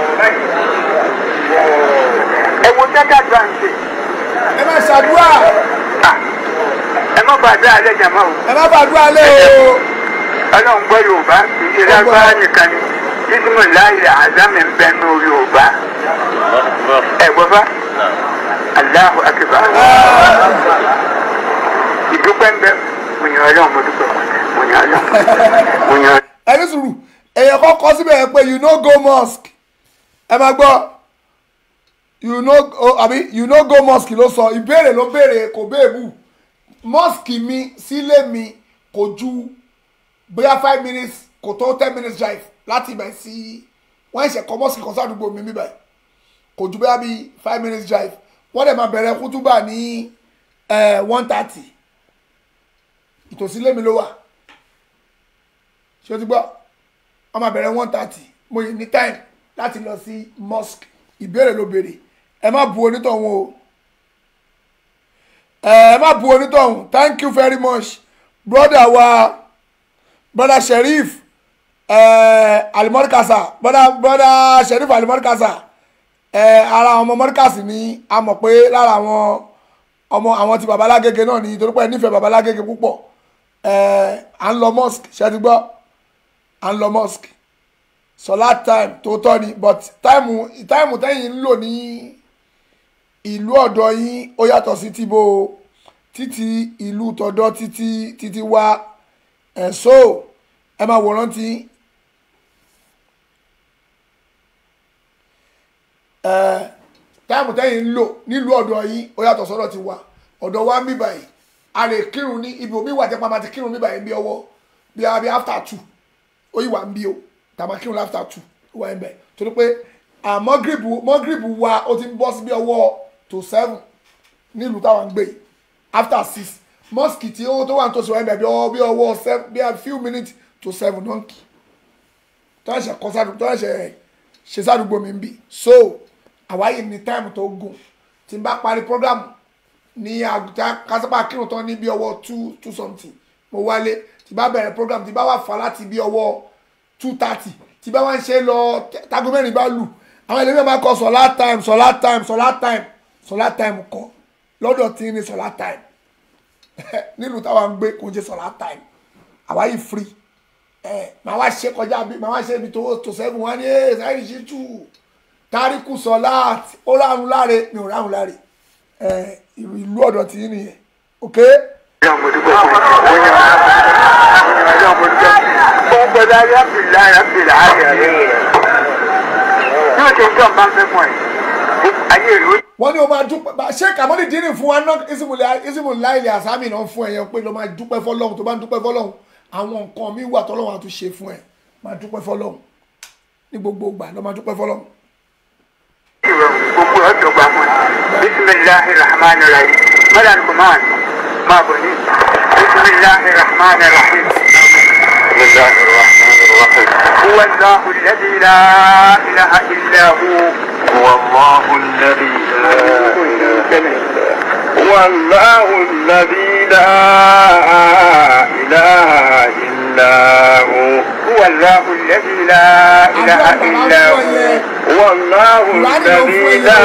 ẹ wo tẹ́tà tó à ń ṣe ẹ má ṣàdúrà ẹ má gbàdúrà alẹ́ jàmọ́ o ẹ má fàdúrà lé o. ọlọ́run gbọ́ yorùbá kì í ṣe lágbára nìkan ni bísímù láìlẹ̀ àzámì ń bẹ nù yorùbá ẹ gbọ́ bá aláhu akíba ìdúpẹ́ ń bẹ mo yàn ọlọ́run mo dúpẹ́ mo yàn ọlọ́run mo yàn ọlọ́run. ẹni sùúrù èèyàn kan kọ síbẹ̀ yẹn pé you no go mosque ẹ máa gbọ́ you no go àbí you no go mosque ló sọ ìbéèrè ló béèrè kò béèbù mosque mi sílé mi kò ju bóyá five minutes kò tó ten minutes drive láti ibẹ̀ sí wọ́n ẹ̀ṣẹ̀ kọ́ mosque kan sádùúgbò mi bíbẹ̀ kò ju bẹ́ẹ̀ bí five minutes drive wọ́n dẹ̀ máa bẹ̀rẹ̀ kútúbà ní one thirty ìtòsí lémi ló wà ṣé o ti gbọ́ wọ́n máa bẹ̀rẹ̀ one thirty mo yẹ ní time láti lọ sí mosque ìbéèrè ló béèrè ẹ má bu onítọ̀hún o ẹ má bu onítọ̀hún thank you very much brother wa brother sheriff alimorikasa brother brother sheriff alimorikasa ara àwọn ọmọ mọ́ríkàsì ni a mọ̀ pé lára àwọn ọmọ àwọn ti babalágége náà ni torí pé ẹ nífẹ̀ẹ́ babalágége púpọ̀ à ń lọ mosque ṣe ti gbọ́ à ń lọ mosque sọlá time tó tọ́ ni but táìmù táìmù tẹ́yìn ń lò ní ìlú ọ̀dọ̀ yín ó yàtọ̀ sí tìbò títí ìlú tọ̀dọ̀ títí títí wá ẹ̀ so ẹ máa wòran tí ẹ táìmù tẹ́yìn ń lò nílùú ọ̀dọ̀ yín ó yàtọ̀ sọ́dọ̀ ti wá ọ̀dọ̀ wa ń bí báyìí a lè kírun ní ibi omi wà tẹ́ pa máa ti kírun ní báyìí bí ọwọ́ bí a bí after two ó yìí wà ń bí o tàbá kírun after two ó wà ń bẹ̀ torí pé mọ́gìrìbù mọ́gìrìbù wa ó ti ń bọ́ sí bí ọwọ́ to seven nílùú táwọn ń gbé yìí after six mosque tí ó tó wà tó sọ ẹ̀ bí ọwọ́ bí ọwọ́ seven bí a few minutes to seven náà kì tó ẹ̀ṣẹ̀ kọ́ sádùúgbò tó ẹ̀ṣẹ̀ ṣe sádùúgbò mi ń bì so àwáyé ní táìmù tó gùn tí n bá parí program ní àgùtà kásápá kírun tán ní bí ọwọ́ two two something mo wálé tí bá bẹ̀rẹ̀ program tí bá wà fà láti bí ọwọ́ two thirty tí bá wà ń ṣe lọ tago mẹ́rin bá lù àwọn ẹlẹ́gbẹ́ máa kọ sọ̀lá time sọ̀lá time sọ̀lá time sọ̀lá time kọ lọ́dọ̀ tí ní sọ̀lá time nílùú táwa ń gbé kò ń ṣe sọ̀lá time àwa yìí free ẹ màá wá ṣe kọjá bí màá wá ṣe ibi tó tó sẹ́gun wá ní ẹ sáyẹ́nì ṣe tù táríkù sọ̀lá ó ráhùn láre mi ò ráhùn láre ẹ ìlú ọ̀dọ̀ tí ní nìyẹn ok. Ọgbọ̀dá yàbìlá yàbìlá ayẹyẹ. Bí o ṣe ń jọ̀ bá ń fẹ́ fún ẹ, ayé ìlú wọ́n ní o máa dúpẹ́ ṣé kàmọ́lì dínì fún wa náà isimu láìlẹ̀ àsámì náà fún ẹ̀yẹ pé ló máa dúpẹ́ fọlọ́hún tó bá ń dúpẹ́ fọlọ́hún àwọn nǹkan mi wà tọ́lọ́hún àti ṣe fún ẹ máa dúpẹ́ fọlọ́hún ní gbogbo ìgbà ló máa dúpẹ́ fọlọ́hún. gbogbo ọjọ́ gba fún ẹ bisimilahi rahman rahim madan kuman máa bọ̀ ní bisimilahi rahman rahim. بسم الله الرحمن الرحيم هو الله الذي لا إله إلا هو هو الله الذي لا هو الله الذي لا إله إلا هو هو الله الذي لا إله إلا هو هو الله الذي لا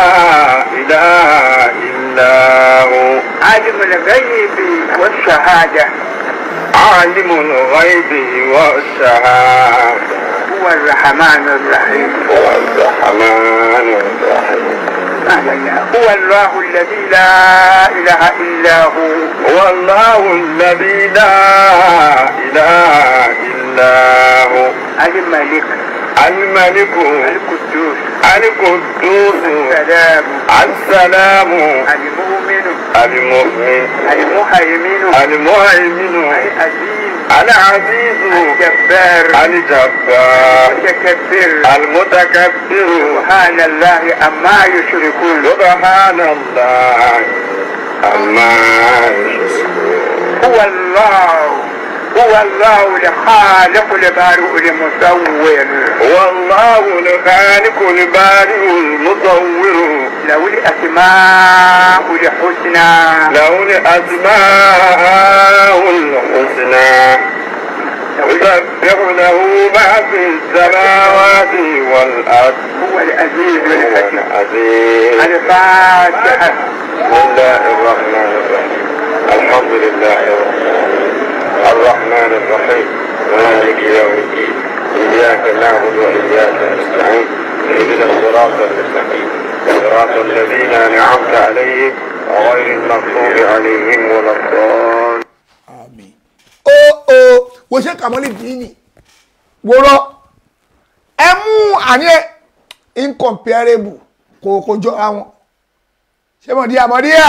إله إلا هو عالم الغيب والشهادة عالم الغيب والشهادة هو الرحمن الرحيم هو الرحمن الرحيم هو الله الذي لا إله إلا هو هو الله الذي لا إله إلا هو الملك الملك القدوس القدوس السلام السلام المؤمن المؤمن المهيمن المهيمن العزيز العزيز الجبار الجبار المتكبر المتكبر سبحان الله أما يشركون سبحان الله عما يشركون هو الله هو الله الخالق البارئ المصور هو الله الخالق البارئ المصور له الأسماء الحسنى له الأسماء الحسنى يسبح له ما في السماوات والأرض هو العزيز الحكيم العزيز الفاتحة بسم الله الرحمن الرحيم الحمد لله رب العالمين الرحمن الرحيم مالك يوم الدين إياك نعبد وإياك نستعين اهدنا الصراط المستقيم صراط الذين أنعمت عليهم غير المغضوب عليهم ولا الضالين àmín ó ó wo ṣe kàmọ́lì dínì wòrọ ẹ mú àní ẹ incomparable kò kò jọra wọn ṣé mọ̀díà mọ̀díà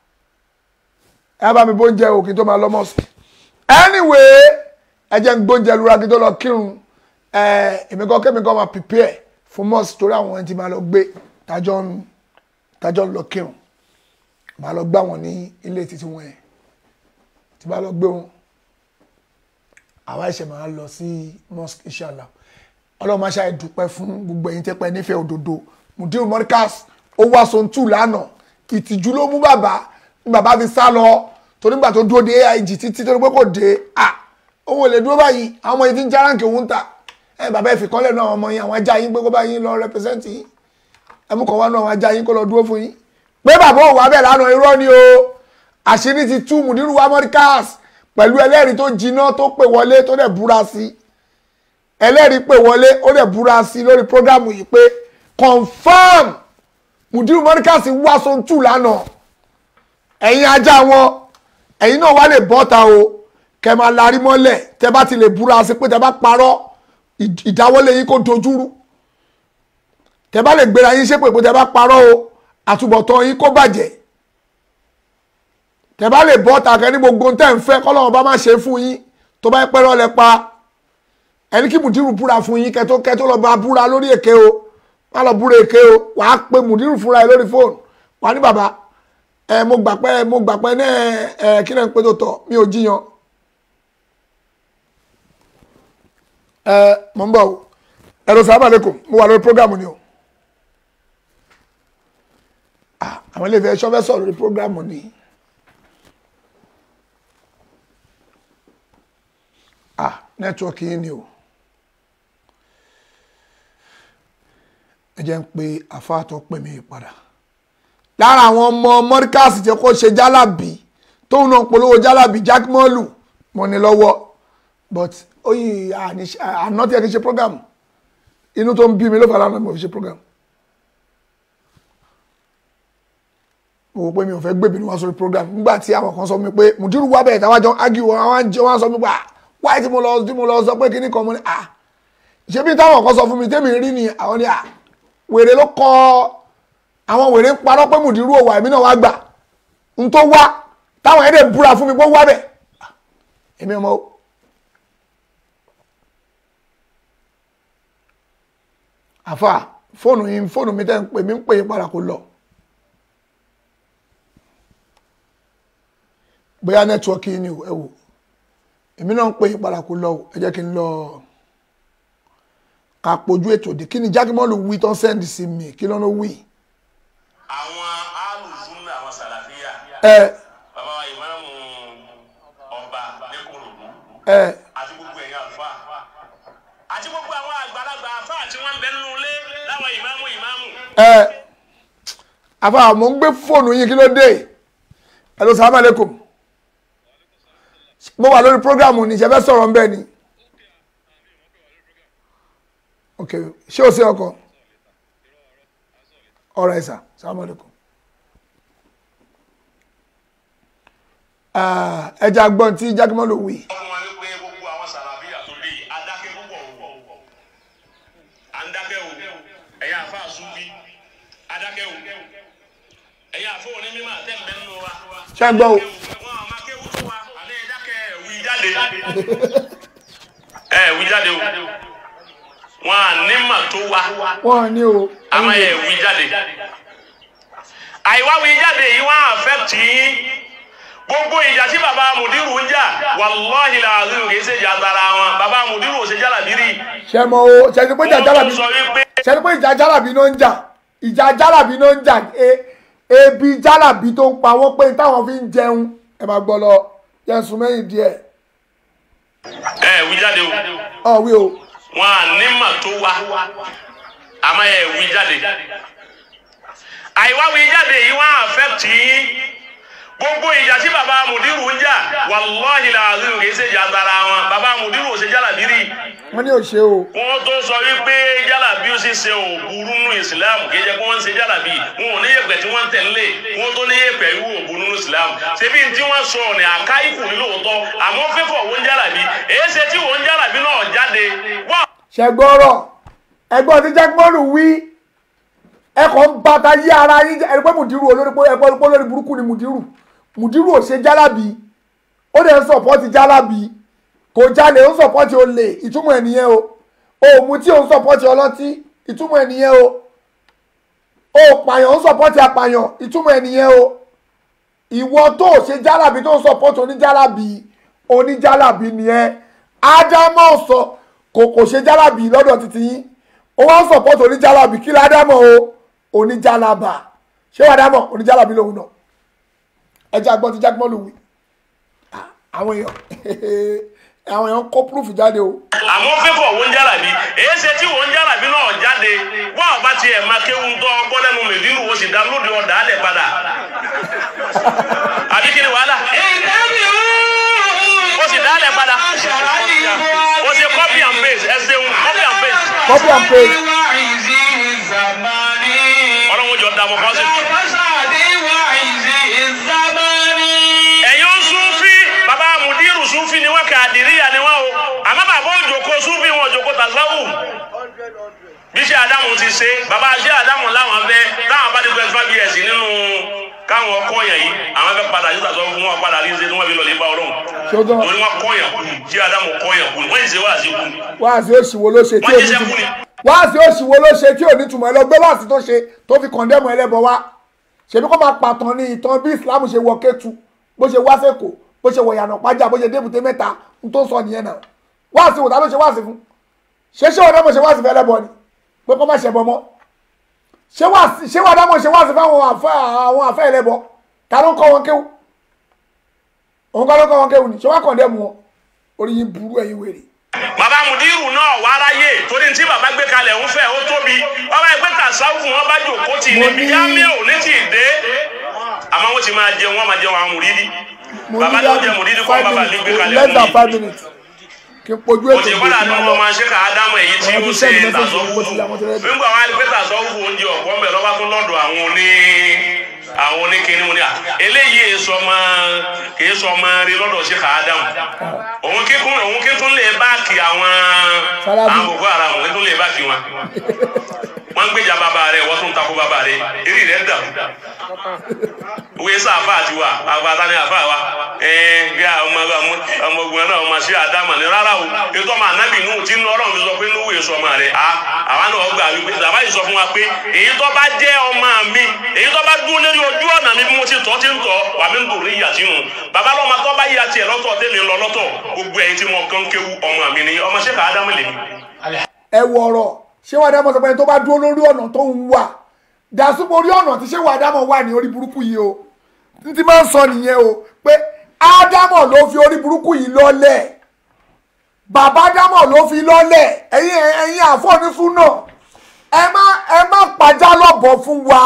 ẹ bá mi bóúnjẹ òkè tó máa lọ mọ́sùkì anyway ẹ jẹ́ ń gbóúnjẹ lura kí tó lọ kírun ẹ èmi kọ́ kémi kọ́ máa prepare fún mọ́sùkì torí àwọn ẹni tí máa lọ gbé tájọ́ ń tájọ́ ń lọ kírun màá lọ gbá wọn ní ilé títí wọn yẹn tí bá lọ gbé wọn àwa ẹ̀ṣẹ̀ máa lọ sí mosque inshallah ọlọ́run máa ṣàì dúpẹ́ fún gbogbo ẹ̀yin tẹ́pẹ́ nífẹ̀ẹ́ òdodo mudiru morikas ó wá sontú lánàá ìtìjú ló mú bàbá ní bàbá fi sá lọ torí nígbà tó dúró de aig títí torí pé kò dé à òun ò lè dúró báyìí àwọn ọmọ yìí ti ń járáǹkì òun ń ta ẹ bàbá ẹ fìkọ́lẹ̀ náà àwọn ọmọ yín àwọn ajá yín pé kó bá yín lọ rẹpẹsẹ́ǹtì yín ẹ mú kàn wá náà àwọn ajá yín kó lọ dúró fún yín pé bàbá òun wá bẹ̀ lánàá irọ́ ni o àṣírí ti tú mudiru wa morikas pẹ̀lú ẹlẹ́rìí tó jiná tó pè wọlé tó dẹ̀ búra sí ẹlẹ́rìí pè wọlé ó dẹ̀ búra sí lórí prógámù yìí pé confam mudiru mọ́ríkàsì wá sóńtù lánàá ẹ̀yin ajá wọn ẹ̀yin náà wá lè bọ́ta o kẹ máa larí mọ́lẹ̀ tẹ bá ti lè búra sí pé tẹ bá parọ́ ìdáwọ́lé yín kó dojúrú tẹ bá lè gbéra yín ṣépè pé tẹ bá parọ́ o àtúbọ̀tán yín kó bàjẹ́ tẹ bá lè bọ́ta kẹ ní gbogbo tẹ́ ń fẹ́ kọ́lọ́wọ́n bá má ṣe fún yín tó bá pẹ́ rọ́lẹ̀ pa ẹni kí mùdírù búra fún yín kẹtó kẹtó lọ bá búra lórí èké o má lọ búra èké o wàá pe mùdírù fúnra ẹ lórí fóònù wàá ní bàbá ẹ mo gbà pé mo gbà pé ní ẹ kí náà ń pé tó tọ mi ò jiyàn ẹ mo ń bọ̀ o ẹ̀rọ sábà lẹ́kọ̀ọ́ mo wà lórí prógámù ni o àwọn ilé ìfẹ́ sọ́fẹ́ sọ̀rọ̀ lórí prógámù ni ah nẹ́tíwọ́ọ̀kì yín ni o. ẹ jẹ́ ń pe àfáàtọ̀ pè mí padà lára àwọn ọmọ mọ́ríkàsì tí kò ṣe jálàbí tóun náà polówó jálàbí jákèmọ́lù mo ní lọ́wọ́ but oyin àná tí ẹ ti ṣe program inú tó ń bí mi ló fà lánàá mo fi ṣe program mo wò pé mi ò fẹ́ gbé ìbínú wá sórí program nígbà tí àwọn kan sọ mi pé mùdírù wá bẹ̀rẹ̀ táwọn jọ ń ágì wọn àwọn jẹ́ wọn sọ mi pé wáyé tí mo lọ tí mo lọ sọ pé kíní kan mo ní à ṣé bí táwọn kan sọ fún mi tẹ́mi rí ni àwọn ni à wèrè ló kọ àwọn wèrè ń parọ́ pé mùdírù òwà èmi náà wá gbà n tó wá táwọn ẹ̀dẹ̀ búra fún mi pé ó wá bẹ̀ èmi ọmọ o. àfà fóònù yìí fóònù mi tẹ́ ń pè mí ń pè é padà kó lọ. bóyá nẹ́tíwọ́ọ̀kì yìí ni ẹ wò èmi náà ń pè é padà kó lọ ẹ jẹ́ kí n lọ ká pojú ètò dé kí ni jákèmọ́lù wí tó ń sẹ́ndì sí mi kí ló ń wí. àwọn alùsùn àwọn sàlàfíà. ẹ bàbá wa ìmáàmù ọba lẹ́kọ̀ọ́rọ̀dún. ẹ àti gbogbo ẹ̀yin àlùfáà. àti gbogbo àwọn àgbàlagbà àfáà tí wọ́n ń bẹ nínú ilé láwọn ìmáàmù ìmáàmù. ẹ àfà mò ń gbé fóònù yín kí ló dé ẹ lọ sàlámù alaykum mo wà lórí prógrámù ní ìṣẹ́fẹ́ sọ̀rọ̀ ń bẹ́ẹ̀ ni ok ṣé o ṣe ọkọ ọ̀rọ̀ ẹ̀sà sàlámù alaykum ẹja gbọ́n tí jákèmọ́ ló wí. ọmọ wa wípé gbogbo àwọn sàlàfíà tó dé yìí adákẹ́ púpọ̀ o à ń dákẹ́ o ẹ̀yin àfáà súnbí adákẹ́ o ẹ̀yin àfọ́ onímọ̀ àtẹ̀mẹ́ nínú wa. ṣé ń gbọ́ o. wọn àmọ́ kéwù tó wa àlẹ́ ẹ̀dákẹ́ ẹ̀wì jáde ẹ̀wì jáde o wọn à ní mà tó wa wọ́n ní o. àmọ́ ẹ̀wì jáde àìwáwí jáde yìí wọ́n àfẹ́ tì í gbogbo ìjà tí baba mudiru ń jà wàláhi làásù kì í ṣe ìjà tara wọn baba mudiru ò ṣe jà làbírí. ṣe mọ o ṣe ni pé ìjà jálàbí sọ wípé ṣe ni pé ìjà jálàbí ló ń jà ìjà jálàbí ló ń jà e- ebi jálàbí tó ń pa wọ́n pé táwọn fi ń jẹun ẹ máa gbọ́ lọ yẹn sùn mẹ́yìn díẹ̀ ẹ wí jáde o ọ̀ wí o. wọn à ní mà tó wa àmọ́ ẹ wí jáde àìwá wí jáde yìí wọn àfẹ́ tì í gbogbo ìjà tí baba mudiru ń jà wàláhi làásù kì í ṣe ìjà tara wọn baba mudiru ò ṣe jà làbírí. wọ́n ní òṣè o. wọ́n tó sọ wípé jálàbí ó sì ṣe òburú nínú islam kì í jẹ́ pé wọ́n ń ṣe jálàbí wọn ò ní yẹ̀pẹ̀ tí wọ́n ń tẹ̀lé wọ́n tó ní yẹ̀pẹ̀ ìwú òburú nínú islam ṣebí tí wọ́n sọ ní àká ikù ní lóòótọ́ àmọ́ fífọ̀ wọ́n jálàbí èyí ṣe tí wọ́n jálàbí náà jáde wọ́n. ṣẹgbọ́rọ̀ ẹgbọ́n tí jákèmọ́lù wí ẹkọ̀ ń bàtà yí ara yín jẹ́ ẹni pé mùdírù olórí pé ẹgbọ́n pé olórí burúkú ni mùdírù mùdírù ò ṣe jálàbí ó dẹ̀ ń sọ̀pọ́tì jálàbí kò jalè ó ń sọ̀pọ́tì olè ìtumọ̀ ẹ̀ nìyẹn o òmù tí ò ń sọ̀pọ́tì ọlọ́tí ìtumọ̀ ẹ̀ nìyẹn o ó pààyàn ó sọpọ́tì apààyàn ìtumọ̀ ẹ̀ nìyẹn o ìwọ tó o ṣe jálàbí tó ń sọpọ́tì oníjálàbí oníjálàbí nìyẹn ádámọ̀ sọ kò kò ṣe jálàbí lọ́dọ̀ títí yín ó wá ń sọpọ́tì oníjálàbí kí ládámọ̀ o oníjálàbà ṣé wàá dámọ̀ oníjálàbí lòun náà ẹjẹ àgbọn ti jágbọ́n lòun àwọn èèyàn àwọn èèyàn kó proof jáde o. àmọ́ fífọ̀ wọ́n jálàbí èyí ṣe tí wọ́n jálàbí náà jáde wọ́n ọba tiẹ̀ máa kéwu tó ọgbọ́n lẹ́nu mẹ́dínrù ó sì dá lóde ọ̀dà alẹ̀ padà àbí kí ni wàhálà ó sì dá alẹ̀ padà ó ṣe copy and paste ẹ ṣeun copy and paste. copy and paste. ọlọ́run jọ dààmú kan sí. ẹ̀yin ó súnfí bàbá mudiru súnfí ni wọ́n kàdíríyà ni wọ́n o àmọ́ bàbá òjòkó súnfí wọn òjòkó tàṣáwù bí ṣe àdámù ti ṣe bàbá ṣe àdámù láwọn fẹ́ táwọn bá dé twenty five years nínú káwọn kọyàn yìí àwọn fẹ́ padà yóò tàṣọ fún wọn padà rí ṣe tí wọ́n fi lọ lè bá ọlọ́run ṣógán torí wọn kọyàn kù ṣé àdámù kọyàn kù wọ́n yìí ṣe wá sí kù wáàsí òṣìwò ló ṣe tí wọ́n ò ní jíṣẹ́ kù túmọ̀ ni. wáàsí òṣìwò ló ṣe tí ò ní túmọ̀ ẹ lọ gbé wáàsí tó ṣe tó fi kọ̀ndẹ́mù ẹlẹ́bọ wá ṣèbí kó máa pàtàn ní ìtàn bí Islam ṣe wọ Kétu bó ṣe wá sẹ́kọ̀ọ́ bó ṣe wọ ìyànà pàjá bó ṣe débùté mẹ́ta n tó sọ nìyẹn náà wáàsí wò ta ló ṣe wáàsí fún ṣé ṣé wàdámọ̀ ṣe wáàsí fún ẹlẹ́bọ ni pé kó má ṣẹbọ mọ́ ṣé wáàsí ṣé wàdámọ̀ ṣe wáàsí fún àwọn àfẹ́ àwọn àfẹ́ ẹlẹ́bọ ta ló ń kọ́ wọn kéwù òun kọ́ ló ń kọ́ wọn kéwù ni ṣé wá kọ̀ndẹ́mù wọn orí yín burú ẹ̀yin wèrè bàbá mudiru náà wà ráyè torí tí bàbá gbé kalẹ̀ ń fẹ́ ó tóbi ọba ẹgbẹ́ tàṣáwù wọn bá jòkó tì ní bí jámẹ́ ò ní tì dé àmọ́ wọ́n ti máa jẹun wọ́n máa jẹun àwọn mùrídì bàbá ní oúnjẹ mùrídì kọ́ bàbá ní gbé kalẹ̀ less than mùrídì five minutes kí n pojú ó ètò ti kọ́lá ní ọmọ máa ṣe ká ádámù èyí tí ó ṣe tàṣọ́wù nígbà wọn á gbé tàṣọ́wù oúnjẹ ọ̀pọ̀ mẹ́ lọ́ba tó lọ́dọ̀ àwọn oní àwọn oníkíní wọn ni à eléyìí èso ọmọ kì í sọ ọmọ rí lọ́dọ̀ ṣe ká ádámù òun kíkún òun kíkún lè báàkì àwọn Sálábì. àwọn boko haram òun kíkún lè báàkì wọn wọn gbèjà bàbá rẹ wọ́n tún takò bàbá rẹ eré rẹ dàrú wíyé sá àfa àti wa àgbàtà ni àfa wa ẹẹ bí ọmọ ọmọ ogun náà ọmọ sí àdámà ni rárá o ètò ọmọ ànábì nù tí nù ọlọ́run fi sọ pé nùwé sọ ọmọ rẹ a àwa náà gbà wípé bàbá yìí sọ fún wa pé èyí tó bá jẹ́ ọmọ mi èyí tó bá dúró lórí ojú ọ̀nà mi bí mo ti tọ́ ti ń tọ́ wà mí ń dòrí ìyà sínú bàbá lọ́mọ tó bá yíya tiẹ̀ lọ́tọ̀ tẹ́mi lọ lọ́tọ̀ gbogbo ẹ̀yin tí mo kàn kéwu ọmọ mi ni ọmọ ṣẹ́ka ádámù lèmi. ẹ wọ ọ̀rọ̀ ṣé wàá dámọ̀ sọ pé tó bá dúró lórí ọ̀nà tó ń wà dàsúpọ̀ orí ọ̀nà tí ṣé wàá dámọ̀ wà ní orí burúkú yìí o n ti máa ń sọ nìyẹn o pé ádámọ̀ ló fi orí burúkú yìí lọ́lẹ̀ bàbá ádámọ̀ ló fi lọ́lẹ̀ ẹ̀yin ẹ̀yin àfọ̀nísún náà ẹ má ẹ má pàjá lọ́bọ̀ fún wa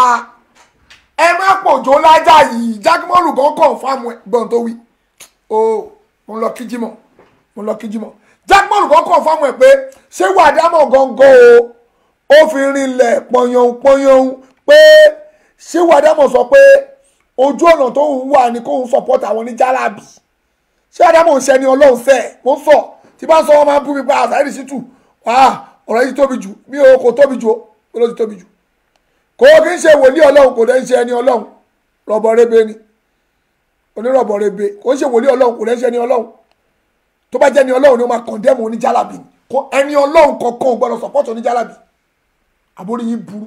ẹ má pòjó lájà yìí jákèmọ́lù kan kàn fáwọn ẹ̀gbọ́n tó wí o mo lọ kíjímọ̀ mo lọ kíjímọ̀ jákèmọ́lù kan kàn fáwọn ẹ̀ pé ṣé wàá dámọ̀ gangan o ó fi rinlẹ̀ pọ̀yàn pọ̀yàn pé ṣé wàá dámọ̀ sọ pé ojú ọ̀nà tó ń wà ní kóun support àwọn ní jálàbì ṣé àdámọ̀ ń ṣẹni ọlọ́run fẹ́ mo ń sọ tí bá ń sọ wọn máa ń bú mi pa àṣàyèdè sí tù wá ọ̀rọ̀ yìí tóbi jù mi ò kò tóbi jù ó ló ti tóbi jù kò kí ń ṣe wòlíì ọlọ́run kò dẹ́ ń ṣe ẹni ọlọ́run rọ̀bọ̀ rebe ni onírọ̀bọ̀ rebe kò ń ṣe wòlíì ọlọ́run kò dẹ́ ń ṣe ẹni ọlọ́run tó bá jẹ́ ẹni ọlọ́run ni ó máa condemn oníjálàbì ni kò ẹni ọlọ́run kankan ò gbọ́dọ̀ support oníjálàbì àbórí yín burú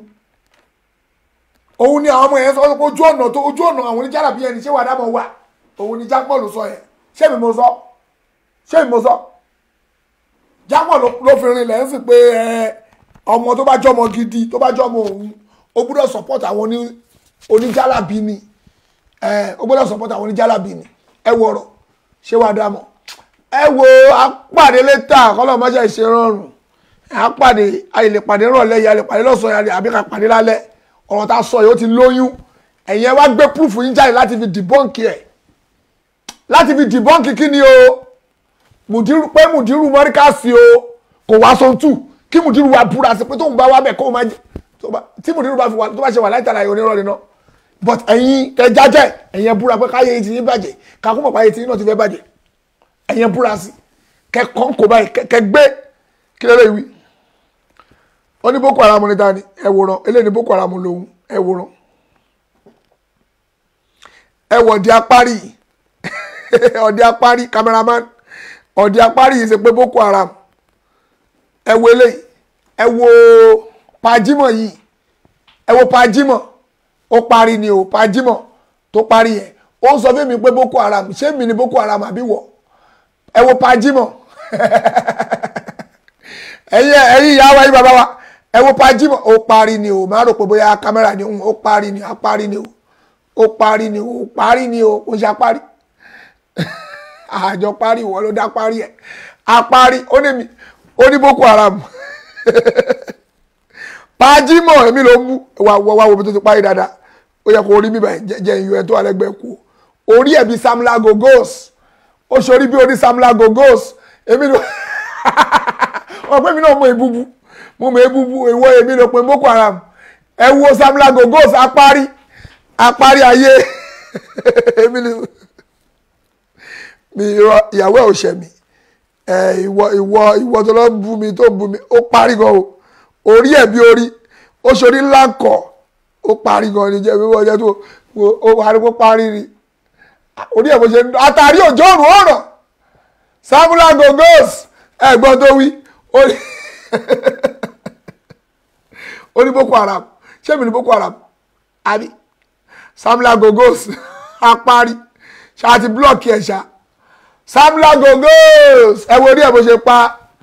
òun ni àwọn ọmọ yẹn sọ pé ojú ọ̀nà tó ojú ọ̀nà àwọn oníjàlábí yẹn ni ṣé wàá dámọ̀ wà òun ni jápọ̀ ló sọ yẹn ṣé mi mo sọ ṣé mi mo sọ jápọ̀ ló fi rin lẹ́yìn sí pé ẹ ọmọ tó bá jọmọ gidi tó bá jọmọ òun ó gbúdọ̀ support àwọn oní- oníjàlábí ni ẹ ó gbúdọ̀ support àwọn oníjàlábí ni ẹ wọ ọ̀rọ̀ ṣé wàá dámọ̀ ẹ wo apàdé létà kọ́lọ́ mọ́ṣẹ́ ìṣe rọrùn apàdé àyè lè pàdé rọ̀lẹ́ yìí a lè pàdé lọ́sàn-án àbí ká pàdé lálẹ́ ọ̀rọ̀ tá a sọ yìí ó ti lóyún ẹ̀yin ẹ wá gbé proof yín jáde láti fi dìbọ́ǹkì ẹ̀ láti fi dìbọ́ǹkì kí ni o mùdírù pé mùdírù mọ́ríkàsì o kò wá so tù kí mùdírù wa búra sí pé tóun bá wá bẹ̀ kó o máa jẹ tó bá- tí mùdírù bá fi wà tó bá ṣe wà láì tàlàyé onírọ̀ nínú but ẹ̀yin kẹ jájẹ́ ẹ̀yin ẹ búra pé káyé yìí ti yín bàjẹ́ kakú mọ̀ páyé ti yín náà ti fẹ́ bàjẹ́ ẹ̀yin ẹ búra sí kẹ kàn kó báyìí kẹ- kẹ gbé kí lè lè wí ó ní boko haram ní tani ẹ wòran eléyìí ní boko haram lòun ẹ wòran ẹ wọ ọdí apárí ọdí apárí cameraman ọdí apárí yìí ṣe pé boko haram ẹ wo eléyìí ẹ wo pajimọ yìí ẹ wo pajimọ ó parí ni o pajimọ tó parí yẹn ó ń sọ fún mi pé boko haram ṣé mi ni boko haram àbí wọ ẹ wo pajimọ ẹ̀yin ẹ̀yin ìyá wa yín bàbá wa ẹ wo pajimọ ó parí ni o máa rò pé bóyá kámẹ́rà ni ó parí ni ó parí ni o ó parí ni o ó parí ni o ó ṣe apárí àjọ parí ìwọ ló dá parí ẹ apárí ó ní mi ó ní boko haram pajimọ èmi ló mú wà wà wà wo bí tó ti parí dáadáa ó yẹ kó rí mi báyìí jẹ jẹ ìyọ ẹ tó wà lẹ́gbẹ̀ẹ́ kú orí ẹ bí samla gogos ó ṣorí bí orí samla gogos èmi ló wọn pé mi náà mọ ìbúbu mo mọ ìbúbu ìwọ èmi ló pe boko haram ẹ wo samla gogos apárí apárí ayé èmi ló mi irọ́ ìyàwó ẹ ò ṣẹ mi ẹ ìwọ ìwọ ìwọ tó lọ bú mi tó bú mi ó parí gan o orí ẹ bí orí ó ṣorí ńlá kọ ó parí gan ni jẹ wíwọ jẹ tó ó wà ní kó parí ni orí ẹ bó ṣe ń dán àtàrí òjò òrùn ọ̀ràn samula gogos ẹ̀gbọ́n tó wí orí ó ní boko haram ṣé mi ní boko haram àbí samula gogos apárí ṣáà ti blọọkì ẹ ṣá samula gogos ẹ wo orí ẹ bó ṣe pa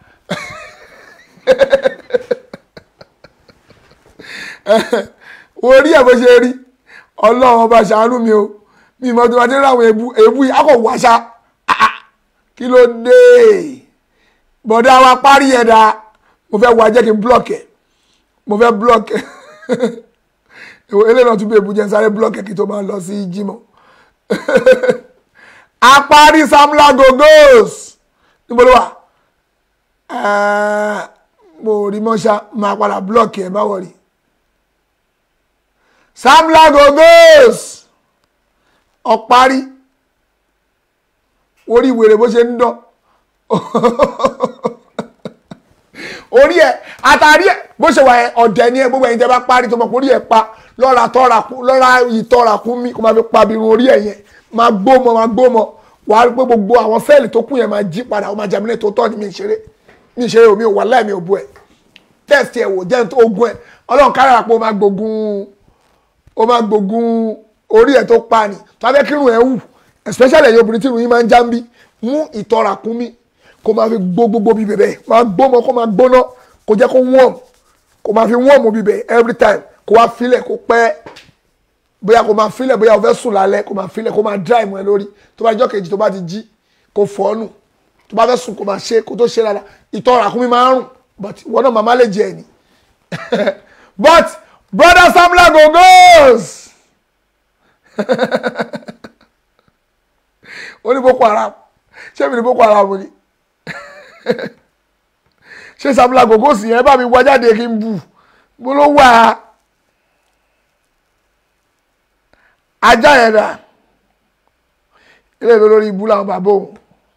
orí ẹ̀ bó ṣe rí ọlọ́run ọba ṣàánú mi o mi mọ̀ tó bá dé ráwọn èébú èébú yìí akọ̀ wáṣá kí ló dé bọ̀dá wa parí ẹ̀ dá mo fẹ́ wá jẹ́ kí n block ẹ̀ mo fẹ́ block ẹ̀ eléyìí náà tún bí èébú jẹ́ n sáré block ẹ̀ kí tó máa lọ sí jímọ̀ apárí samla gogos níbo ló wà mo rí mọ́ṣá máa padà block ẹ̀ má wọ̀rí samla gogos ọ̀parí orí wèrè bó ṣe ń dán orí ẹ àtàrí ẹ bó ṣe wà ẹ ọ̀dẹ̀ ni ẹ gbogbo ẹ̀yin tẹ́ bá parí tó mọ̀ pé orí ẹ pa lọ́ra tọ́ra kú lọ́ra ìtọ́ra kú mi kó máa fi pa birun orí ẹ yẹn máa gbómọ máa gbómọ wàá rí pé gbogbo àwọn sẹ́ẹ̀lì tó kù yẹn máa jí padà ó máa jẹ́ mi tó tọ́ ni mi ṣeré mi ṣeré omi ò wà láì mi ò bu ẹ̀ tẹ́sítì ẹ̀ wò jẹ́ ogun ẹ̀ ọlọ́run kárára pé ó máa gbógun ó máa gbógun orí ẹ̀ tó pa ni tó bá fẹ́ kírun ẹ̀ wù especially ẹ̀yin obìnrin tí irun yín máa ń já ń bí mú ìtọ́ra kún mi kó máa fi gbó gbogbo bí bẹ̀bẹ̀ máa gbómọ kó máa gbóná kó jẹ́ kó warm kó máa fi warm bí bẹ̀ every time kó wá filẹ̀ kó pẹ́ bóyá kó máa filẹ̀ bóyá o fẹ́ sùn lálẹ́ kó máa filẹ̀ kó máa dry mọ́ ẹ lórí tó bá jọ́ kejì tó bá ti jí kó fọ́ọ̀nù tó bá fẹ́ sùn kó máa ṣe kó tó ṣe dáadáa ìtọ́ra kún mi máa ń rùn but ìwọ náà màmá lè jẹ ẹ̀ ni but brother samla gogos ó ní boko haram ṣé mi ní boko haram ni ṣé samla gogos yẹn bá mi wá jáde kí n bù mo ló wà á ajá yẹn dà ilé ìlú lórí ibú làwọn bàbá òun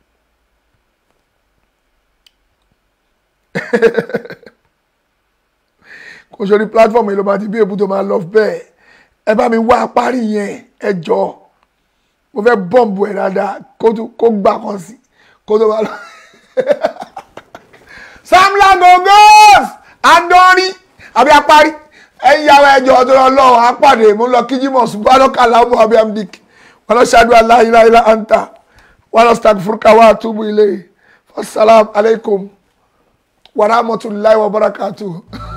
kò sórí platform yìí ló máa ti bí èbú tó máa lọ bẹ́ẹ̀ ẹ bá mi wá apárí yẹn ẹ jọ mo fẹ́ bọ́ǹbù ẹ̀ dáadáa kó gbà kan sí kó tó máa lọ. samla gogos adori àbí apárí ẹ̀yin yàrá ẹjọ́ ọdún ọlọ́run apàdé mo lọ kí jimoh subhanaka lahumma wa bihamdik wa nashhadu an la ilaha illa anta wa nastaghfiruka wa atubu ilayk wassalamu alaikum wa rahmatullahi wa barakatuh.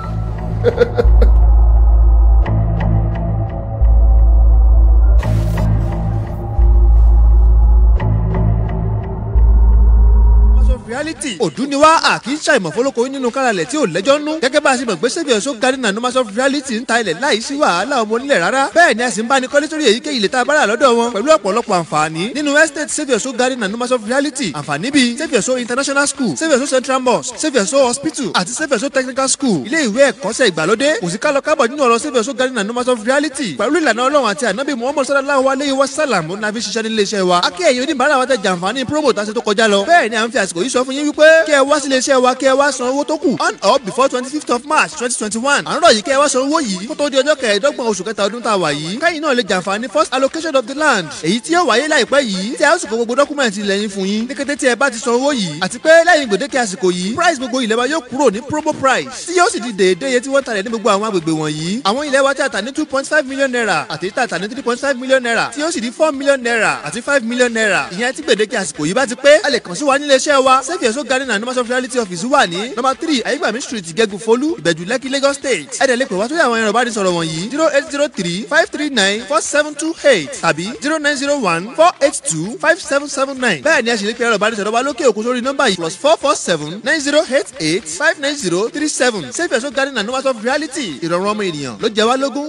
reality òdúniwá àkì í ṣàìmọ̀ fọlọ́kọ nínú káralẹ̀ tí ò lẹ́jọ́ nú gẹ́gẹ́ bá a ṣe mọ̀ pé sẹ́fì ọ̀ṣọ́ garden and numbers of reality ń ta ilẹ̀ láì sí wàhálà ọmọ onílẹ̀ rárá bẹ́ẹ̀ ni a sì ń bá ní kọ́lé sórí èyíkéyìí ilẹ̀ tá a bá rà lọ́dọ̀ wọn pẹ̀lú ọ̀pọ̀lọpọ̀ àǹfààní nínú estate sẹ́fì ọ̀ṣọ́ garden and numbers of reality àǹfààní bíi sẹ́fì ọ̀ṣọ́ international school sẹ́fì ọ̀ṣọ́ central mosque sẹ́fì ọ̀ṣọ́ hospital àti sẹ́fì ọ̀ṣọ́ technical school ilé ìwé ẹ̀kọ́ṣẹ́ ìgbàlódé kò sí kálọ kábọ̀ nínú ọ̀rọ̀ sẹ́fì ọ̀ṣọ́ garden and numbers of reality pẹ̀lú ìlànà ọlọ́run àti ànábì muhammad sallallahu alayhi wa sallam ó nàfi ṣiṣẹ́ nílé iṣẹ́ wa akí ẹ̀yin oníbàárà wa tẹ jàǹfààní promo tá a ṣe tó kọjá lọ bẹ́ẹ̀ ni à ń fi àsìkò yìí sọ fún yín wípé kí ẹ wá sílé iṣẹ́ wa kí ẹ wá san owó tó kù on or before twenty fifth of march twenty twenty one à ń rọ̀ yìí kí ẹ wá san owó yìí kó tó di ọjọ́ kẹẹ̀ẹ́dọ́gbọ̀n oṣù kẹta ọdún tá a wà yìí kẹ́yìn náà lè jàǹfààní first allocation of the land èyí tí yóò wáyé láìpẹ́ yìí tí a ó sì kó gbogbo dọ́kúmẹ̀ntì ilẹ̀ yín fún yín ní kété tí ẹ bá ti san owó yìí àti pé lẹ́yìn gbèdéke àsìkò yìí price gbogbo ilẹ̀ wa yóò kúrò ní promo price tí yóò sì di déédéé iye tí wọ́n talẹ̀ ní gbogbo àwọn agbègbè wọ̀nyí àwọn ilẹ̀ wa tí a tà ní two point five million naira àti tí a tà ní three point five million naira tí yóò sì di four million naira àti five million naira ìyẹn tí gbèdéke àsìkò yìí bá ti pé a lè kàn sí wa nílé iṣẹ́ wa save your soul garden and numbers of reality office wà ní number three ayégbàmí street gẹ́gù folú ìbẹ̀jú lẹ́kì lagos state ẹ̀dẹ̀ lè pè wá sórí àwọn ẹ̀rọ ìbánisọ̀rọ̀ wọ̀nyí zero eight zero three five three nine four seven two eight tàbí zero nine zero one four eight two five seven seven nine bẹ́ẹ̀ ni a sì lè pe ẹ̀rọ ìbánisọ̀rọ̀ wa lókè òkun sórí nọ́mbà yìí plus four four seven nine zero eight eight five nine zero three seven save your soul garden and numbers of reality ìrọ̀rùn ọmọ ènìyàn ló jẹ wá lógún.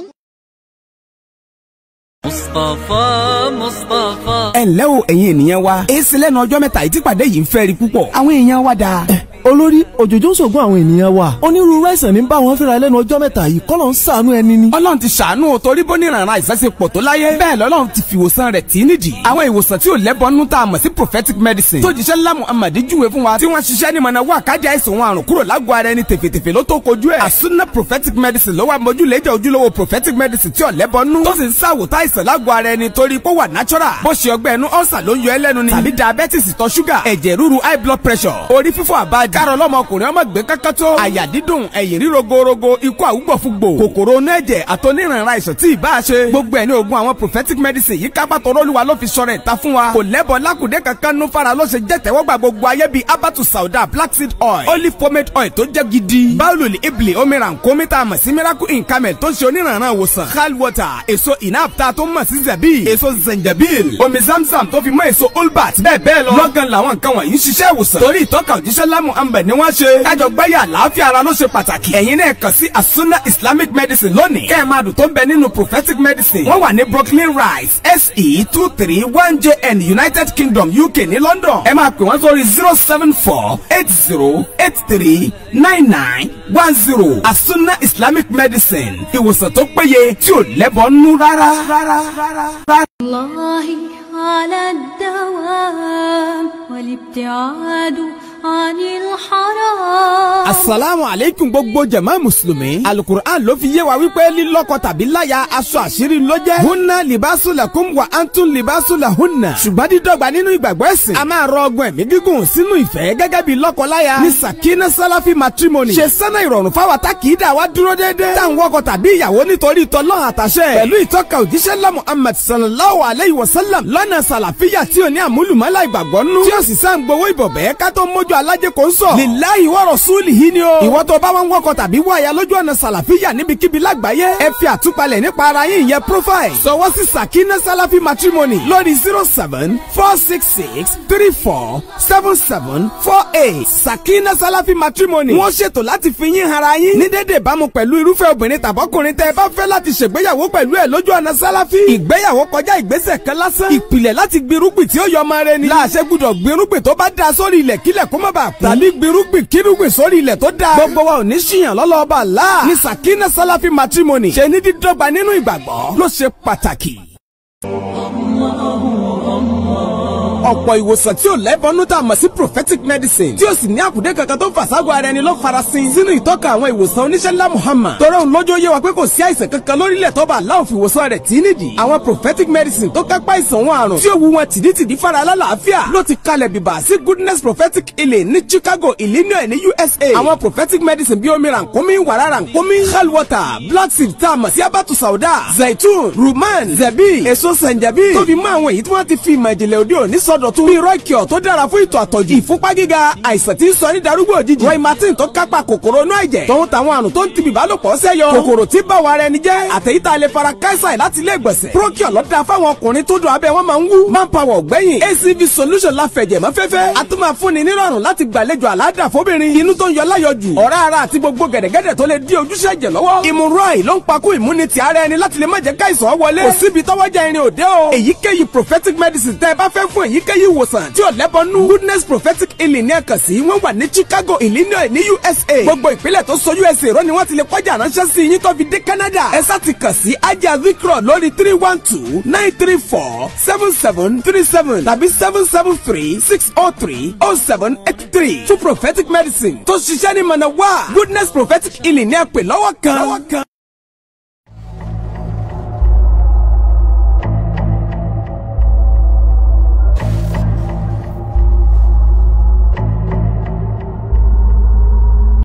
مصطفى مصطفى ẹ ǹlẹ́ o ẹ̀yin ènìyàn wa èsì lẹ́nu ọjọ́ mẹ́ta yìí tí pàdé yìí ń fẹ́ rí púpọ̀ àwọn èèyàn wa dáa. olórí òjòjò ṣògùn àwọn ènìyàn wa onírúurú àìsàn ní bá wọn fínra lẹ́nu ọjọ́ mẹ́ta yìí kọ́lọ̀ ń ṣàánú ẹni ni. ọlọ́run ti ṣàánú o torí bóníranran àìsàn ṣe pọ̀ tó láyé bẹ́ẹ̀ lọ́lọ́run ti fi ìwòsàn rẹ̀ tì í nídìí. àwọn ìwòsàn tí ò lẹ́bọnú tá a mọ̀ sí prophetic medicine tó jíṣẹ́ ńlá muhammad júwe fún wa tí wọ́n ṣiṣẹ́ ní mọ̀nà wà kájà àìsàn wọn àrùn kúrò lágọ̀ọ́ ara ẹni tèfètèfè ló tó kojú ẹ̀. àsúná prophetic medicine ló wà mójúlẹ́jà ojúlówó prophetic medicine tí ò lẹ́bọnú tó sì ń ṣàwòtá àìsàn lágọ̀ọ́ ara ẹni torí pé ó wà natural bó ṣe ọgbẹ́ ẹnu ọ̀sà ló ń yọ ẹlẹ́nu ni tàbí diabetes ìtọ̀ ṣúgà ẹ̀jẹ̀ ríru high blood pressure orí fífọ́ àbájá kárọ̀ lọ́mọkùnrin ọmọ gbé kankan tó àyà dídùn ẹ̀yìn ríro gorogo ikú àwùgbọ̀fúgbò kòkòrò onú ẹ̀jẹ̀ àtọ́nírànra àìsàn tí ì bá a ṣe gbogbo ẹ̀ ní oògùn àwọn prophetic medicine yìí kápá tọrọ olúwa ló fi sọ̀rọ̀ ìta fún wa kò lẹ́bọ̀ lákùdé kankan nú fara ló ṣe jẹ́ tẹ́wọ́gbà gbogbo ayé bíi abatu sauda black seed oil olive pomade oil tó jẹ́ gidi báwùlù ibli omira nkomita mọ̀ sí miracle in camel tó ń ṣe onírànra ìwòsàn hal water èso inapta tó mọ̀ sí zabi èso zenjabil omi zamzam tó fi mọ́ èso olbat bẹ́ẹ̀ bẹ́ẹ̀ lọ lọ́gán làwọn nǹkan wọ̀nyí ń ṣiṣẹ́ ìwòsàn torí ìtọ́ka òjíṣẹ́ lámù ambẹ̀ ni wọ́n ṣe kájọ gbáyà àlàáfíà ara ló ṣe pàtàkì ẹ̀yin náà kàn sí asuna islamic medicine lónìí kẹ́ ẹ̀ máa dùn tó ń bẹ nínú prophetic medicine wọ́n wà ní brooklyn rise se two three one jn united kingdom uk ní london ẹ máa pè wọ́n sórí zero seven four eight zero eight three nine nine one zero asuna islamic medicine ìwòsàn tó péye tí ò lẹ́bọ̀ nú rárá rárá rárá. الله على الدوام والابتعاد عن الحرام asalaamu aleykum gbogbo jama musulumi alukur'an ló fi yé wa wípé lílọ́kọ tàbí láya aṣọ àṣírí ló jẹ́ hunna libasu lakum wa antun libasu la hunna ṣùgbọ́n dídọ́gba nínú ìgbàgbọ́ ẹ̀sìn a máa rọ ọgbọ́n ẹ̀mí gígùn sínú ìfẹ́ gẹ́gẹ́ bí lọ́kọ-láya ní sakina salafi matrimony ṣe sẹ́nà ìrọ̀rùn fáwa tá kì í dà wá dúró déédéé tá à ń wọkọ tàbí ìyàwó nítorí tọ́lọ́ àtàṣẹ pẹ̀lú ìtọ́ka òjíṣẹ́ lá Muhammad sallallahu alayhi wa sallam lọ́nà sàlàfíà tí ò ní àmúlùmọ́lá ìgbàgbọ́ nú tí ó sì sá ń gbowó ìbọ̀bẹ́ ká tó mójú alájẹ kò ń sọ lillahi wa rasulihi ni o ìwọ tó bá wọn wọkọ tàbí wáyà lójú ọ̀nà sàlàfíà níbikíbi lágbàáyé ẹ fi àtúpalẹ̀ nípa ara yín ìyẹn profile sọwọ́ sí sakina salafi matrimony lórí zero seven four six six three four seven seven four eight sakina salafi matrimony wọ́n ṣètò láti fi yín hara yín ní dédé ìbámu pẹ̀lú irúfẹ́ obìnrin tàbọ́kùnrin tẹ́ ẹ bá fẹ́ láti ṣègbéyàwó pẹ̀lú ẹ̀ lójú ọ̀nà sálàfí ìgbéyàwó kọjá ìgbésẹ̀ kan lásán ìpìlẹ̀ láti gbirúgbìn tí ó yọ ọmọ rẹ ni láàṣẹ gbúdọ̀ gbirúgbìn tó bá da sórí ilẹ̀ kílẹ̀ kó má bàa kú tàbí gbirúgbìn kírúgbìn sórí ilẹ̀ tó da gbogbo wa ò ní ṣìyàn lọ́lọ́ọ̀bà láà ní sakina salafi matrimony ṣe ní dídọ́gba nínú ìgbàgbọ́ ló ṣe pàtàkì ọ̀pọ̀ ìwòsàn tí ò lẹ́bọnú tá a mọ̀ sí prophetic medicine tí ó sì ní àkùdé kankan tó fàṣàgọ́ ara ẹni ló farasin sínú ìtọ́ka àwọn ìwòsàn oníṣẹ́ ńlá Muhammad tọrọ òun lójó yé wa pé kò sí àìsàn kankan lórílẹ̀ tó bá aláwọ̀ fi ìwòsàn rẹ̀ tí nídìí àwọn prophetic medicine tó kápá ìsàn wọn àrùn tí ó wu wọn tìdítìdí fara alálàáfíà ló ti kalẹ̀ bìbà sí goodness prophetic healing ní Chicago Illinois ní USA àwọn prophetic medicine bí omi rànkómi wàrà rànkómi hell water black seed tá a mọ̀ sí abatu sauda zaitun ruman zabi èso sanjabi tó fi mọ́ àwọn èyí tí wọ́n ti fi ìmọ̀ ìjìnlẹ̀ òde òní sọdọ̀tun bíi rọ́ìkìọ̀ tó dára fún ìtọ̀ àtọ̀jù ìfúnpá gíga àìsàn tí ń sọ ní darúgbò òjijì roy martin tó kápá kòkòrò inú ẹ̀jẹ̀ tòun tàwọn àrùn tó ń tibì bálòpọ̀ sẹ́yọ kòkòrò tí bá wa rẹ ni jẹ́ àtẹ̀yí tá a lè fara káísà láti ilé ìgbọ̀nsẹ̀ procure lọ́dà fáwọn ọkùnrin tó dùn abẹ́ wọn máa ń wú manpower ọ̀gbẹ́yìn acv solution la fẹ̀jẹ̀ mọ́ fẹ́fẹ́ a tún máa fúnni nírọ̀rùn láti gbàlejò àládà fóbìnrin inú tó ń yọ láyọjù ọ̀rá ara àti gbogbo gẹ̀dẹ̀gẹ̀dẹ̀ tó lè dí ojúṣe ẹ̀jẹ̀ lọ́wọ́ ìmúrọ̀ì ló ń pakú ìmúnitì ara ẹni láti lè má jẹ́ káìsàn wọlé kò síbi tọ́wọ́jà irin òde o èyíkéyìí prophetic medicine tẹ́ ẹ bá fẹ́ fún èyíkéyìí èyíkéyìí ìwòsàn tí ò lẹ́bọnú goodness prophetic healing ní ẹ̀kan sí wọ́n wà ní chicago illinois ní usa gbogbo ìpínlẹ̀ tó so usa rọ́ ni wọ́n ti lè kọjá ránṣẹ́ sí yín tó fi dé canada ẹ sá ti kàn sí ajá vikro lórí three one two nine three four seven seven three seven tàbí seven seven three six oh three oh seven eight three fún prophetic medicine tó ṣiṣẹ́ ní mọ̀nà wá goodness prophetic healing ní ẹ̀pẹ̀ lọ́wọ́ kan.